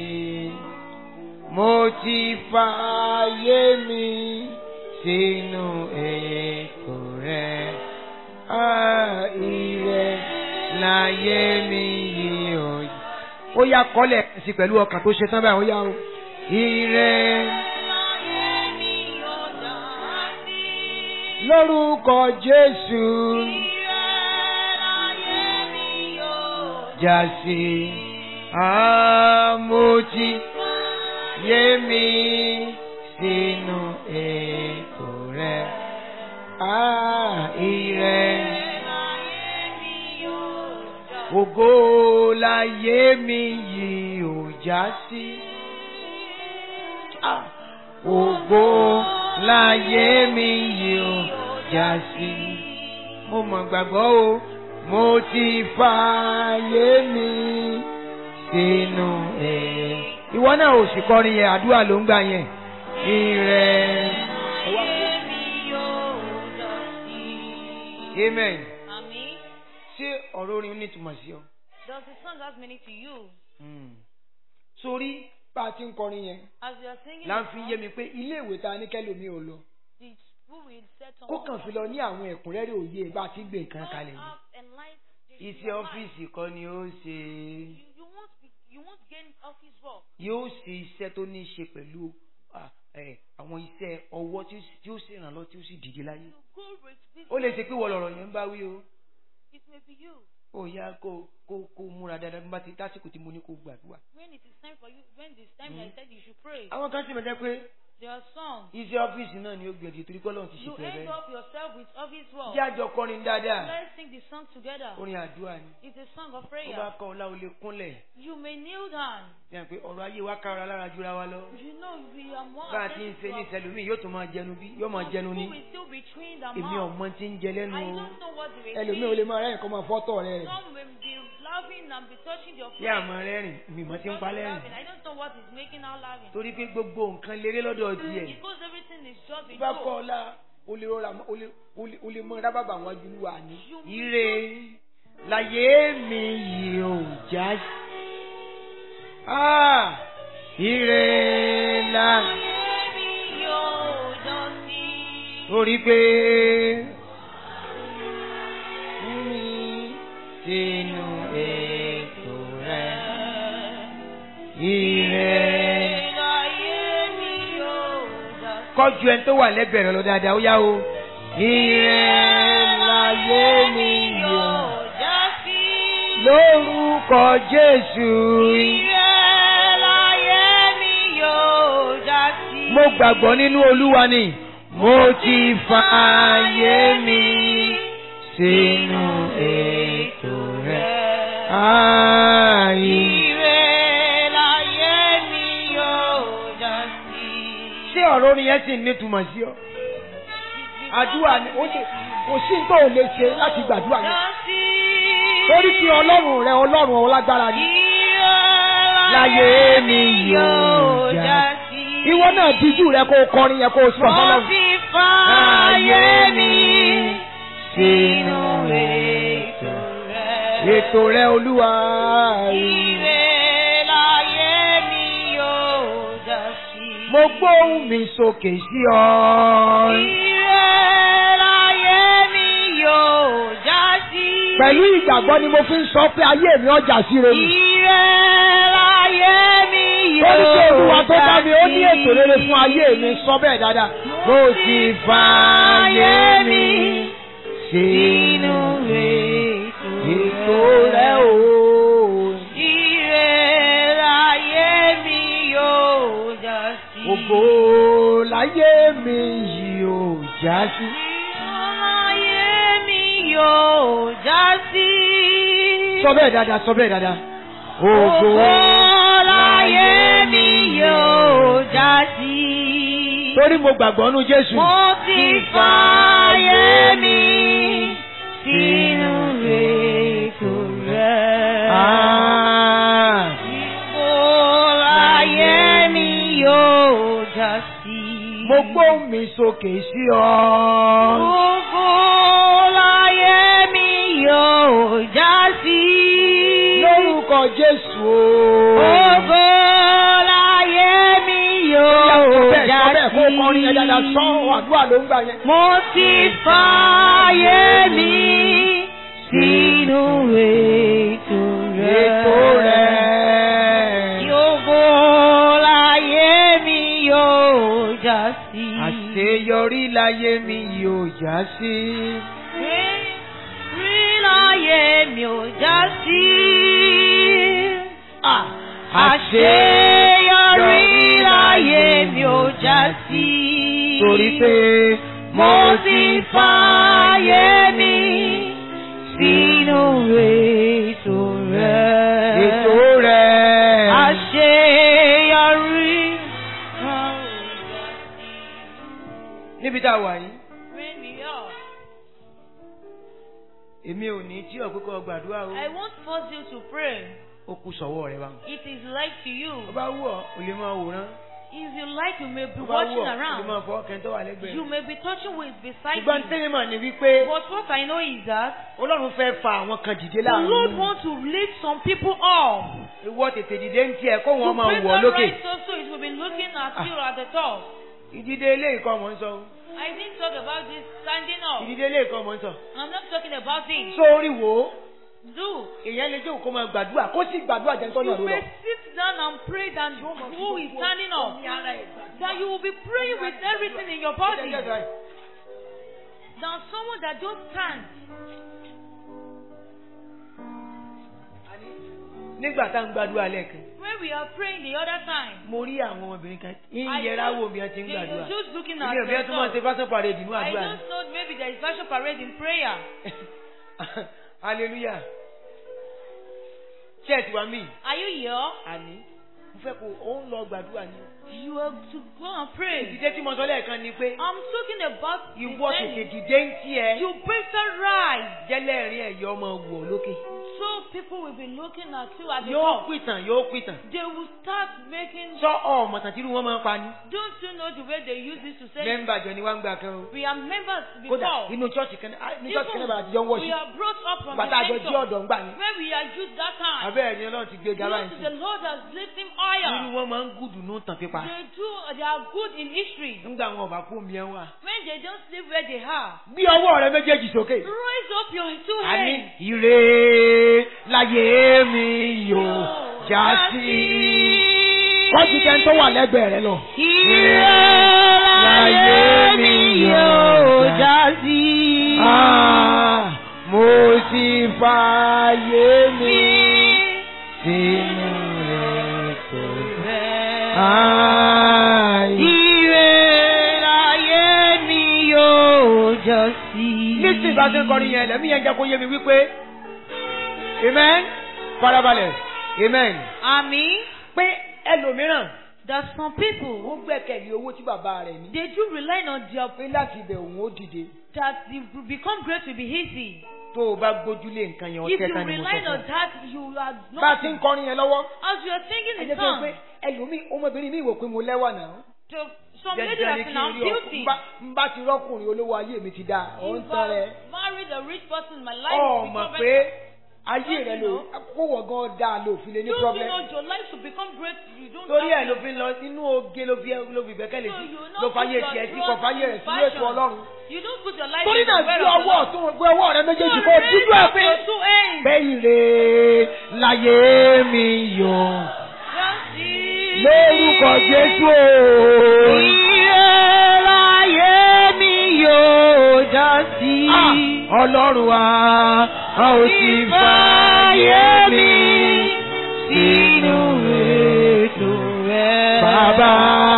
Speaker 3: Mo ti fààyè mi sínú ètò rẹ̀. Ah, ire láyé mi yìí ò já sí. Ó yá kọ́lẹ̀ sí pẹ̀lú ọkàn tó ṣe tán báyìí ó yá o. Ire.
Speaker 1: Láyé mi yóò dá sí.
Speaker 3: lórúkọ jésù
Speaker 1: Ire láyé mi yóò
Speaker 3: já sí àmójì yé mi sínú ètò rẹ àìrẹ
Speaker 1: láyé mi yóò dá sí.
Speaker 3: ògo láyé mi yìí ò já sí. Ah, ògo láyé mi yìí ò já sí. mo mọ̀ gbàgbọ́ o mo ti fààyè mi sínú ẹ̀. ìwọ náà ò sì kọrin yẹn àdúrà ló ń gbà yẹn. ìrẹ̀
Speaker 1: Láyé mi yóò dá sí.
Speaker 3: amen.
Speaker 1: Àmín.
Speaker 3: ṣé ọ̀rọ̀ orin ní ìtumọ̀ sí ọ?
Speaker 1: Does the song have meaning to you?
Speaker 3: sórí bá a ti ń kọrin yẹn
Speaker 1: As you are singing
Speaker 3: là ń
Speaker 1: the
Speaker 3: fi
Speaker 1: song,
Speaker 3: yé mi pé ilé ìwé ta ní kẹ́lòmí ò lọ
Speaker 1: the school will set on
Speaker 3: kó kàn fi lọ ní àwọn ẹ̀kúnrẹ́rẹ́ òye bá a ti gbé nǹkan kalẹ̀ ni.
Speaker 1: have enlightened
Speaker 3: iṣẹ́ ọ́fíìsì kọ́ ni ó ṣe
Speaker 1: You, you won't be, you won't gain office work.
Speaker 3: yóò ṣe iṣẹ́ tó ní í ṣe pẹ̀lú ah, eh, àwọn iṣẹ́ ọwọ́ tí ó sì- tí ó sì ràn lọ tí ó sì dìde láyé.
Speaker 1: You go with this.
Speaker 3: ó lè ṣe pé wọ́n lọ̀rọ̀ yẹn ń bá wí o
Speaker 1: It may be you.
Speaker 3: ó yá kó kó kó múra dáadáa bí bá ti tásìkò tí mo ní kó gbàdúrà.
Speaker 1: When it is time for you, when it's time I said you should pray.
Speaker 3: àwọn kan sì mọ̀ jẹ́ pé
Speaker 1: There are songs.
Speaker 3: iṣẹ́ ọ́fíìsì náà ni ó gbẹ̀dì torí pé Ọlọ́run ti
Speaker 1: You
Speaker 3: ṣètò ẹ̀
Speaker 1: end
Speaker 3: bẹ́ẹ̀.
Speaker 1: up yourself with office work.
Speaker 3: jẹ́ àjọ kọrin dáadáa
Speaker 1: Let's sing the song together.
Speaker 3: orin àdúrà ni.
Speaker 1: It's a song of
Speaker 3: ó bá
Speaker 1: prayer.
Speaker 3: kọ́ ọlá o lè kúnlẹ̀
Speaker 1: You may kneel down.
Speaker 3: yẹn pé ọ̀rọ̀ ayé wa kára lára jura wa lọ.
Speaker 1: You know we are more
Speaker 3: bá a ti ń ṣe ní
Speaker 1: attentive
Speaker 3: ìṣẹ̀lùmí yóò tún máa jẹnu bí yóò máa
Speaker 1: to
Speaker 3: jẹnu
Speaker 1: Who
Speaker 3: ní.
Speaker 1: will still be chewing the
Speaker 3: èmi
Speaker 1: mouth?
Speaker 3: ọmọ tí ń jẹ lẹ́nu
Speaker 1: I
Speaker 3: o.
Speaker 1: don't know what they will
Speaker 2: ẹlòmíì ò lè máa rẹ́yìn kó máa fọ́tọ̀ rẹ̀ rẹ̀.
Speaker 1: Some will be laughing and be touching your
Speaker 3: yá
Speaker 1: face.
Speaker 3: àmọ́ rẹ́rìn mímọ́ tí ń pa lẹ́rìn.
Speaker 1: laughing. I don't know what is making her laughing.
Speaker 3: torí pé gbogbo nǹkan léré lọ́dọ̀ tiẹ̀.
Speaker 1: Because everything is just a
Speaker 2: bá kọ́
Speaker 1: joke.
Speaker 2: ọlá o lè rọra o lè o lè o lè mọ rábàbà àwọn ajúlù wa ní.
Speaker 1: You
Speaker 3: ire láyé mi yìí ò já sí. Ah, ire la
Speaker 1: Maybe you'll
Speaker 3: torí pé mi sínú ètò rẹ̀ ìrẹ̀. kọjú ẹni tó wà lẹ́gbẹ̀ẹ́ rẹ̀ lọ dáadáa ó yá o. ìrẹ̀ láyé mi yóò lórúkọ Jésù. Mo gbàgbọ́ nínú Olúwa ni. Mo ti fààyè mi sínú ètò rẹ̀. Ààyè. Ṣé ọ̀rọ̀ orin yẹn sì ní ìtumọ̀ sí ọ? Àdúrà ni ó lè kò sí tó ò lè ṣe láti gbàdúrà yẹn. Torí tí Ọlọ́run rẹ Ọlọ́run ọlágbára ni. Láyé mi yóò já sí. Ìwọ náà díjú rẹ kó o kọrin yẹn kó o sọ fọlọ́run.
Speaker 1: fààyè mi
Speaker 3: sínú
Speaker 1: ètò rẹ̀.
Speaker 3: ètò rẹ Olúwa.
Speaker 1: Ire láyé mi yóò já sí.
Speaker 3: Mo gbóhùn mi sókè sí ọ.
Speaker 1: Ire láyé mi yóò já sí.
Speaker 2: Pẹ̀lú ìgbàgbọ́ ni mo fi ń sọ pé ayé mi ọjà sí rere.
Speaker 1: Ire láyé mi yóò
Speaker 2: Lórí pé Olúwa tó dá mi ó ní
Speaker 1: já
Speaker 2: ètò rere fún ayé mi sọ bẹ́ẹ̀ dáadáa.
Speaker 3: Mo ti fààyè mi sínú ètò rẹ o.
Speaker 1: Ire láyé mi yóò já sí.
Speaker 3: Ògo láyé mi yìí ò já sí.
Speaker 1: Láyé mi yóò já sí.
Speaker 2: Sọ bẹ́ẹ̀ dáadáa sọ bẹ́ẹ̀ dáadáa.
Speaker 3: Ògo
Speaker 1: láyé mi yóò já sí.
Speaker 2: Torí mo gbàgbọ́ nú Jésù.
Speaker 1: Mo ti fààyè mi sínú ètò rẹ̀.
Speaker 3: Ah.
Speaker 1: Mo láyé mi yóò já sí.
Speaker 3: Mo gbóhùn mi sókè sí ọ.
Speaker 1: Gbogbo láyé mi yóò já sí.
Speaker 2: Lórúkọ Jésù o.
Speaker 1: Gbogbo láyé mi yóò
Speaker 2: Bẹ́ẹ̀
Speaker 1: já
Speaker 2: sọ bẹ́ẹ̀ kó
Speaker 1: sí.
Speaker 2: kọrin yẹn dáadáa sọ àdúrà ló ń gbà yẹn.
Speaker 1: Mo ti fààyè mi sínú ètò rẹ̀.
Speaker 3: Ètò rẹ̀.
Speaker 1: Gbogbo láyé mi yóò já sí.
Speaker 3: Àṣeyọrí láyé mi yóò já sí.
Speaker 1: Rí láyé mi ò já sí. Àṣeyọrí láyé mi ò já sí.
Speaker 3: Torí pé
Speaker 1: mo ti fààyè mi sínú ètò rẹ̀.
Speaker 3: ètò rẹ̀.
Speaker 1: Àṣeyọrí.
Speaker 3: Níbi tá a wà yìí,
Speaker 1: Bring me up.
Speaker 3: èmi ò ní tí ọ̀pẹ́kọ̀ gbàdúrà o.
Speaker 1: I won't force you to pray.
Speaker 3: Ó kù sọ̀wọ́ rẹ báwọn.
Speaker 1: It is like to you.
Speaker 3: Ó bá wù ọ́, o lè máa wòran.
Speaker 1: If you like, you may be
Speaker 3: Ó bá wù
Speaker 1: watching
Speaker 3: ọ́, o lè
Speaker 1: around.
Speaker 3: máa fọ́ kẹ́ńtọ́ wà lẹ́gbẹ̀ẹ́.
Speaker 1: You may be touching with beside
Speaker 3: Ṣùgbọ́n
Speaker 1: you.
Speaker 3: tẹ́lẹ̀ mà ní wípé
Speaker 1: But what I know is that
Speaker 3: Ọlọ́run fẹ́ fa àwọn kan dìde
Speaker 1: the Lord
Speaker 3: láàrin.
Speaker 1: wants to lift some people up.
Speaker 3: Ìwọ tètè dìde ń tiẹ̀ kó
Speaker 1: To
Speaker 3: wọn máa
Speaker 1: bring
Speaker 3: wọ̀
Speaker 1: that
Speaker 3: lókè.
Speaker 1: right also it will be looking at you at the top.
Speaker 3: Ìdìde eléyìí kọ́ mọ̀ ń sọ.
Speaker 1: I didn't talk about this standing up.
Speaker 3: Ìdìde eléyìí kọ́ mọ̀ ń sọ.
Speaker 1: I'm not talking about this.
Speaker 3: Sórí wo
Speaker 1: Do.
Speaker 3: èèyàn lè jókòó kó máa gbàdúrà kó sì gbàdúrà jẹ́ tọ́nà
Speaker 1: You
Speaker 3: ló lọ.
Speaker 1: may sit down and pray than who is standing up. That you will be praying with everything in your body. Than someone that just stands.
Speaker 3: Nígbà tá à ń gbàdúrà lẹ́ẹ̀kan,
Speaker 1: When we are praying the other time.
Speaker 3: mo rí àwọn ọmọbìnrin kan ń
Speaker 1: I
Speaker 3: yẹra
Speaker 1: just-
Speaker 3: wo bí wọ́n ti ń
Speaker 1: they
Speaker 3: gbàdúrà.
Speaker 1: were just looking at
Speaker 3: Èmi ò bí wọ́n tún máa ṣe
Speaker 1: themselves.
Speaker 3: fásán parade nínú
Speaker 1: I
Speaker 3: àdúrà ni.
Speaker 1: just thought maybe there is fashion parade in prayer.
Speaker 3: Hallelujah. Church wa mí.
Speaker 1: Are you here?
Speaker 3: Àní. Mo fẹ́ kó o ń lọ gbàdúrà ni.
Speaker 1: You have to go and pray.
Speaker 3: Ìdíje tí mo sọ lẹ́ẹ̀kan ni pé
Speaker 1: I'm talking about
Speaker 3: ìwọ tètè
Speaker 1: descending.
Speaker 3: dìde ń tiẹ̀.
Speaker 1: You better rise
Speaker 3: Jẹ́lẹ́rìn ẹ̀yọ́ ọmọ wọ̀ lókè.
Speaker 1: So people will be looking at you as a
Speaker 3: yóò
Speaker 1: God.
Speaker 3: pìtàn yóò pìtàn
Speaker 1: They will start making.
Speaker 3: sọ ọmọọ̀tàn tí irú wọn máa ń pa ni.
Speaker 1: Don't you know the way they use this to say,
Speaker 3: mẹ́mbà jọ ni wá ń gbà kan o.
Speaker 1: we are members
Speaker 3: kódà
Speaker 1: before.
Speaker 3: inú chọ́ọ̀chì kan náà inú chọ́ọ̀chì kan náà
Speaker 1: Even
Speaker 3: bàtà àtijọ́ ń wọ̀
Speaker 1: we
Speaker 3: sí.
Speaker 1: are brought up from
Speaker 3: bàtà àjọ
Speaker 1: the
Speaker 3: jí
Speaker 1: center
Speaker 3: ọ̀dọ̀ ń gbà ní.
Speaker 1: where we are used that time.
Speaker 3: abẹ́rẹ́ ni ọlọ́run ti gbé ga
Speaker 1: Glory
Speaker 3: báyìí
Speaker 1: to
Speaker 3: sí.
Speaker 1: the Lord has lifted him
Speaker 3: irú
Speaker 1: higher.
Speaker 3: wọn máa ń gùdù ní tàn pípa.
Speaker 1: They do. They are good in history.
Speaker 3: nígbà wọn ọba kú mi ẹ wà.
Speaker 1: When they don't sleep where they are,
Speaker 3: gbé ọwọ́ rẹ méjèèjì sókè.
Speaker 1: raise up your two
Speaker 3: àní
Speaker 1: hands.
Speaker 3: ire láyé mi yóò já sí.
Speaker 2: kọ́jú tẹ́ ń tó wà lẹ́gbẹ̀ẹ́ rẹ lọ.
Speaker 3: ire láyé mi yóò já
Speaker 1: sí.
Speaker 3: Ah, mo sì fààyè mi sínú ètò rẹ̀.
Speaker 1: Ire láyé mi yóò jọ sí.
Speaker 3: nísìnyí bá ṣe ń kọrin yẹn lẹ́mí yẹn jẹ́ kó yé mi wípé amen farabalẹ̀ amen
Speaker 1: Àmì.
Speaker 3: pé ẹlòmíràn
Speaker 1: That some people
Speaker 2: ó gbẹ́kẹ̀lé owó tí bàbá rẹ̀ ní.
Speaker 1: they do rely on their
Speaker 2: pé láti ibẹ̀ òun ó dìde.
Speaker 1: that it will become great will be easy.
Speaker 3: tó o bá gbójúlé nǹkan yẹn
Speaker 1: If
Speaker 3: ọtẹ
Speaker 1: you
Speaker 3: kan ni mo
Speaker 1: rely
Speaker 3: sọ
Speaker 1: on
Speaker 3: fún ọ.
Speaker 1: that, you are
Speaker 2: bá a ti ń
Speaker 1: not.
Speaker 2: kọrin yẹn lọ́wọ́.
Speaker 1: As you are singing
Speaker 2: ẹ
Speaker 1: the
Speaker 2: jẹ́ kí n
Speaker 1: song,
Speaker 2: pé ẹlòmíì ọmọbìnrin mi wò pé mo lẹ́wà náà.
Speaker 1: to some lady
Speaker 3: Jẹ́jẹ́
Speaker 1: that
Speaker 3: ni
Speaker 1: is
Speaker 3: kí
Speaker 1: now
Speaker 3: n rí ọkùnrin
Speaker 1: beauty.
Speaker 2: Nbá nbá ti rọ́kùnrin olówó ayé mi ti dáa. Ọ̀ ń
Speaker 1: If
Speaker 2: tán rẹ.
Speaker 1: I married a rich person, my life
Speaker 2: Ọ̀
Speaker 1: will
Speaker 2: mọ̀
Speaker 1: become
Speaker 2: pé
Speaker 1: better.
Speaker 2: ayé rẹ lò kó wọ̀ gan dáa lò fi lè ní
Speaker 1: Don't you
Speaker 2: problem.
Speaker 1: know your life will become great? You don't
Speaker 3: torí ẹ
Speaker 1: have
Speaker 3: ló
Speaker 1: to-
Speaker 3: fi ń lọ inú oge ló fi ló fi bẹ́kẹ̀lé
Speaker 1: So
Speaker 3: sí
Speaker 1: you
Speaker 3: ló
Speaker 1: not
Speaker 3: fàyè
Speaker 1: put
Speaker 3: tiẹ̀
Speaker 1: your
Speaker 3: sí kò
Speaker 1: trust
Speaker 3: fàyè
Speaker 1: in
Speaker 3: rẹ̀ sí ètò
Speaker 1: fashion.
Speaker 3: ọlọ́run.
Speaker 1: You don't put your life
Speaker 2: torí
Speaker 1: in the
Speaker 2: náà
Speaker 1: way
Speaker 2: gbé
Speaker 1: of the
Speaker 2: ọwọ́
Speaker 1: Lord.
Speaker 2: ọ̀tún gbé ọwọ́ rẹ méjèèjì
Speaker 1: So
Speaker 2: kó
Speaker 1: raise
Speaker 2: dídú ẹ̀
Speaker 1: up
Speaker 2: pé.
Speaker 1: your two hands.
Speaker 3: pé ire láyé mi yóò
Speaker 1: Just see.
Speaker 3: lórúkọ Jésù o.
Speaker 1: Ire láyé mi yóò já sí.
Speaker 3: Ah, Ọlọ́run wa a ò sì fààyè mi sínú ètò rẹ̀. Bàbá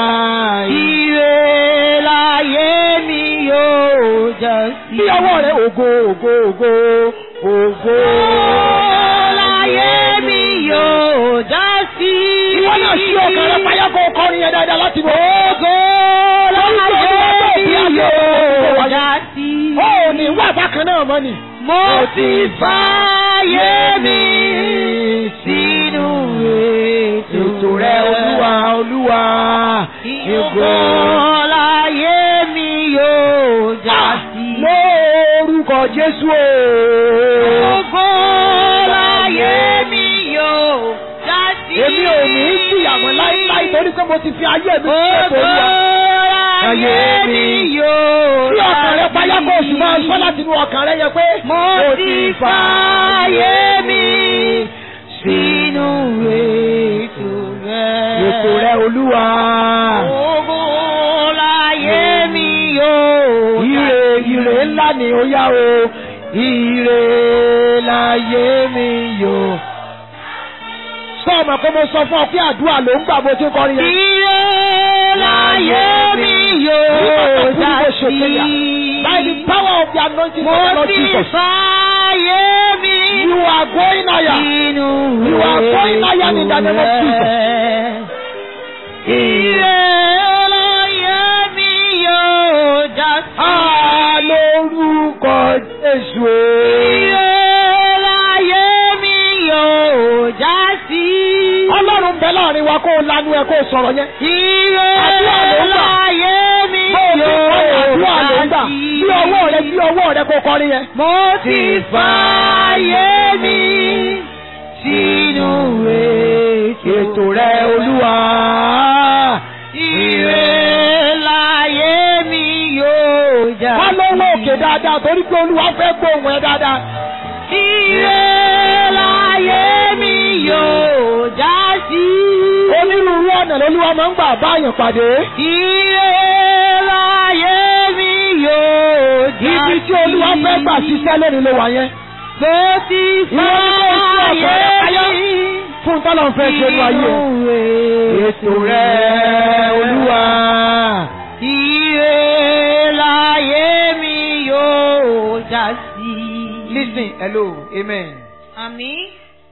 Speaker 1: Ire láyé mi yóò já sí.
Speaker 3: bí ọwọ́ rẹ̀ ògo ògo ògo ògo.
Speaker 1: láyé mi yóò já sí.
Speaker 2: Ìwọ náà ṣí ọkàn rẹ payá kó kọrin yẹn dáadáa láti mọ̀.
Speaker 1: Ògo láyé mi yóò já sí.
Speaker 2: Ó ò ní wà bákan náà mọ́ ni.
Speaker 1: Mo ti fààyè mi sínú ètò
Speaker 3: Ètò rẹ̀ olúwa olúwa
Speaker 1: Ògo láyé mi yóò já sí.
Speaker 3: lórúkọ Jésù o.
Speaker 1: Ògo láyé mi yóò já sí.
Speaker 2: Èmi ò ní í jìyàmọ̀ láíláí torí pé mo ti fi ayé mi sí ètò
Speaker 1: Ògo
Speaker 2: olúwa.
Speaker 1: láyé mi yóò
Speaker 2: Tí ọkàn rẹ payá kó o sì máa
Speaker 1: sí.
Speaker 2: sọ láti inú ọkàn rẹ yẹ pé.
Speaker 1: Mo ti fààyè mi sínú ètò rẹ̀.
Speaker 3: Ètò rẹ̀ olúwa.
Speaker 1: Ògo láyé mi yóò
Speaker 3: Ire ire ńlá ni ó yá o. Ire láyé mi yóò.
Speaker 2: Sọ ọmọ pé mo sọ fún ọ pé àdúrà ló ń gbà bó ti ń kọrin yẹn.
Speaker 1: Ire láyé mi yóò já sí.
Speaker 2: By the power of the anointing
Speaker 1: Mo
Speaker 2: of the Lord
Speaker 1: ti
Speaker 2: Jesus.
Speaker 1: fààyè mi
Speaker 2: You are going higher.
Speaker 1: sínú
Speaker 2: You are going higher in the name of Jesus.
Speaker 1: Ire láyé mi yóò já sí.
Speaker 3: Ah, lórúkọ Jésù o.
Speaker 1: Ire láyé mi yóò já sí.
Speaker 2: Ọlọ́run bẹ láàrin wa kó o lanu ẹ kó o sọ̀rọ̀ yẹn.
Speaker 1: Ire
Speaker 2: Àdúrà ló ń gbà.
Speaker 1: láyé mi
Speaker 2: Bó o ti kọrin àdúrà ló ń
Speaker 1: yóò
Speaker 2: gbà.
Speaker 1: já
Speaker 2: Bí ọwọ́ rẹ bí ọwọ́ rẹ kó o kọrin yẹn.
Speaker 1: Mo ti fààyè mi sínú
Speaker 3: Ètò rẹ̀ olúwa.
Speaker 1: Ire láyé mi yóò já
Speaker 2: Wá lọ́wọ́ òkè dáadáa torí pé Olúwa fẹ́ gbóhùn ẹ dáadáa.
Speaker 1: Ire láyé mi yóò já sí.
Speaker 2: Onírúurú ọ̀nà lolúwa máa ń gbà báyàn pàdé.
Speaker 1: Ire láyé mi yóò já sí.
Speaker 2: Ibi tí Olúwa fẹ́ gbà ṣiṣẹ́ lónìí ló wà yẹn.
Speaker 1: Mo ti
Speaker 2: Ìwọ ni kò sí
Speaker 1: fààyè
Speaker 2: ọ̀pọ̀ rẹ̀ káyọ́.
Speaker 1: mi
Speaker 2: Fún tọ́lọ̀ ń fẹ́ ṣe ní ayé ẹ̀.
Speaker 3: Ètò rẹ̀ olúwa.
Speaker 1: Ire láyé mi yóò já sí.
Speaker 3: Listen, hello, amen.
Speaker 1: Àmín.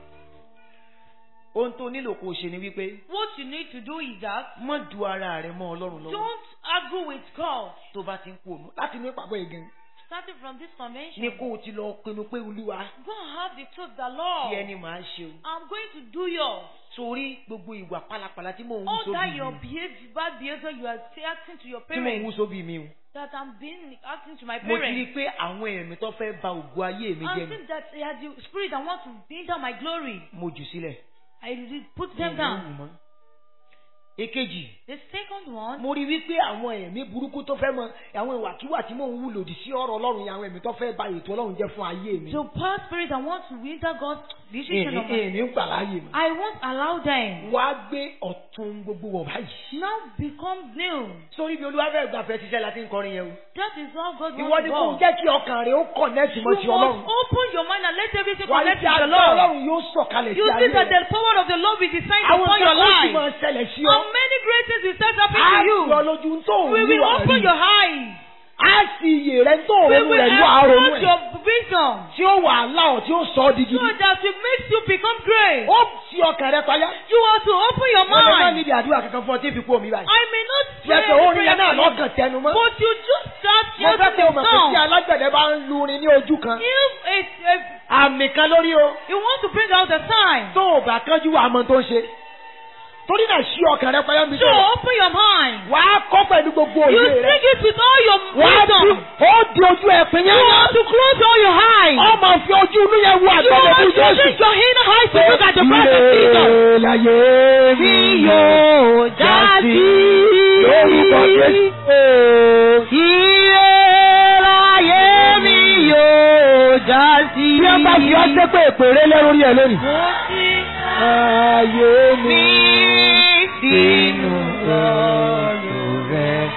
Speaker 3: Ohun tó nílò kó o ṣe ni wípé
Speaker 1: What you need to do is that
Speaker 3: má du ara rẹ mọ́ Ọlọ́run lọ́wọ́
Speaker 1: don't argue with God.
Speaker 3: tó bá ti ń kú òun.
Speaker 2: Láti inú ìpàgọ́ ìgàn.
Speaker 1: starting from this convention,
Speaker 2: ní kó o ti lọ pinnu pé olúwa
Speaker 1: go and have the truth, the
Speaker 2: kí
Speaker 1: Lord.
Speaker 2: ẹni màá ṣe o.
Speaker 1: I'm going to do yours.
Speaker 2: sórí gbogbo ìwà pálapàla tí mò ń wú
Speaker 1: All that
Speaker 2: sóbì
Speaker 1: your
Speaker 2: mi
Speaker 1: behavior, bad behavior you are acting to your
Speaker 2: tí mò ń wú
Speaker 1: parents,
Speaker 2: sóbì mi o.
Speaker 1: that I'm being acting to my
Speaker 2: mo ti rí i
Speaker 1: parents.
Speaker 2: pé àwọn ẹ̀mí tó fẹ́ ba ògo ayé mi
Speaker 1: I
Speaker 2: jẹ́ ni
Speaker 1: think that they are the spirit that want to bring down my glory.
Speaker 2: mo jù sílẹ̀.
Speaker 1: I did put
Speaker 2: Mi ò
Speaker 1: them
Speaker 2: ní
Speaker 1: down.
Speaker 2: wù mọ́. èkejì
Speaker 1: The second one,
Speaker 2: mo rí wípé àwọn ẹ̀mí burúkú tó fẹ́ mọ àwọn ìwàkiwà tí mò ń wù lòdì sí ọ̀rọ̀ ọlọ́run yẹn àwọn ẹ̀mí tó fẹ́ ba ètò ọlọ́run jẹ́ fún ayé mi.
Speaker 1: the past spirit that want to wither God's decision
Speaker 2: èmi
Speaker 1: of my
Speaker 2: èmi ń gbà láàyè mi.
Speaker 1: I won't allow them.
Speaker 2: wá gbé ọ̀tún gbogbo wọ̀ báyìí.
Speaker 1: Now become new.
Speaker 2: sórí bí olúwa fẹ́ gbàfẹ́ ṣiṣẹ́ láti ń kọrin yẹn o.
Speaker 1: That is how God
Speaker 2: ìwọ
Speaker 1: wants
Speaker 2: ni
Speaker 1: to
Speaker 2: kò
Speaker 1: go.
Speaker 2: jẹ́ kí ọkàn rẹ̀ ó kọ̀nẹ́tì
Speaker 1: You
Speaker 2: mọ́
Speaker 1: must
Speaker 2: ti ọlọ́run.
Speaker 1: open your mind and let everything
Speaker 2: wà á
Speaker 1: connect
Speaker 2: ti
Speaker 1: with the
Speaker 2: àgbà
Speaker 1: Lord.
Speaker 2: ọlọ́run yóò sọ̀kalẹ̀ sí
Speaker 1: You
Speaker 2: ayé
Speaker 1: see that
Speaker 2: rẹ̀.
Speaker 1: the power of the Lord will descend
Speaker 2: àwọn
Speaker 1: upon your
Speaker 2: kan ó sì
Speaker 1: life.
Speaker 2: máa ṣẹlẹ̀ sí ọ.
Speaker 1: And many great things will start
Speaker 2: á
Speaker 1: happening to you.
Speaker 2: yọ lójú tó ń
Speaker 1: We will
Speaker 2: wúwa
Speaker 1: open
Speaker 2: rí.
Speaker 1: your eyes.
Speaker 2: á sì iyè rẹ̀ tó
Speaker 1: We
Speaker 2: òun
Speaker 1: will
Speaker 2: rẹ̀ ló àrònú
Speaker 1: expose
Speaker 2: ẹ̀.
Speaker 1: your vision.
Speaker 2: tí ó wà láọ̀ tí ó sọ ọ́ di
Speaker 1: So
Speaker 2: gidi.
Speaker 1: that it makes you become great.
Speaker 2: ó fi ọkàn rẹ̀ payá.
Speaker 1: You have to open your
Speaker 2: ọ̀nà náà
Speaker 1: mind.
Speaker 2: níbi àdúrà kankan fún ọ tí fi kú omi báyìí.
Speaker 1: I may not
Speaker 2: tí
Speaker 1: pray
Speaker 2: ẹ sọ
Speaker 1: any
Speaker 2: orin
Speaker 1: prayer
Speaker 2: yẹn náà
Speaker 1: for you,
Speaker 2: lọ́kàn tẹnu mọ́.
Speaker 1: but you just start
Speaker 2: mo fẹ́
Speaker 1: shouting
Speaker 2: kó o
Speaker 1: the
Speaker 2: mọ̀ pé tí
Speaker 1: song.
Speaker 2: alágbẹ̀dẹ bá ń lurin ní ojú kan.
Speaker 1: If it's if
Speaker 2: àmì kan lórí o.
Speaker 1: you want to bring out the sign,
Speaker 2: tó o bá kánjú wà á mọ tó ń ṣe. torí náà ṣí ọkàn rẹ̀ payá mi
Speaker 1: so
Speaker 2: tó.
Speaker 1: open your mind.
Speaker 2: wà á kọ́ pẹ̀lú gbogbo
Speaker 1: You
Speaker 2: òye rẹ̀.
Speaker 1: sing it with all your
Speaker 2: wà á di
Speaker 1: wisdom.
Speaker 2: ó di ojú ẹ̀ pín
Speaker 1: You
Speaker 2: yẹn.
Speaker 1: have to close all your eyes.
Speaker 2: ọ máa fi ojú inú yẹn wo
Speaker 1: You
Speaker 2: àgbẹ̀dẹ
Speaker 1: have
Speaker 2: fún
Speaker 1: to
Speaker 2: Jésù.
Speaker 1: use your inner eyes to look at the breath of Jesus.
Speaker 2: Ire láyé mi yóò já sí lórúkọ Jésù.
Speaker 3: Ire láyé mi yóò já sí.
Speaker 2: Bí ẹ bá fi ọ́ sépè péré lórí ẹ̀ lónìí. Ayé mi
Speaker 3: sínú
Speaker 2: ọ̀rọ̀ rẹ̀.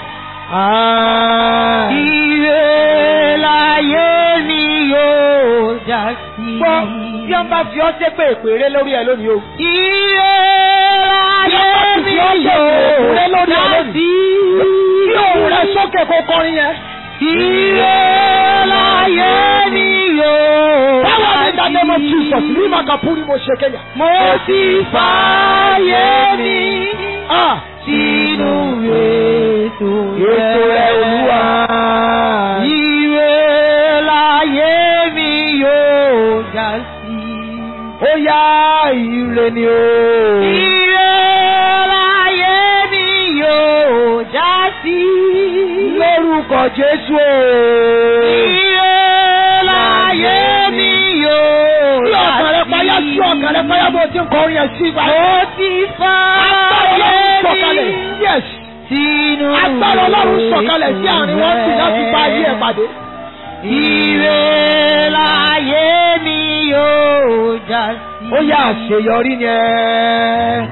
Speaker 3: Ire láyé mi yóò já sí.
Speaker 2: Gbọ́ bí ẹ bá fi ọ́ sépè péré lórí ẹ̀ lónìí o.
Speaker 3: Ire láyé mi
Speaker 2: Bí ẹ bá fi ọ́ sépè péré
Speaker 3: yóò
Speaker 2: lórí
Speaker 3: já
Speaker 2: ẹ̀ lónìí.
Speaker 3: sí.
Speaker 2: Bí òun rẹ̀ sókè kó kọrin yẹn.
Speaker 3: Ire láyé mi yóò
Speaker 2: Báwo ni
Speaker 3: já
Speaker 2: ìdájọ́ mọ̀
Speaker 3: sí.
Speaker 2: Jesus ní Màkàpúrí mo ṣe kéyà?
Speaker 3: Mo ti fààyè mi
Speaker 2: Ah!
Speaker 3: sínú ètò
Speaker 2: Ètò rẹ̀ Olúwa.
Speaker 3: Ire láyé mi yóò já sí.
Speaker 2: Ó yá ire ni o.
Speaker 3: Ire láyé mi yóò já sí.
Speaker 2: Lórúkọ Jésù o.
Speaker 3: Ire láyé mi yóò
Speaker 2: Tí
Speaker 3: já
Speaker 2: ọkàn rẹ payá
Speaker 3: sí.
Speaker 2: tí ọkàn rẹ payá bó ti ń kọrin yẹn sí ibà.
Speaker 3: Mo ti
Speaker 2: Agbára
Speaker 3: fààyè
Speaker 2: Ọlọ́run sọ̀kalẹ̀.
Speaker 3: mi
Speaker 2: Yes.
Speaker 3: sínú
Speaker 2: Agbára Ọlọ́run sọ̀kalẹ̀ sí àárín wọn sì láti bá ayé ẹ̀ pàdé.
Speaker 3: Ire láyé mi yóò já sí.
Speaker 2: Ó yá àṣeyọrí ni ẹ.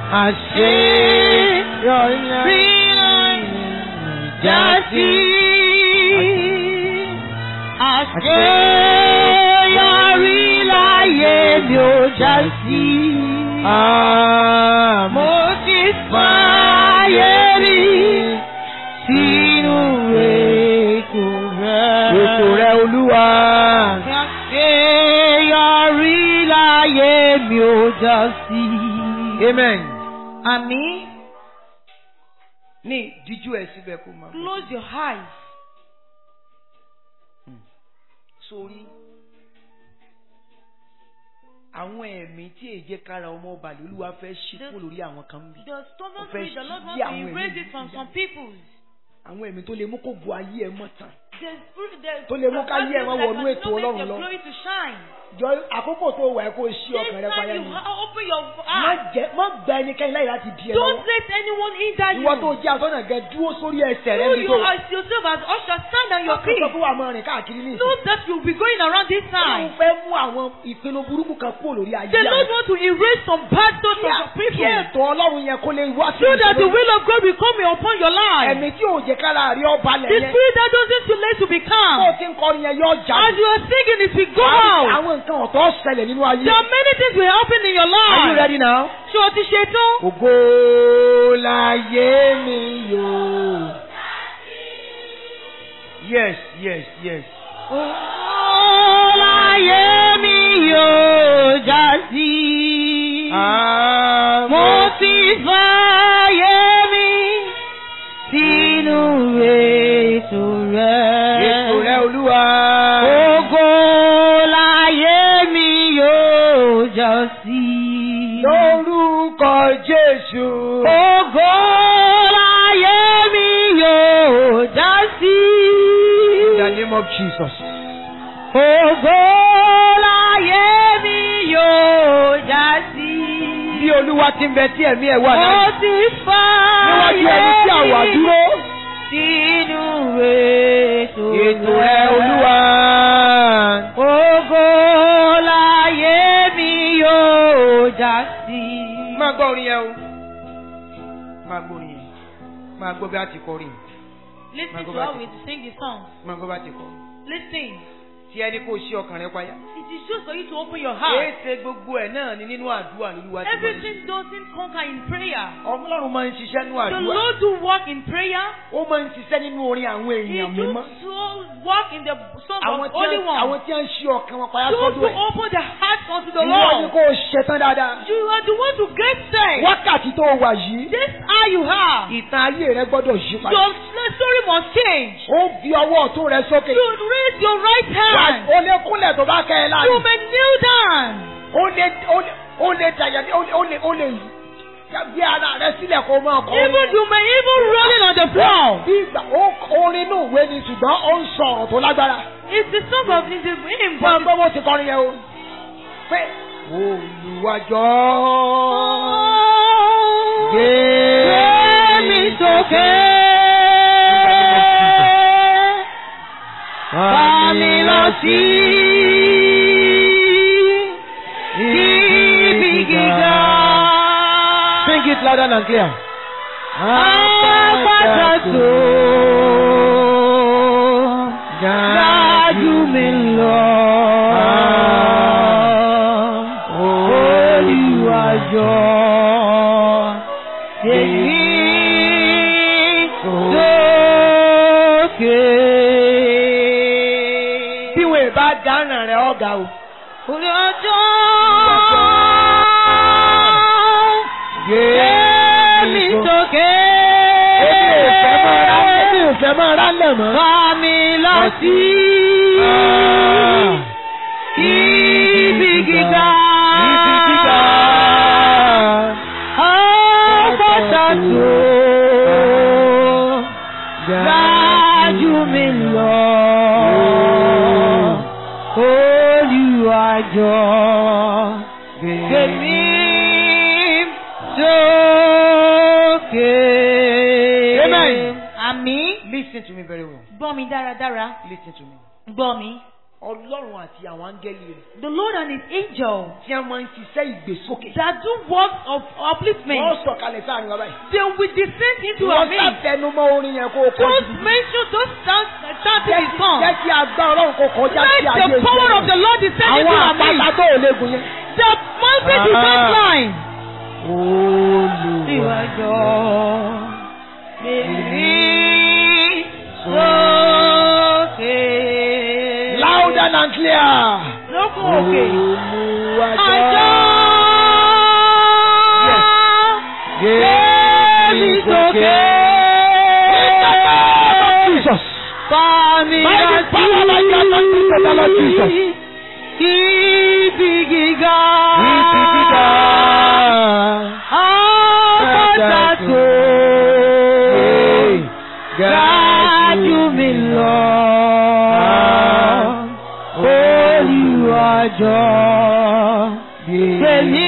Speaker 2: Àṣeyọrí ni ẹ.
Speaker 3: Rí já sí. Àṣeyọrí láyé mi ò já sí. Mo ti fààyè mi sínú ètò rẹ̀.
Speaker 2: Ètò rẹ Olúwa.
Speaker 3: Àṣeyọrí láyé mi ò já sí.
Speaker 2: Amen.
Speaker 3: Àmín.
Speaker 2: Ní díjú ẹ̀ síbẹ̀ kó máa.
Speaker 1: Close your eyes.
Speaker 2: Sórí. Àwọn ẹ̀mí tí èjé kára ọmọ ọba lóluwà fẹ́ ṣí kúrò lórí àwọn kan bí.
Speaker 1: The stubborn
Speaker 2: Ó fẹ́
Speaker 1: spirit, the Lord
Speaker 2: ṣí
Speaker 1: wants to
Speaker 2: àwọn
Speaker 1: erase
Speaker 2: ẹ̀mí
Speaker 1: it from
Speaker 2: yìí
Speaker 1: some people.
Speaker 2: Àwọn ẹ̀mí tó lè mú kó bu ayé ẹ mọ́ tán.
Speaker 1: The spirit, the
Speaker 2: Tó lè mú ká yé ẹ wá
Speaker 1: that
Speaker 2: wọnú
Speaker 1: can
Speaker 2: ètò
Speaker 1: not make
Speaker 2: Ọlọ́run
Speaker 1: your
Speaker 2: lọ.
Speaker 1: glory to shine.
Speaker 2: Jọ àkókò tó wà ẹ́ kó ṣí
Speaker 1: This
Speaker 2: ọkàn rẹ
Speaker 1: time
Speaker 2: payá
Speaker 1: you
Speaker 2: ni.
Speaker 1: ha- open your
Speaker 2: Má
Speaker 1: eyes.
Speaker 2: jẹ́ má gba ẹnikẹ́ni láyè láti di ẹ
Speaker 1: Don't
Speaker 2: lọ́wọ́.
Speaker 1: let anyone hinder you.
Speaker 2: Ìwọ tó jẹ́ àtọ́nà gẹ dúró sórí ẹsẹ̀ rẹ
Speaker 1: You,
Speaker 2: bí
Speaker 1: you
Speaker 2: tó.
Speaker 1: as yourself as usher, stand on your
Speaker 2: Ọkàn
Speaker 1: feet.
Speaker 2: sọ pé wà máa rìn káàkiri ní
Speaker 1: Know
Speaker 2: ìsìn.
Speaker 1: that you'll be going around this
Speaker 2: Ọlọ́run
Speaker 1: time.
Speaker 2: fẹ́ mú àwọn ìpinnu burúkú kan kúrò lórí ayé
Speaker 1: The Lord
Speaker 2: rẹ.
Speaker 1: wants to erase some bad thoughts from your
Speaker 2: Kí
Speaker 1: people.
Speaker 2: ètò Ọlọ́run yẹn kó lè wá sí
Speaker 1: So that the
Speaker 2: ìṣòro.
Speaker 1: will of God will come upon your life.
Speaker 2: Ẹ̀mí tí ò jẹ́ kára rí ọba lẹ̀
Speaker 1: The
Speaker 2: yẹn.
Speaker 1: spirit that doesn't too late to
Speaker 2: Bó o
Speaker 1: become.
Speaker 2: ti ń kọrin yẹn yọ
Speaker 1: As
Speaker 2: jáde.
Speaker 1: you are singing, it will go
Speaker 2: Àwọn
Speaker 1: out.
Speaker 2: àwọn nǹkan ọ̀tọ̀ ṣẹlẹ̀ nínú ayé.
Speaker 1: There are many things will happen in your
Speaker 2: Are you
Speaker 1: life.
Speaker 2: ready now?
Speaker 1: Ṣé o ti ṣetán?
Speaker 2: Ògo láyé mi yóò. Yes, yes, yes.
Speaker 3: Láyé mi yóò já sí. Mo ti fààyè mi sínú ètò rẹ̀.
Speaker 2: Ètò rẹ Olúwa.
Speaker 3: of Jesus.
Speaker 1: Ògo láyé mi yóò já sí.
Speaker 3: Bí Olúwa ti ń bẹ tí ẹ̀mí ẹ̀ wà
Speaker 1: Ó
Speaker 3: náà.
Speaker 1: ti fà
Speaker 3: Níwájú ẹni tí àwa dúró.
Speaker 1: sínú ètò
Speaker 3: Ètò ẹ̀ Olúwa.
Speaker 1: Ògo láyé mi yóò já sí.
Speaker 3: Máa gbọ́ orin yẹn o. Máa gbọ́ orin yẹn. Máa gbọ́ bí a ti kọrin.
Speaker 1: Listen
Speaker 3: Go
Speaker 1: to
Speaker 3: back
Speaker 1: how
Speaker 3: to-
Speaker 1: we sing the song.
Speaker 3: Máa gbọ́ bí a ti kọrin.
Speaker 1: Listen.
Speaker 3: Tí ẹni kò ṣí ọkàn rẹ payá.
Speaker 1: It is just for you to open your
Speaker 3: Èé
Speaker 1: heart.
Speaker 3: ṣe gbogbo ẹ̀ náà ni nínú àdúrà ní Olúwa ti gbọ́.
Speaker 1: Everything doesn't conquer in prayer.
Speaker 3: Ọlọ́run máa ń ṣiṣẹ́ nínú
Speaker 1: The
Speaker 3: àdúrà.
Speaker 1: Lord do work in prayer.
Speaker 3: Ó máa ń ṣiṣẹ́ nínú orin àwọn
Speaker 1: He
Speaker 3: èèyàn
Speaker 1: do
Speaker 3: mímọ́.
Speaker 1: so work in the song
Speaker 3: Àwọn
Speaker 1: of
Speaker 3: tí
Speaker 1: Holy
Speaker 3: wọ́n- àwọn
Speaker 1: One.
Speaker 3: tí wọ́n ń ṣí ọkàn wọn payá
Speaker 1: Those
Speaker 3: sọ́dọ̀
Speaker 1: who
Speaker 3: ẹ̀.
Speaker 1: open the heart unto the
Speaker 3: Ìwọ ni
Speaker 1: Lord.
Speaker 3: kò ṣetán dáadáa.
Speaker 1: You are the one to get saved.
Speaker 3: Wákàtí tó wà yìí.
Speaker 1: This eye you have.
Speaker 3: Ìtàn ayé rẹ gbọ́dọ̀ yí padà.
Speaker 1: Your story must change.
Speaker 3: Ó fi ọwọ́ ọ̀tún rẹ sókè.
Speaker 1: You raise your right
Speaker 3: Wà-
Speaker 1: hand.
Speaker 3: Ó lè kúnlẹ̀ tó bá kẹ́ ẹ
Speaker 1: You
Speaker 3: láàyè.
Speaker 1: may kneel down.
Speaker 3: Ó lè ó lè ó lè dàyà ó lè ó lè ó lè gbé ara rẹ sílẹ̀ kó máa kọ́
Speaker 1: Even you may even rolling on the floor.
Speaker 3: Bí ìgbà ó orin inú ìwé ni ṣùgbọ́n ó ń sọ ọ̀rọ̀ tó lágbára.
Speaker 1: It's the song of the hymn,
Speaker 3: Máa
Speaker 1: but
Speaker 3: gbọ́ bó ti kọrin yẹn o. Pé olùwàjọ́
Speaker 1: Gbé mi sókè. Bá mi lọ sí ibi gíga.
Speaker 3: Sing it louder and clear.
Speaker 1: Àpáta tó dájú mi lọ. Olùwàjọ èyí sókè.
Speaker 3: Bí wọn ì bá dáná rẹ̀ ọ̀gá o.
Speaker 1: Olùwàjọ
Speaker 3: Gbé
Speaker 1: èmi sókè.
Speaker 3: Èmi ò fẹ́ máa rá èmi ò fẹ́ máa rá lẹ̀ mọ́.
Speaker 1: Bá mi lọ sí ibi gíga.
Speaker 3: Ibi gíga.
Speaker 1: Àpáta tó dájú mi lọ. Olùwàjọ gbèmí sókè.
Speaker 3: Amen.
Speaker 1: Àmín.
Speaker 3: Listen to me very well.
Speaker 1: Gbọ́ mi dáradára.
Speaker 3: Listen to me.
Speaker 1: Gbọ́ mi.
Speaker 3: Ọlọ́run àti àwọn áńgẹ́lì rẹ̀
Speaker 1: The Lord and his angel
Speaker 3: tí a máa ń ṣiṣẹ́ ìgbésókè.
Speaker 1: that do works of upliftment,
Speaker 3: Wọ́n sọ̀kalẹ̀ sáàrin wa báyìí.
Speaker 1: they will descend into our
Speaker 3: Wọ́n
Speaker 1: midst.
Speaker 3: sàtẹnumọ́ orin yẹn kó o kọ́
Speaker 1: Don't
Speaker 3: jù.
Speaker 1: mention those sounds chanting
Speaker 3: Jẹ́
Speaker 1: his
Speaker 3: kí-
Speaker 1: song.
Speaker 3: Jẹ́ kí agbá Ọlọ́run kó kọjá sí
Speaker 1: Let
Speaker 3: ayé
Speaker 1: the power of the Lord descend into
Speaker 3: Àwọn
Speaker 1: our
Speaker 3: àpáta
Speaker 1: midst.
Speaker 3: tó ò léegun yẹn.
Speaker 1: The mountain
Speaker 3: Ah.
Speaker 1: descent line.
Speaker 3: Olùwà.
Speaker 1: Ìwàjọ bèbí sókè.
Speaker 3: Louder and clear.
Speaker 1: Lókun òkè.
Speaker 3: Olùwàjọ́.
Speaker 1: Àjọ.
Speaker 3: Gbé mi sókè. Jesus.
Speaker 1: Fàmì
Speaker 3: By the power of God, by the Lord Jesus.
Speaker 1: Ibi gíga.
Speaker 3: Ibi gíga.
Speaker 1: Àpáta tó dájú mi lọ. Olùwàjọ tèmi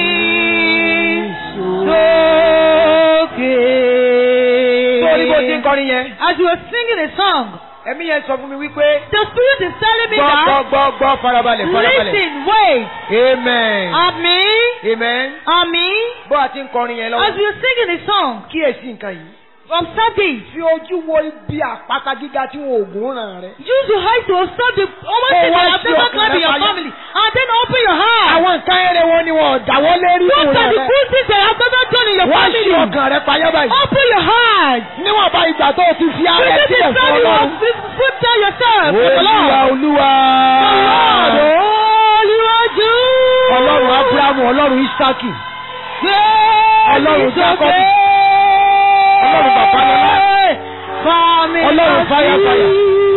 Speaker 1: sókè.
Speaker 3: Sórí bó ti ń kọrin yẹn.
Speaker 1: As you were singing a song,
Speaker 3: Ẹ̀mí yẹn sọ fún mi wípé.
Speaker 1: the spirit is telling me
Speaker 3: Gbọ́ gbọ́
Speaker 1: that
Speaker 3: gbọ́ gbọ́ farabalẹ̀ farabalẹ̀.
Speaker 1: listen, wait,
Speaker 3: Amen.
Speaker 1: àmín,
Speaker 3: Amen.
Speaker 1: àmín.
Speaker 3: Bó a ti ń kọrin yẹn
Speaker 1: As
Speaker 3: lọ́wọ́.
Speaker 1: we were singing a song,
Speaker 3: Kíyèsí nǹkan yìí.
Speaker 1: observe this.
Speaker 3: Fi ojú wo ibi àpáta gíga tí wọn ò gún ràn rẹ.
Speaker 1: Use your eyes to observe the almost
Speaker 3: Oh,
Speaker 1: thing that
Speaker 3: what's
Speaker 1: has never
Speaker 3: your
Speaker 1: climbed in your
Speaker 3: fire?
Speaker 1: family, and then open your heart.
Speaker 3: Àwọn nǹkan eré wọn ni wọn ò dáwọ́ lérí
Speaker 1: What
Speaker 3: fún
Speaker 1: are the
Speaker 3: rẹ.
Speaker 1: good things that have never done in your
Speaker 3: Wọ́n ṣí
Speaker 1: family?
Speaker 3: ọkàn rẹ payá báyìí.
Speaker 1: Open your heart.
Speaker 3: Níwọ̀n bá ìgbà tó o ti fi ara ẹ
Speaker 1: This is
Speaker 3: sílẹ̀ fún
Speaker 1: time you
Speaker 3: Ọlọ́run.
Speaker 1: have prepared yourself for the
Speaker 3: Olúwa
Speaker 1: Lord.
Speaker 3: Olúwa.
Speaker 1: The Lord, Olúwàjú.
Speaker 3: Ọlọ́run Ábúráhámù, Ọlọ́run Ísákì. Ọlọ́run Jákọ́bù. Ọlọ́run Bàbálọ́lá.
Speaker 1: Fàmì
Speaker 3: Ọlọ́run fáyàfáyà.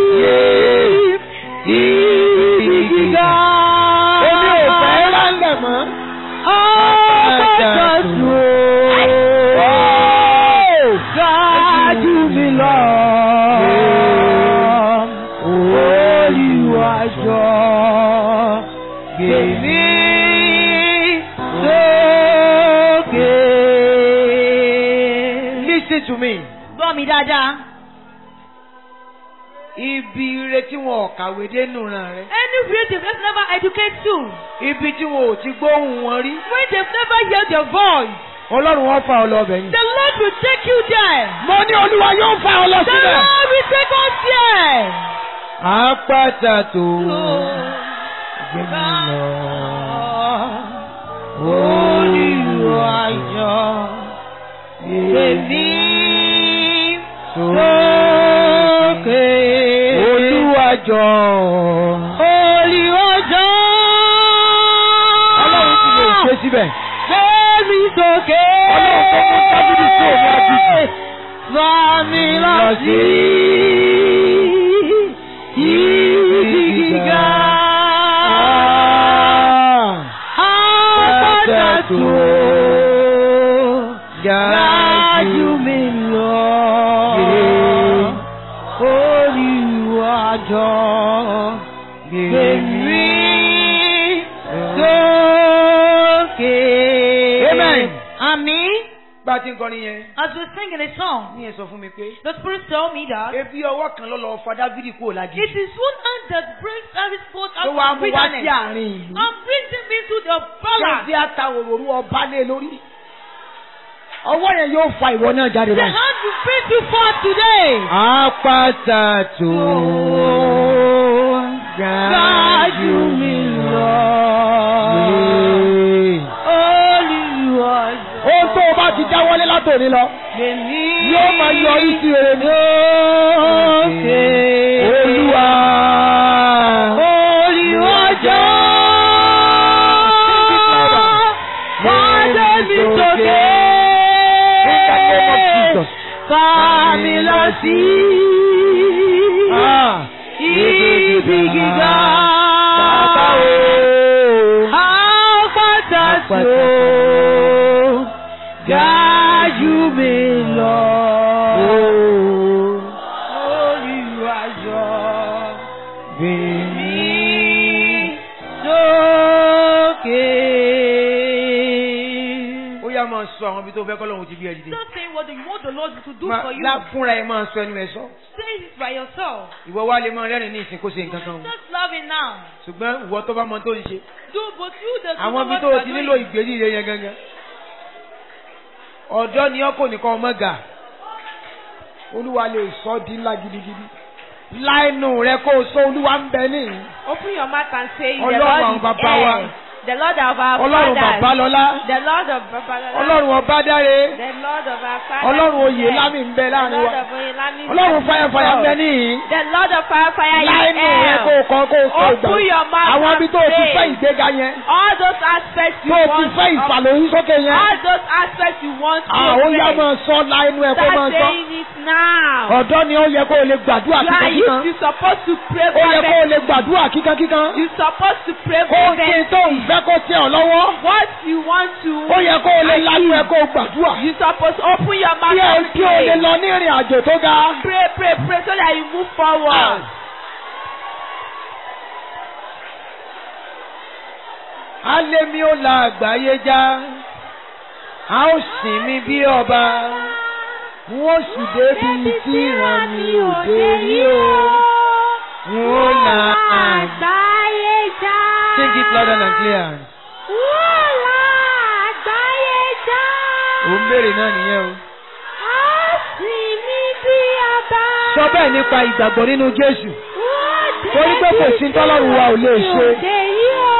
Speaker 1: Ibi gíga.
Speaker 3: Èmi ò fẹ́ rálẹ̀ mọ́.
Speaker 1: Àpáta tó dájú mi lọ.
Speaker 3: Gbèmí
Speaker 1: sókè.
Speaker 3: Listen to me.
Speaker 1: Gbọ́ mi dáadáa.
Speaker 3: Ibi ire tí wọn ò kàwé dénú ran rẹ.
Speaker 1: Any relative let's never educate you.
Speaker 3: Ibi tí wọn ò ti gbóhùn wọn rí.
Speaker 1: When they've never heard your voice,
Speaker 3: Ọlọ́run wọn fa ọ lọ ọbẹ̀ yìí.
Speaker 1: the Lord will take you there.
Speaker 3: Mo ní Olúwa yóò fa ọ lọ
Speaker 1: The Lord will take us there.
Speaker 3: Àpáta tó gbé mi lọ. Olùwàyọ̀
Speaker 1: Èmi
Speaker 3: sókè. Olúwàjọ.
Speaker 1: olùwàjọ́.
Speaker 3: Ọlọ́run ti lè ṣe síbẹ̀.
Speaker 1: Gbémi sókè.
Speaker 3: Ọlọ́run tó mú tábìlì sí òní àjèjì.
Speaker 1: Fà mí lọ
Speaker 3: Lọ
Speaker 1: sí
Speaker 3: sí
Speaker 1: ibi gíga. Àpáta tó Rájú mi lọ. Olùwàjọ́. Gbèmí sókè.
Speaker 3: Amen.
Speaker 1: Àmín.
Speaker 3: Bá a ti ń kọrin yẹn,
Speaker 1: As we sing in a song,
Speaker 3: ní ẹ sọ fún mi pé.
Speaker 1: the Spirit told me that
Speaker 3: Ebi ọwọ́ kan ló lọ fa Dávidi kúrò lájì.
Speaker 1: it is one hand that brings David's forth
Speaker 3: Ló
Speaker 1: out
Speaker 3: wá
Speaker 1: of
Speaker 3: mú wá sí
Speaker 1: wilderness
Speaker 3: àárín ìlú.
Speaker 1: and brings him into the
Speaker 2: Ṣé
Speaker 1: palace.
Speaker 2: bí a ta òróró ọba lé lórí? Ọwọ́ yẹn yóò fa ìwọ náà jáde
Speaker 1: The
Speaker 2: báyìí.
Speaker 1: hand will bring you forth today.
Speaker 3: Àpáta tó
Speaker 1: Gájú mi lọ. Olùwàjọ́.
Speaker 2: Ohun tó o bá ti dáwọ́lé látòní lọ,
Speaker 1: Gbèmí
Speaker 2: yóò máa yọrí sí rere ní.
Speaker 1: sókè.
Speaker 2: Olúwa.
Speaker 1: Olùwàjọ́. Wájú mi sókè.
Speaker 2: In the name of Jesus.
Speaker 1: Fà mí lọ sí
Speaker 2: Ah.
Speaker 1: ibi gíga.
Speaker 2: Bàbá o.
Speaker 1: Àpáta tó ga jù mí lọ. Olùwàjọ́
Speaker 3: Gbèmí.
Speaker 1: sókè.
Speaker 3: Ó yá máa sọ àwọn ibi tó fẹ́ kọ́lọ́hún ti bí ẹ dìde.
Speaker 1: Don't say what you want the Lord to do
Speaker 3: Má-
Speaker 1: for you.
Speaker 3: lá- Fúnra ẹ máa sọ ẹnu ẹ sọ.
Speaker 1: Say it by yourself.
Speaker 3: Ìwọ wá lè máa rẹ́rìn ní ìsìn kó ṣe nǹkan kan o.
Speaker 1: Just love it now.
Speaker 3: Ṣùgbọ́n ìwọ tó bá mọ tó ń ṣe.
Speaker 1: Do but you the
Speaker 3: Àwọn ibi tó o ti nílò ìgbérí rẹ yẹn gangan. Ọ̀dọ́ ni ọkọ̀ nìkan ọmọ gà.
Speaker 2: Olúwa lè sọ ọ́ di ńlá gidigidi. Láìnù rẹ kó o sọ Olúwa ń bẹ ní.
Speaker 1: Open your mouth and say the
Speaker 3: Ọlọ́run
Speaker 1: Lord
Speaker 3: àwọn
Speaker 1: is
Speaker 3: bàbá wa.
Speaker 1: here. The Lord of our
Speaker 3: Ọlọ́run
Speaker 1: fathers.
Speaker 3: bàbá lọ́lá.
Speaker 1: The Lord of Babalola.
Speaker 3: Ọlọ́run ọba dáre.
Speaker 1: The Lord of our fathers.
Speaker 2: Ọlọ́run
Speaker 1: is
Speaker 2: oyè
Speaker 1: here.
Speaker 2: lámì ń bẹ
Speaker 1: The
Speaker 2: láàrin
Speaker 1: Lord
Speaker 2: wa.
Speaker 1: of Oyelami. is
Speaker 2: Ọlọ́run fàyàfàyà ń bẹ
Speaker 1: here.
Speaker 2: níhìn.
Speaker 1: The Lord of fire fire is
Speaker 2: Láìnù rẹ kó o
Speaker 1: here.
Speaker 2: kọ́ kó o sọ ìgbà.
Speaker 1: Open your mouth
Speaker 2: Àwọn
Speaker 1: and
Speaker 2: ibi tó o ti
Speaker 1: pray.
Speaker 2: fẹ́ ìgbéga yẹn.
Speaker 1: All those aspects you
Speaker 2: Tó o ti
Speaker 1: want.
Speaker 2: fẹ́
Speaker 1: of-
Speaker 2: ìfàlóyún sókè yẹn.
Speaker 1: All those aspects you want to
Speaker 2: Àwọn yá
Speaker 1: pray.
Speaker 2: máa sọ láìnù ẹ kó máa
Speaker 1: Start
Speaker 2: sọ.
Speaker 1: saying it now.
Speaker 2: Ọ̀dọ́ ni ó yẹ kó o lè gbàdúrà
Speaker 1: You are
Speaker 2: kíkankíkan.
Speaker 1: used, you're supposed to pray
Speaker 2: Ó yẹ kó o
Speaker 1: fervently.
Speaker 2: lè gbàdúrà kíkankíkan.
Speaker 1: You're supposed to pray
Speaker 2: Kó o ṣe tó ń fẹ́ kó tẹ ọ lọ́wọ́.
Speaker 1: What you want to.
Speaker 2: Ó yẹ kó o lè lánú ẹ kó o gbàdúrà.
Speaker 1: You're supposed to open your mouth
Speaker 2: Kí o
Speaker 1: and
Speaker 2: kí o lè
Speaker 1: pray.
Speaker 2: lọ ní ìrìn àjò tó ga.
Speaker 1: Pray, pray, pray so that you move forward.
Speaker 3: Alémi ó la àgbáyé já. A ó sìn mí bí ọba.
Speaker 2: Wọ́n sì débi tí ìran mi ò dé rí o.
Speaker 3: N ó la àgbáyé.
Speaker 1: àgbáyé já.
Speaker 3: Sing it louder and clear.
Speaker 1: Wọ́n la àgbáyé já.
Speaker 3: Ò ń béèrè náà nìyẹn o.
Speaker 1: Á sì mí bí ọba.
Speaker 2: Sọ bẹ́ẹ̀ nípa ìgbàgbọ́ nínú Jésù.
Speaker 1: Wọ́n
Speaker 2: Torí pé kò sí tọ́lọ́run wa ò lè ṣe.
Speaker 1: Òde yìí o.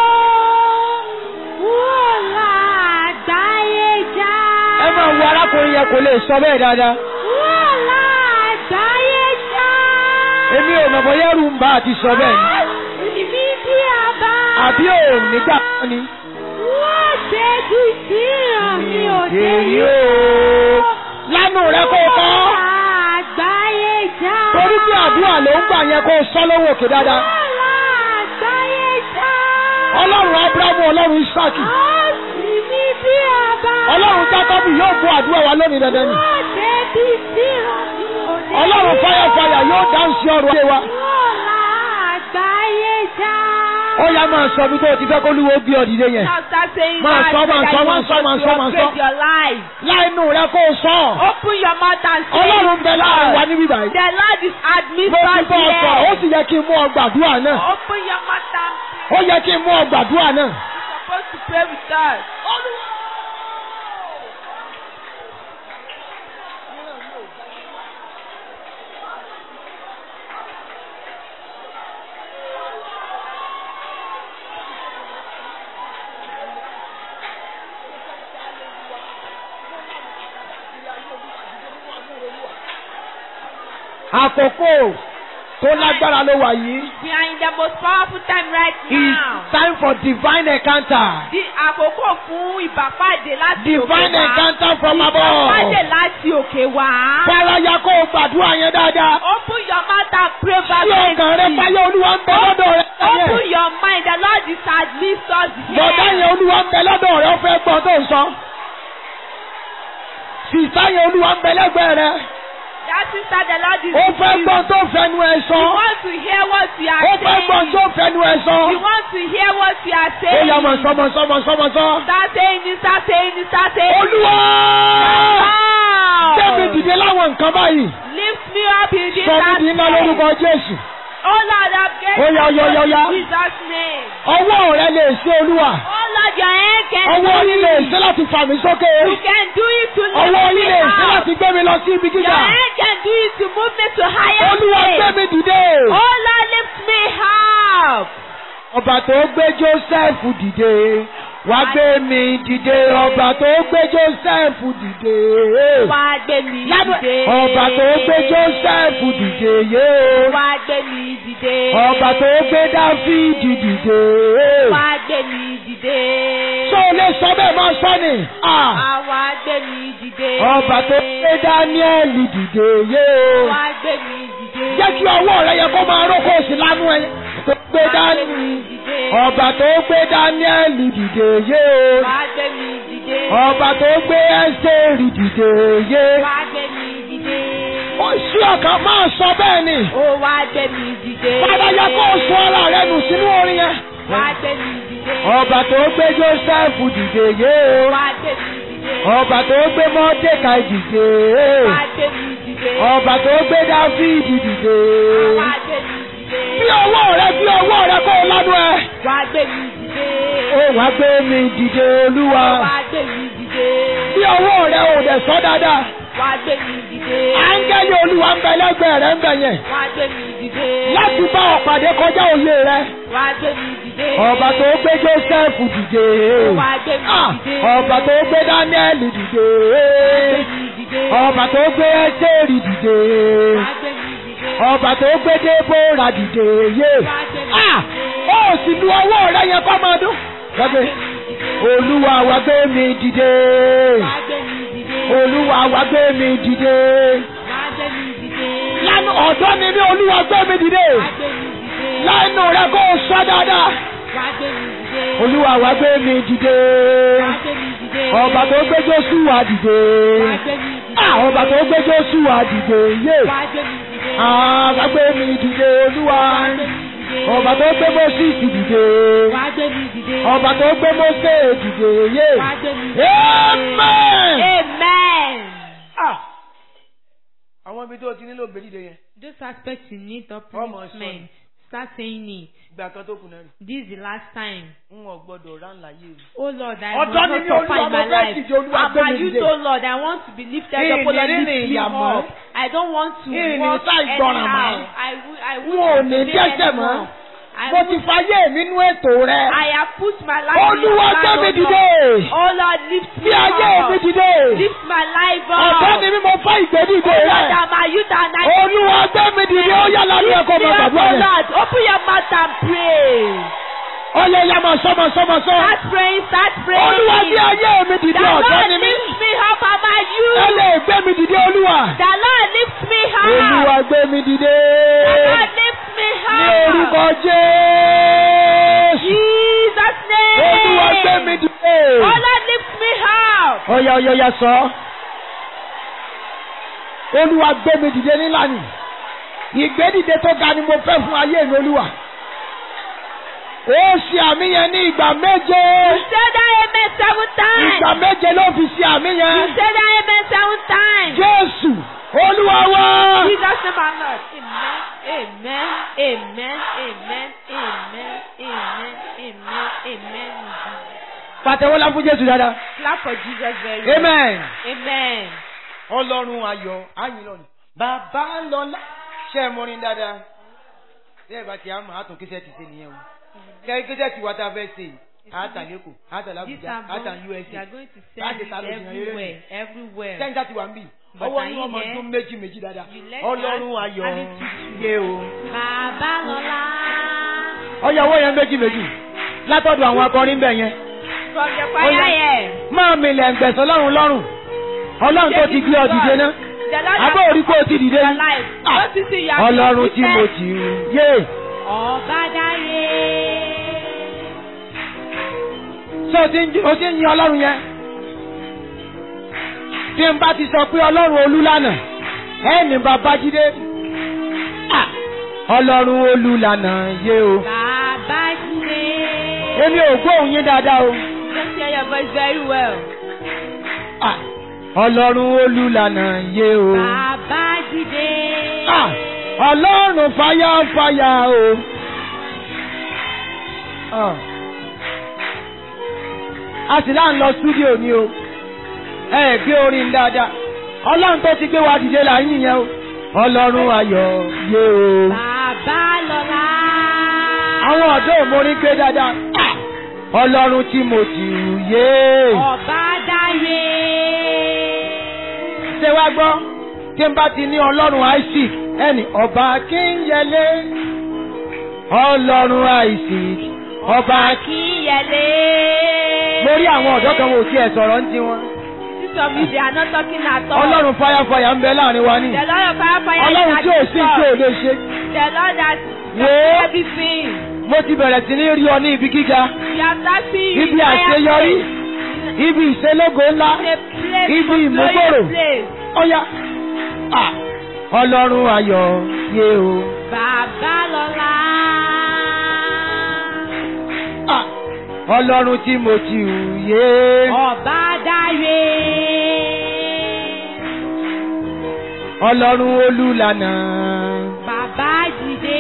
Speaker 1: Wọ́n la àgbáyé já.
Speaker 2: Ẹ máa wo arákùnrin yẹn kò lè sọ bẹ́ẹ̀ dáadáa.
Speaker 1: Wọ́n la àgbáyé já.
Speaker 2: Èmi ò mọ̀ bóyá ẹrù ń bá àti sọ bẹ́ẹ̀ ni.
Speaker 1: Á sì mí bí ọba.
Speaker 2: Àbí ò nígbà kan ni.
Speaker 1: Wọ́n ṣe bí tí ìran mi ò dé
Speaker 2: Èyí
Speaker 1: yìí
Speaker 2: o. Lánàá rẹ kó o kọ́.
Speaker 1: Wọ́n la àgbáyé já.
Speaker 2: Torí pé àdúrà ló ń gbà yẹn kó o sọ lówó òkè dáadáa.
Speaker 1: Wọ́n la àgbáyé já.
Speaker 2: Ọlọ́run Ábúráhámù Ọlọ́run Ísáàkì.
Speaker 1: Á sì mí bí ọba.
Speaker 2: Ọlọ́run Jákọ́bù yóò gbọ́ àdúrà wa lónìí dandan ni.
Speaker 1: Wọ́n ṣe bí tí ìran mi ò dé
Speaker 2: Ọlọ́run
Speaker 1: yìí.
Speaker 2: fáyàfáyà yóò dáhùn sí ọrọ̀ ayé wa.
Speaker 1: Wọ́n la àgbáyé já.
Speaker 2: ó yá máa sọ bí tó o ti fẹ́ kó lúwo gbé ọ dìde yẹn.
Speaker 1: Now start saying
Speaker 2: Máa
Speaker 1: that
Speaker 2: sọ, máa
Speaker 1: that
Speaker 2: sọ,
Speaker 1: you
Speaker 2: máa
Speaker 1: want
Speaker 2: sọ,
Speaker 1: God
Speaker 2: máa
Speaker 1: to
Speaker 2: sọ, máa sọ.
Speaker 1: upgrade your life.
Speaker 2: láìnú rẹ kó o sọ.
Speaker 1: Open your mouth and say
Speaker 2: ọlọ́run ń bẹ láàrin wa níbí báyìí.
Speaker 1: The Lord is
Speaker 2: mo
Speaker 1: administered
Speaker 2: ti bọ́ ọ sọ̀rọ̀ ó
Speaker 1: here.
Speaker 2: sì yẹ kí n mú ọ gbàdúrà náà.
Speaker 1: Open your mouth and
Speaker 2: ó yẹ kí n mú ọ gbàdúrà náà.
Speaker 1: you're supposed to pray with us.
Speaker 2: àkókò tó lágbára ló wà yìí.
Speaker 1: We are in the most powerful time right
Speaker 2: It's
Speaker 1: now.
Speaker 2: time for divine encounter.
Speaker 1: Di àkókò fún ìbàpàdé láti òkè
Speaker 2: Divine
Speaker 1: wá.
Speaker 2: encounter from
Speaker 1: Ìbàpàdé
Speaker 2: above.
Speaker 1: láti òkè wá.
Speaker 2: Fárayá kó o gbàdúrà yẹn dáadáa.
Speaker 1: Open your mouth and pray
Speaker 2: Tí ọkàn rẹ
Speaker 1: fervently.
Speaker 2: fáyé olúwa ń bẹ lọ́dọ̀ rẹ.
Speaker 1: Open your mind. The Lord is administered
Speaker 2: Bọ̀dá
Speaker 1: here.
Speaker 2: yẹn olúwa ń bẹ lọ́dọ̀ rẹ, ó fẹ́ gbọ́ tó ń sọ. Sìsá yẹn olúwa ń bẹ lẹ́gbẹ̀ẹ́ rẹ.
Speaker 1: That sister, the Lord is
Speaker 2: Ó
Speaker 1: with
Speaker 2: fẹ́
Speaker 1: you.
Speaker 2: gbọ́ tó fẹnu ẹ
Speaker 1: You
Speaker 2: sọ.
Speaker 1: want to hear what you are
Speaker 2: Ó fẹ́ gbọ́
Speaker 1: saying.
Speaker 2: tó fẹnu ẹ sọ.
Speaker 1: You want to hear what you are
Speaker 2: Ó
Speaker 1: saying.
Speaker 2: yá mọ̀ sọ́mọ sọ́mọ sọ́mọ sọ́.
Speaker 1: Start saying it, start saying it, start saying it.
Speaker 2: Olúwa!
Speaker 1: Wow.
Speaker 2: Débi dìde láwọn nǹkan báyìí.
Speaker 1: Lift me up in this
Speaker 2: Sọ mí di iná lórúkọ Jésù.
Speaker 1: Oh Lord, I'm getting
Speaker 2: Ó yá, ó yá, ó yá, ó yá.
Speaker 1: in Jesus' name.
Speaker 2: Ọwọ́ rẹ lè ṣe olúwa.
Speaker 1: Oh Lord, your hand can
Speaker 2: Ọwọ́
Speaker 1: do
Speaker 2: yín lè
Speaker 1: it.
Speaker 2: ṣe láti fà mí sókè.
Speaker 1: You can do it to lift
Speaker 2: Ọwọ́
Speaker 1: me
Speaker 2: yín lè ṣe
Speaker 1: up.
Speaker 2: láti gbé mi lọ sí ibi
Speaker 1: Your
Speaker 2: gíga.
Speaker 1: hand can do it to move me to higher
Speaker 2: Olúwa gbé
Speaker 1: place.
Speaker 2: mi dìde.
Speaker 1: Oh Lord, lift me up.
Speaker 2: Ọba tó gbé Jósẹ́fù dìde. Wá gbé mi dìde. Ọba tó gbé Jósẹ́fù dìde.
Speaker 1: Wá gbé mi
Speaker 2: Lánàá,
Speaker 1: dìde.
Speaker 2: Ọba tó gbé Jósẹ́fù dìde yé o.
Speaker 1: Wá gbé mi dìde.
Speaker 2: Ọba tó gbé Dáfídì dìde.
Speaker 1: Wá gbé mi dìde.
Speaker 2: Ṣé o lè sọ bẹ́ẹ̀ máa sọ ni? Ah!
Speaker 1: Àwa gbé mi dìde.
Speaker 2: Ọba tó gbé Dáníẹ́lì dìde yé o.
Speaker 1: Wá gbé mi dìde.
Speaker 2: Jẹ́ kí ọwọ́ rẹ yẹ kó máa rókò sí lánú ẹ. Tó gbé
Speaker 1: Wá gbé
Speaker 2: Dání.
Speaker 1: mi dìde.
Speaker 2: Ọba tó gbé Dáníẹ́lì dìde yé o.
Speaker 1: Wá gbé mi dìde.
Speaker 2: Ọba tó gbé Ẹ́sẹ̀rì dìde yé.
Speaker 1: Wá gbé mi dìde.
Speaker 2: Ó sí ọ̀kan máa sọ bẹ́ẹ̀ ni.
Speaker 1: Ó wá gbé mi dìde.
Speaker 2: Padà yẹ kó o sọ ara rẹ nù sínú orin yẹn.
Speaker 1: Wá gbé mi dìde.
Speaker 2: Ọba tó gbé Jósẹ́fù dìde yé o.
Speaker 1: Wá gbé mi dìde.
Speaker 2: Ọba tó gbé Mọ́dékàì dìde.
Speaker 1: Wá gbé mi dìde.
Speaker 2: Ọba tó gbé Dáfídì dìde.
Speaker 1: Wá gbé mi dìde.
Speaker 2: Bí ọwọ́ rẹ bí ọwọ́ rẹ kó o lánú ẹ.
Speaker 1: Wá gbé mi dìde.
Speaker 2: Ó wá gbé mi dìde olúwa.
Speaker 1: Wá gbé mi dìde.
Speaker 2: Bí ọwọ́ rẹ ò dẹ̀ sọ dáadáa.
Speaker 1: Wá gbé mi dìde.
Speaker 2: Áńgẹ́lì olúwa ń bẹ lẹ́gbẹ̀ẹ́ rẹ ń bẹ yẹn.
Speaker 1: Wá gbé mi dìde.
Speaker 2: Láti bá ọ pàdé kọjá òye rẹ.
Speaker 1: Wá gbé mi dìde.
Speaker 2: Ọba tó gbé Jósẹ́fù dìde.
Speaker 1: Wá gbé mi
Speaker 2: Ah,
Speaker 1: dìde.
Speaker 2: Ọba tó gbé Dáníẹ́lì dìde.
Speaker 1: Wá gbé mi dìde.
Speaker 2: Ọba tó gbé Ẹ́sẹ̀rì dìde.
Speaker 1: Wá gbé mi dìde.
Speaker 2: Ọba tó gbé Débórà dìde. Yé.
Speaker 1: Wá gbé mi
Speaker 2: Ah,
Speaker 1: dìde.
Speaker 2: ó sì lu ọwọ́ rẹ yẹn kọ́ máa dún. Gbàgbé. Olúwa wá gbé mi dìde.
Speaker 1: Wá gbé mi dìde.
Speaker 2: Olúwa wá gbé mi dìde.
Speaker 1: Wá gbé mi dìde.
Speaker 2: Lánàá ọ̀dọ́ ni mí Olúwa gbé mi dìde.
Speaker 1: Wá gbé mi dìde.
Speaker 2: Lánàá rẹ kó o sọ dáadáa.
Speaker 1: Wá gbé mi dìde.
Speaker 2: Olúwa wá gbé mi dìde.
Speaker 1: Wá gbé mi dìde.
Speaker 2: Ọba tó gbé Jósùwà dìde.
Speaker 1: Wá gbé mi dìde.
Speaker 2: Ah, ọba tó gbé Jósùwà dìde. Yé.
Speaker 1: Wá gbé mi dìde.
Speaker 2: Ah, wá gbé mi dìde Olúwa.
Speaker 1: Wá gbé mi dìde.
Speaker 2: Ọba tó gbé Mósìsì dìde.
Speaker 1: Wá gbé mi dìde.
Speaker 2: Ọba tó gbé Mósè dìde. Yé.
Speaker 1: Wá gbé mi dìde.
Speaker 2: Amen.
Speaker 1: Amen.
Speaker 2: Ah. Àwọn ibi tó ti nílò gbèdìde yẹn.
Speaker 1: Those aspects you need
Speaker 2: Ọmọ
Speaker 1: upliftment. Start saying it.
Speaker 2: Ìgbà kan tó kù náà rí.
Speaker 1: This is the last time.
Speaker 2: N ò gbọdọ̀ rán láyé mi.
Speaker 1: Oh Lord, I
Speaker 2: Ọ̀dọ́
Speaker 1: want
Speaker 2: ni
Speaker 1: not
Speaker 2: mí,
Speaker 1: suffer
Speaker 2: Olúwa,
Speaker 1: in
Speaker 2: mo
Speaker 1: my
Speaker 2: fẹ́
Speaker 1: life.
Speaker 2: dìde, Olúwa,
Speaker 1: I'm
Speaker 2: gbé mi
Speaker 1: a youth,
Speaker 2: dìde.
Speaker 1: oh Lord. I want to be lifted
Speaker 2: Ìní
Speaker 1: up. Oh Lord,
Speaker 2: rírìn
Speaker 1: lift me
Speaker 2: ìyàmọ́.
Speaker 1: up. I don't want to
Speaker 2: Ìní
Speaker 1: walk
Speaker 2: sá ìgbọràn mọ́.
Speaker 1: anyhow. I will. I
Speaker 2: N
Speaker 1: will
Speaker 2: ò ní dẹ́sẹ̀ mọ́. Mo ti fayé mi nú ètò rẹ.
Speaker 1: I have put my life in your
Speaker 2: Olúwa gbé
Speaker 1: hand,
Speaker 2: mi
Speaker 1: oh
Speaker 2: dìde.
Speaker 1: Lord. Oh Lord, lift me
Speaker 2: Bí ayé mi
Speaker 1: up.
Speaker 2: dìde.
Speaker 1: Lift my life
Speaker 2: Ọ̀dọ́
Speaker 1: up.
Speaker 2: ni mí mo fẹ́ ìgbédìde
Speaker 1: Oh Lord,
Speaker 2: rẹ.
Speaker 1: I'm a youth and I
Speaker 2: Olúwa gbé mi dìde ó yá lálẹ́ ẹ̀kọ́
Speaker 1: Lift me
Speaker 2: máa
Speaker 1: up,
Speaker 2: gbàdúrà
Speaker 1: oh
Speaker 2: yẹn.
Speaker 1: Lord. Open your mouth and pray.
Speaker 2: Ó yẹ ya máa sọ máa sọ máa sọ.
Speaker 1: Start praying, start praying.
Speaker 2: Olúwa bí ayé mi
Speaker 1: The
Speaker 2: dìde ọ̀dọ́
Speaker 1: Lord
Speaker 2: ni mí.
Speaker 1: lift me up, I'm a
Speaker 2: Ẹ
Speaker 1: youth.
Speaker 2: lè gbé mi dìde Olúwa.
Speaker 1: The Lord lift me up.
Speaker 2: Olúwa gbé mi dìde.
Speaker 1: The Lord lift me
Speaker 2: Ní
Speaker 1: up.
Speaker 2: orúkọ Jésù.
Speaker 1: Jesus name.
Speaker 2: Olúwa gbé mi dìde.
Speaker 1: Oh Lord lift me up.
Speaker 2: Ọ̀yà ọ̀yà ọ̀yà sọ. Olúwa gbé mi dìde nílànà. Ìgbédìde tó ga ni mo fẹ́ fún ayé mi Olúwa.
Speaker 3: ó ṣe àmì yẹn ní ìgbà méje.
Speaker 1: Say that amen seven times.
Speaker 3: ìgbà méje ló fi ṣe àmì
Speaker 1: You
Speaker 3: yẹn.
Speaker 1: say that amen seven times.
Speaker 3: Jésù Olúwa wá.
Speaker 1: Jesus name our Lord. Amen. Amen. Amen. Amen. Amen. Amen. Amen. Amen.
Speaker 3: Pàtẹ́wọ́lá fún Jésù dáadáa.
Speaker 1: Clap for Jesus very well.
Speaker 3: Amen.
Speaker 1: Amen.
Speaker 3: Ọlọ́run ayọ̀ ayìn lọ́nà. Bàbá lọ́lá. Ṣé ẹ mọrin dáadáa? Ṣé ẹ bá ti àmọ̀ àtún kíṣẹ́ ti ṣe nìyẹn o? Kẹ́rin kíṣẹ́ ti wá tá a fẹ́ ṣe yìí. Àtà lẹ́kọ̀ọ́, àtà
Speaker 1: This
Speaker 3: l'Abuja,
Speaker 1: album,
Speaker 3: àtà
Speaker 1: we
Speaker 3: USA.
Speaker 1: are going to
Speaker 3: Láti
Speaker 1: send it
Speaker 3: ta ló jìnnà eré
Speaker 1: everywhere. Everywhere.
Speaker 3: Sẹ́ńtà ti wà ń bì.
Speaker 1: But
Speaker 3: Ọwọ́
Speaker 1: are
Speaker 3: ní
Speaker 1: you
Speaker 3: ọmọ
Speaker 1: here?
Speaker 3: ọdún méjì méjì dáadáa.
Speaker 1: You let
Speaker 3: Ọlọ́run
Speaker 1: that
Speaker 3: ayọ̀
Speaker 1: add it to
Speaker 3: yé o.
Speaker 1: Bàbá lọ́la.
Speaker 3: Ọyọ owó yẹn méjì méjì. Látọ̀dọ̀ àwọn akọrin bẹ̀ yẹn.
Speaker 1: From the
Speaker 3: Ó
Speaker 1: choir
Speaker 3: yá.
Speaker 1: here.
Speaker 3: Máa mi lẹ̀ ń gbẹ̀sán lọ́run lọ́rùn. Ọlọ́run tó ti gbé ọ dìde náà.
Speaker 1: The Lord
Speaker 3: Abẹ́ orí kó o ti dìde
Speaker 1: your
Speaker 3: ní.
Speaker 1: life.
Speaker 3: Ah.
Speaker 1: Don't you see you have
Speaker 3: Ọlọ́run tí
Speaker 1: been
Speaker 3: mo
Speaker 1: defeated?
Speaker 3: ti rú. Yé!
Speaker 1: Ọba dáyé.
Speaker 3: Ṣé o ti ń jí- o ti ń yin Ọlọ́run yẹn? Tí n bá ti sọ pé Ọlọ́run olúlànà, ẹ ní Babájídé. Ah! Ọlọ́run olúlànà yé o.
Speaker 1: Bàbá jíde.
Speaker 3: Èmi ò gbóhùn yín dáadáa o.
Speaker 1: Just hear your voice very well.
Speaker 3: Ah! Ọlọ́run olúlànà yé o.
Speaker 1: Bàbá jíde.
Speaker 3: Ah! Ọlọ́run fàyàfàyà o. Ah. A sì láà ń lọ stúdíò ni o. Ẹ ẹ̀ gbé orin dáadáa. Ọlọ́run tó ti gbé wa dìde là ń yìn yẹn o. Ọlọ́run ayọ̀ yé o.
Speaker 1: Bàbá lọ́la.
Speaker 3: Àwọn ọ̀dọ́ òmórin gbé dáadáa. Ah! Ọlọ́run tí mo ti rù yé.
Speaker 1: Ọba dáyé.
Speaker 3: Ṣé wá gbọ́? Tí n bá ti ní Ọlọ́run Isaac, ẹnì ọba Akínyẹlé. Ọlọ́run Isaac, ọba
Speaker 1: Akínyẹlé.
Speaker 3: Mo rí àwọn ọ̀dọ́ kan wò tí ẹ sọ̀rọ̀ ń ti wọn.
Speaker 1: This of you they are not talking at all.
Speaker 3: Ọlọ́run fáyàfáyà ń bẹ láàrin wa ní.
Speaker 1: The Lord of fire fire
Speaker 3: Ọlọ́run tí ò sí tí ò lè ṣe.
Speaker 1: The Lord that
Speaker 3: Wò ó.
Speaker 1: everything.
Speaker 3: Mo ti bẹ̀rẹ̀ sí ní rí ọ ní ibi gíga,
Speaker 1: You are starting
Speaker 3: ibi àṣeyọrí, ibi ìṣelógo ńlá,
Speaker 1: In a place
Speaker 3: ibi
Speaker 1: of
Speaker 3: ìmúgbòrò.
Speaker 1: glorious place.
Speaker 3: Ọ̀ya. Ah! Ọlọ́run ayọ̀ yé o.
Speaker 1: Bàbá lọ́la.
Speaker 3: Ah! Ọlọ́run tí mo ti hù yé.
Speaker 1: Ọba dáyé.
Speaker 3: Ọlọ́run olúlànà.
Speaker 1: Bàbá dìde.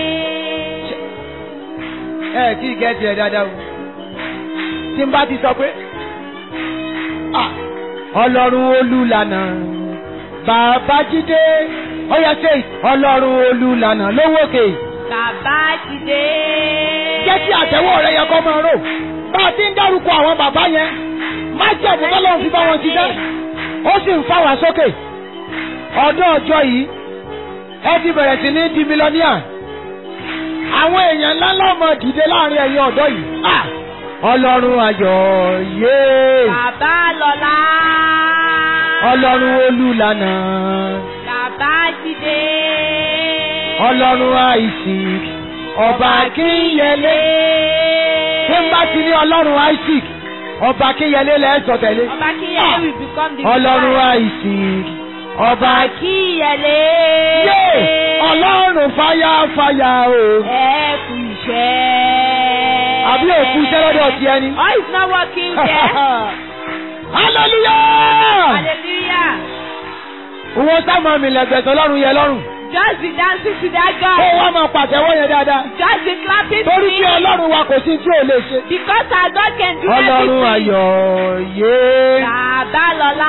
Speaker 3: Ẹ kí gẹ́tì ẹ̀ dáadáa o. Tí n bá ti sọ pé. Ah! Ọlọ́run olúlànà. Bàbá jídé. Ọ̀ya ṣe Ọlọ́run olúlànà lówókè.
Speaker 1: Bàbá dìde.
Speaker 3: Jẹ́ kí àtẹ́wọ́ rẹ yẹ kọ́ máa rò. Bá a ti ń dárúkọ àwọn bàbá yẹn. Má jẹ́ ẹ̀bùn tọ́lọ́run fi bá wọn ṣiṣẹ́. Ó sì ń fà wá sókè. Ọdún ọjọ́ yìí, ẹ ti bẹ̀rẹ̀ sí ní di mílíọ̀nìà. Àwọn èèyàn ńláńlá ọmọ dìde láàrin ẹ̀yin ọ̀dọ́ yìí. Ah! Ọlọ́run ayọ̀ yé.
Speaker 1: Bàbá lọ́la.
Speaker 3: Ọlọ́run olúlànà.
Speaker 1: Bàbá dìde.
Speaker 3: Ọlọ́run Isaac. Ọba Akínyẹlé. Tí n bá ti ní Ọlọ́run Isaac, ọba Akínyẹlé lẹ́sọ̀ tẹ̀lé.
Speaker 1: Ọba Kíyẹlé will become the
Speaker 3: Ọlọ́run
Speaker 1: divine.
Speaker 3: Isaac. Ọba
Speaker 1: Ọba Kíyẹlé.
Speaker 3: Yé! Ọlọ́run fáyàfáyà o.
Speaker 1: Ẹ kú iṣẹ́.
Speaker 3: Àbí òkú iṣẹ́ lọ́dọ̀ ti ẹni.
Speaker 1: Oh, it's not working there.
Speaker 3: Hallelujah!
Speaker 1: Hallelujah.
Speaker 3: Òwò sáàmù mi lẹ̀gbẹ̀sọ̀ Ọlọ́run yẹ lọ́rùn.
Speaker 1: Just be dancing to that
Speaker 3: Ó
Speaker 1: God.
Speaker 3: wá máa pàtẹ́wọ́ yẹn dáadáa.
Speaker 1: Just be clapping to
Speaker 3: Torí pé
Speaker 1: him.
Speaker 3: Ọlọ́run wa kò sí tí ò lè ṣe.
Speaker 1: Because our God can do
Speaker 3: Ọlọ́run
Speaker 1: everything.
Speaker 3: ayọ̀ yé.
Speaker 1: Bàbá lọ́la.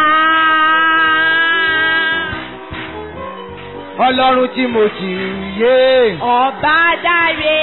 Speaker 3: Ọlọ́run tí mo ti yé.
Speaker 1: Ọba dáre.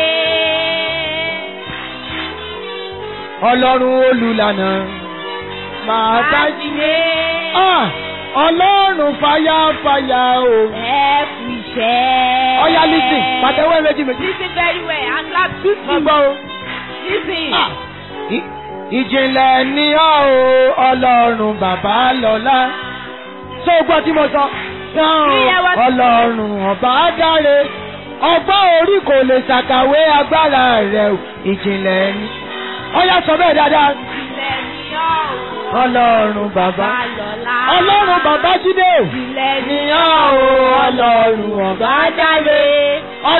Speaker 3: Ọlọ́run olùlànà. Màá bá jí.
Speaker 1: Bájílé.
Speaker 3: Ah! Ọlọ́run fáyàfáyà o.
Speaker 1: Ẹ kú iṣẹ́.
Speaker 3: Ọya lísìn, pàtẹ́wọ́ méjì méjì.
Speaker 1: Listen very well and clap
Speaker 3: Má
Speaker 1: tutu.
Speaker 3: gbọ́ o.
Speaker 1: Listen.
Speaker 3: Ah! I- Ìjìnlẹ̀ ni ọ́ o, Ọlọ́run bàbá lọ́lá. Ṣé o gbọ́ tí mo sọ?
Speaker 1: Ìyá wa-
Speaker 3: Ọlọ́run ọba dáre. Ọgbọ́n orí kò lè ṣàkàwé agbára rẹ̀ o. Ìjìnlẹ̀ ni. Ọya sọ bẹ́ẹ̀ dáadáa.
Speaker 1: Ilẹ̀ ni ọ́ o.
Speaker 3: Ọlọ́run bàbá.
Speaker 1: Lọ́la.
Speaker 3: Ọlọ́run bàbá jídé o.
Speaker 1: Ilẹ̀ ni
Speaker 3: Níyàn o, Ọlọ́run ọba dáre. Ọgbọ́n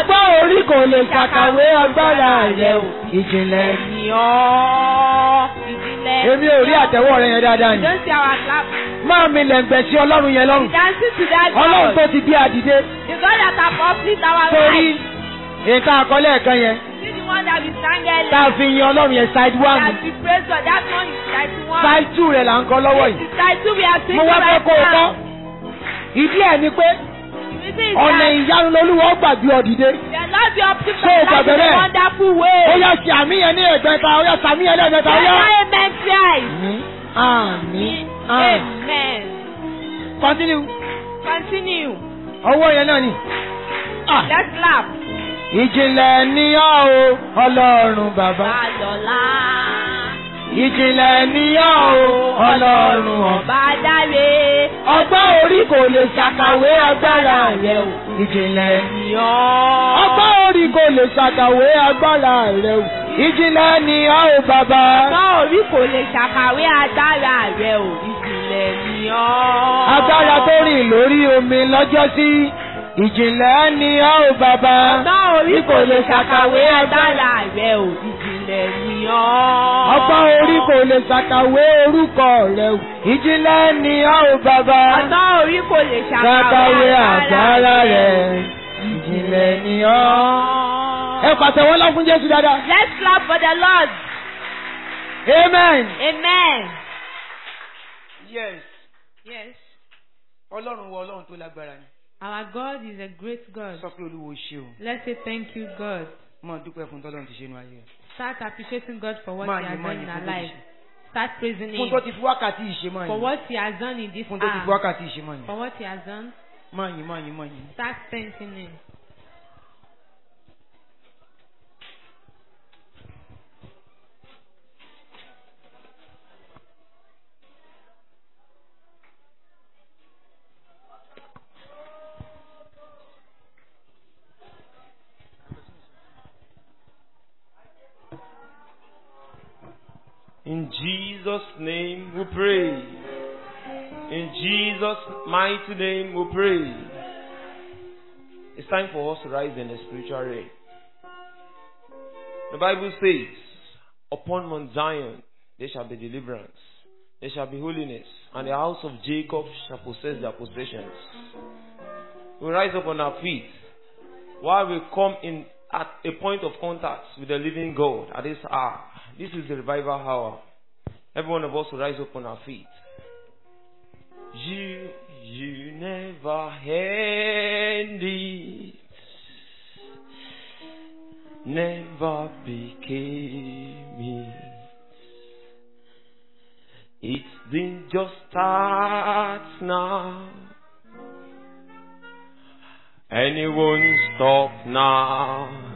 Speaker 3: orí kò lè ṣàkàwé agbára rẹ̀ o. ìjìnlẹ̀
Speaker 1: Ni ọ́ ìdílé.
Speaker 3: èmi ò rí àtẹ̀wọ́ rẹ̀ yẹn dáadáa
Speaker 1: You
Speaker 3: ni.
Speaker 1: don't see our clap.
Speaker 3: máa mi lẹ̀ǹgbẹ̀ sí ọlọ́run yẹn lọ́rùn.
Speaker 1: Dancing to that
Speaker 3: ọlọ́run
Speaker 1: God.
Speaker 3: tó ti bí adìde.
Speaker 1: The God that has uplift our
Speaker 3: torí
Speaker 1: life.
Speaker 3: nǹkan àkọlé ẹ̀kan yẹn
Speaker 1: See the one that we sang earlier.
Speaker 3: tá a fi yin ọlọ́run yẹn side one
Speaker 1: That we praise God. That one is side one.
Speaker 3: side two rẹ̀ là ń kọ́ lọ́wọ́
Speaker 1: This
Speaker 3: yìí.
Speaker 1: is side two we are singing
Speaker 3: mo wá fẹ́
Speaker 1: right
Speaker 3: kó o kọ́.
Speaker 1: now.
Speaker 3: ìdí ẹ̀ ni pé
Speaker 1: The reason is
Speaker 3: ọ̀nà
Speaker 1: that
Speaker 3: ìyanu lolúwa ó gbàgbé ọ̀dìde.
Speaker 1: the Lord be uplift
Speaker 3: Ṣé o
Speaker 1: our life
Speaker 3: gbàgbé
Speaker 1: in a
Speaker 3: bẹ́ẹ̀?
Speaker 1: wonderful way.
Speaker 3: ó yá sí àmì yẹn ní ẹ̀gbẹ́ta ó yá sàmì yẹn lẹ́ẹ̀mẹ́ta ó yá.
Speaker 1: Say amen thrice.
Speaker 3: àmì àmì
Speaker 1: Amen.
Speaker 3: continue
Speaker 1: Continue.
Speaker 3: ọwọ́ yẹn náà ni. Ah.
Speaker 1: Let's clap.
Speaker 3: ìjìnlẹ̀ ni ọ́ o ọlọ́run bàbá.
Speaker 1: Bàlọ́lá.
Speaker 3: ìjìnlẹ̀ ni ọ́ o ọlọ́run ọ̀bá.
Speaker 1: Ọba dáre.
Speaker 3: ọgbọ́n orí kò lè ṣàkàwé agbára rẹ̀ o. ìjìnlẹ̀ ni
Speaker 1: Yọ́.
Speaker 3: ọgbọ́n orí kò lè ṣàkàwé agbára rẹ̀ o. ìjìnlẹ̀ ni ọ́ o bàbá.
Speaker 1: Ọgbọ́n orí kò lè ṣàkàwé agbára rẹ̀ ò. Ìjìnlẹ̀ ni ọ́.
Speaker 3: agbára tó rìn lórí omi lọ́jọ́ sí. ìjìnlẹ̀ ni ọ́ o bàbá.
Speaker 1: Ọgbọ́n orí kò lè ṣàkàwé agbára rẹ̀ ò. Ìjìnlẹ̀ ni ọ́.
Speaker 3: ọgbọ́n orí kò lè ṣàkàwé orúkọ rẹ̀ o. ìjìnlẹ̀ ni ọ́ o bàbá.
Speaker 1: Ọgbọ́n orí kò lè
Speaker 3: ṣàkàwé
Speaker 1: ṣàkàwé
Speaker 3: agbára rẹ̀. ìjìnlẹ̀ ni ọ́. ẹ pàtẹ́wọ́ lọ fún Jésù dáadáa.
Speaker 1: Let's clap for the Lord.
Speaker 3: amen.
Speaker 1: Amen.
Speaker 3: yes
Speaker 1: Yes.
Speaker 3: ọlọ́run wọ ọlọ́run tó lágbára ni.
Speaker 1: Our God is a great God.
Speaker 3: sọ pé olúwo ṣe o.
Speaker 1: Let's say thank you, God.
Speaker 3: máa dúpẹ́ fún tọ́lọ́run ti ṣe inú ayé rẹ̀.
Speaker 1: Start appreciating God for what
Speaker 3: Máa
Speaker 1: He
Speaker 3: yìn,
Speaker 1: has
Speaker 3: máa
Speaker 1: done in
Speaker 3: yìn
Speaker 1: our
Speaker 3: fún tó ti
Speaker 1: life.
Speaker 3: ṣe.
Speaker 1: Start praising
Speaker 3: fún
Speaker 1: Him
Speaker 3: tó ti fi wákàtí ìṣe máa
Speaker 1: for
Speaker 3: yìn.
Speaker 1: what He has done in this
Speaker 3: fún tó ti fi
Speaker 1: hour.
Speaker 3: wákàtí ìṣe máa yìn.
Speaker 1: For what He has done,
Speaker 3: máa yìn máa yìn máa yìn.
Speaker 1: start thanking Him.
Speaker 4: In Jesus' name we pray. In Jesus' mighty name we pray. It's time for us to rise in the spiritual realm. The Bible says, Upon Mount Zion there shall be deliverance, there shall be holiness, and the house of Jacob shall possess their possessions. We rise up on our feet while we come in at a point of contact with the living God at this hour. This is the revival hour. Every one of us will rise up on our feet. You, you never end it. Never became it. It didn't just start now. And it won't stop now.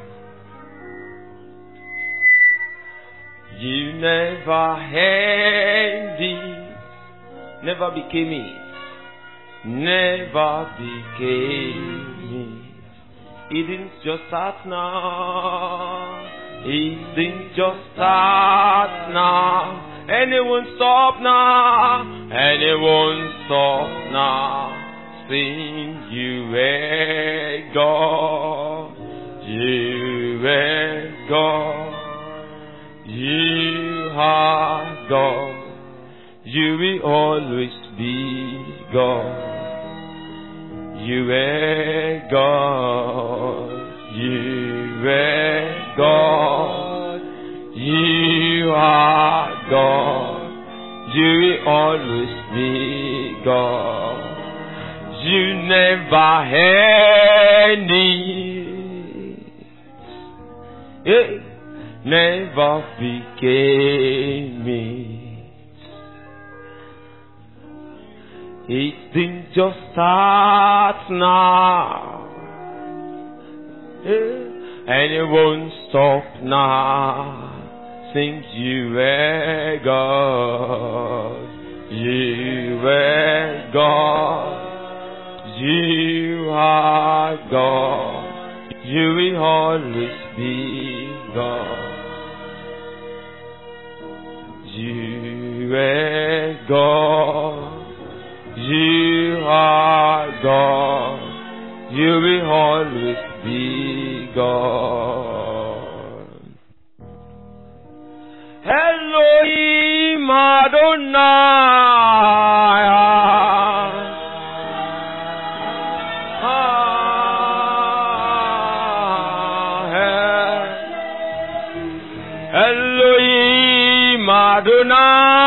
Speaker 4: You never had it, never became it, never became it. It didn't just start now, it didn't just start now, and it won't stop now, and it won't stop now. Sing you were God, you were God. You are God. You will always be God. You are God. You are God. You are God. You will always be God. You never had it. Hey never became it. It didn't just start now, eh, and it won't stop now. Since you were God, you were God, you are God, you will always be God. You are God. You are God. You will always be God. Elohim Adonai. Elohim Adonai.